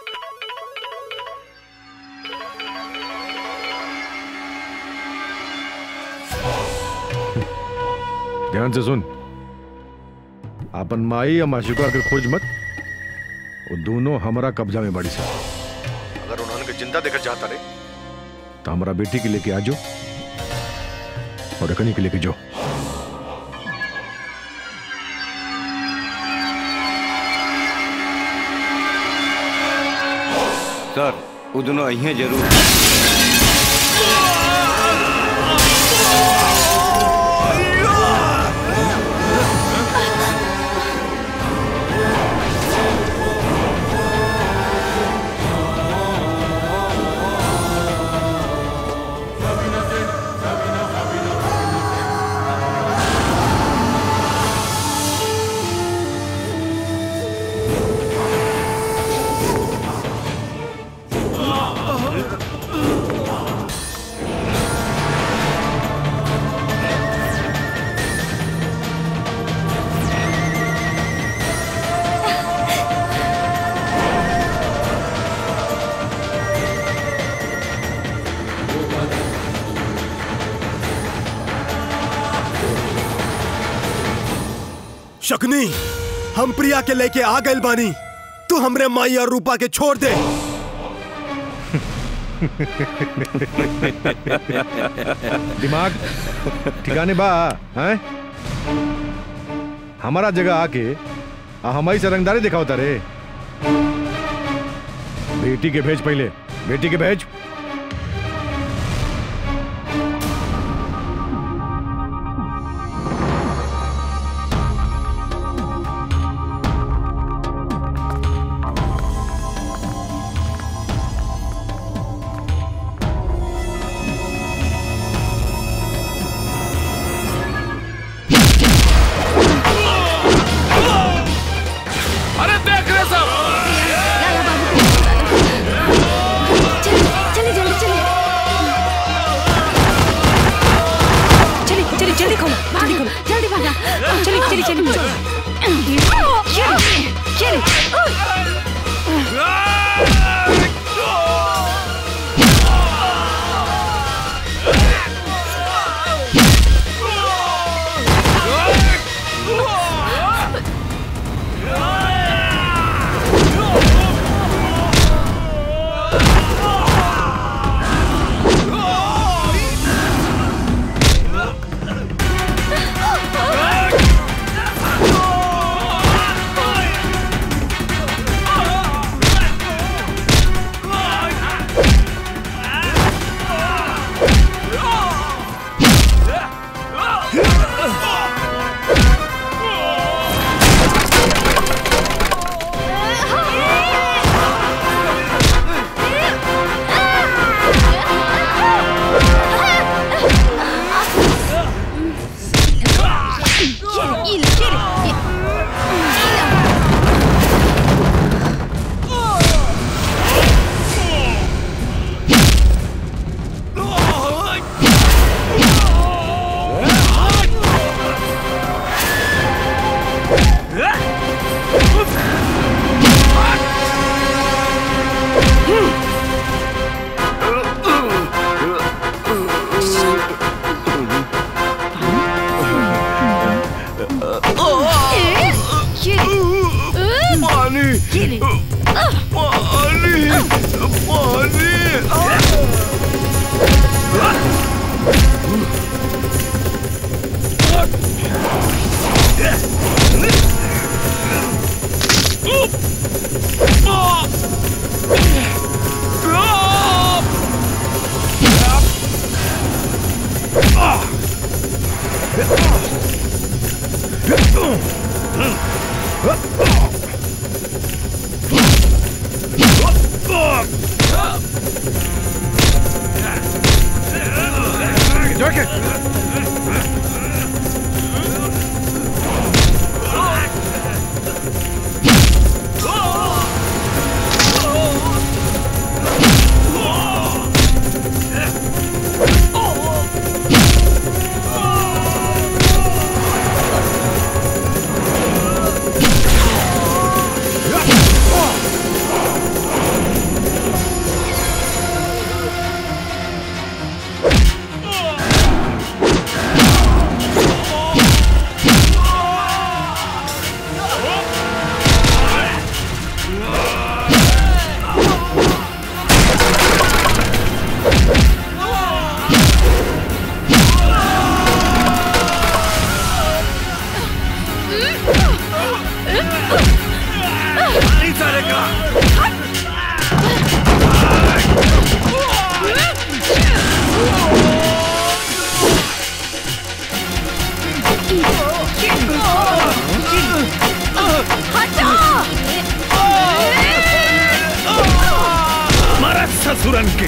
ध्यान से सुन अपन माई या माशुका के खोज मत वो दोनों हमारा कब्जा में बड़ी से अगर उन्होंने के जिंदा देखकर चाहता रे तो हमारा बेटी के लेके आ जाओ और रखनी के लेके जाओ सर वो दोनों अहिए जरूर शकुनी हम प्रिया के लेके आ गए बानी तू हमरे माई और रूपा के छोड़ दे दिमाग ठिकाने बा हैं हमारा जगह आके आ हमारी से रंगदारी दिखाओ तारे बेटी के भेज पहले बेटी के भेज अरे देख रहे सब चलिए जल्दी चलिए चलिए चलिए जल्दी खोलो जल्दी खोलो जल्दी भागा चलिए चलिए चलिए चलिए चलिए पानी पानी मारा ससुरन के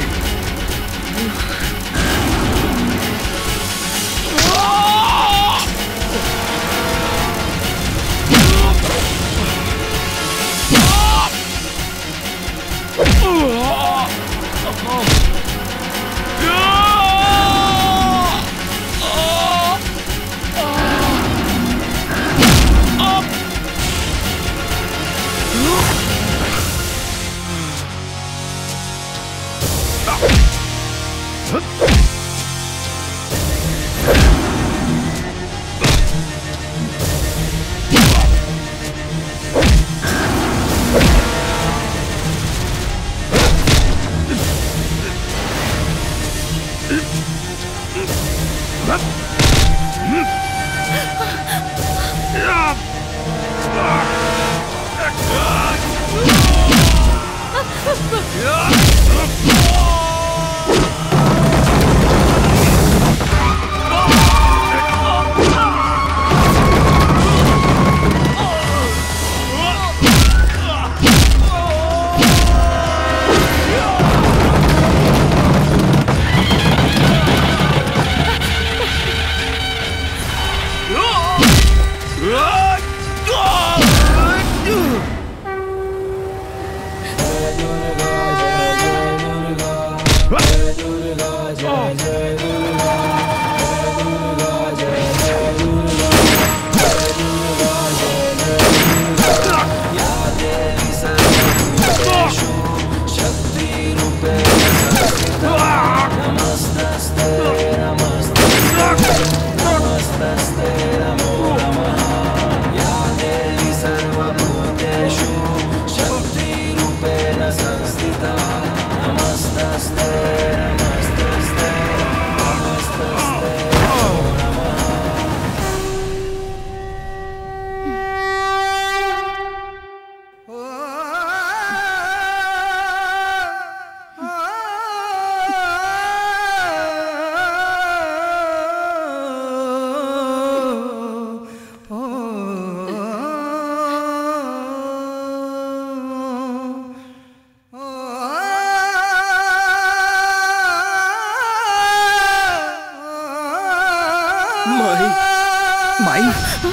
माई माई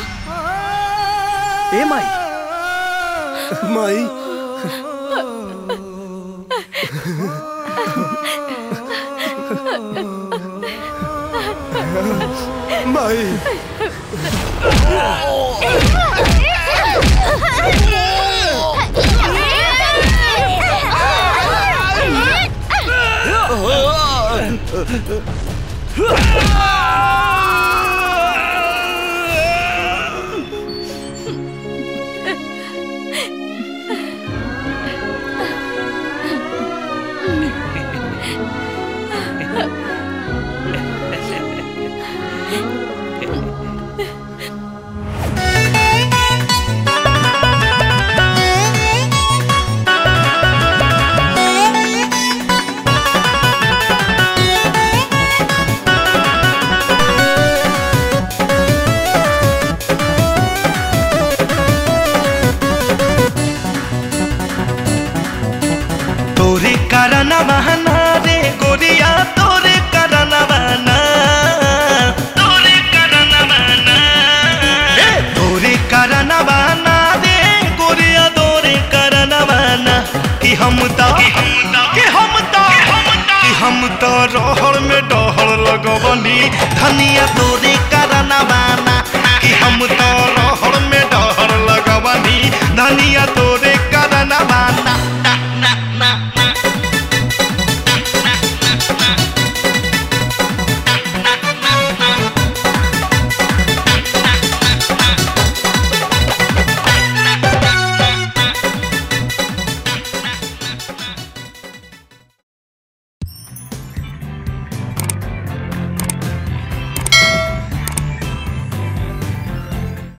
ए माई माई माई तोरे कारण बहाना रे गोरिया तोरे कारण बहाना तोरे कारण बहाना तोरे कारण बहाना रे गोरिया तोरे कारण बहाना कि हम तो कि हम तो कि हम तो रहर में डहर लगवनी धनिया तोरे कारण बहाना कि हम तो रहर में डहर लगवनी धनिया तोरे कारण बहाना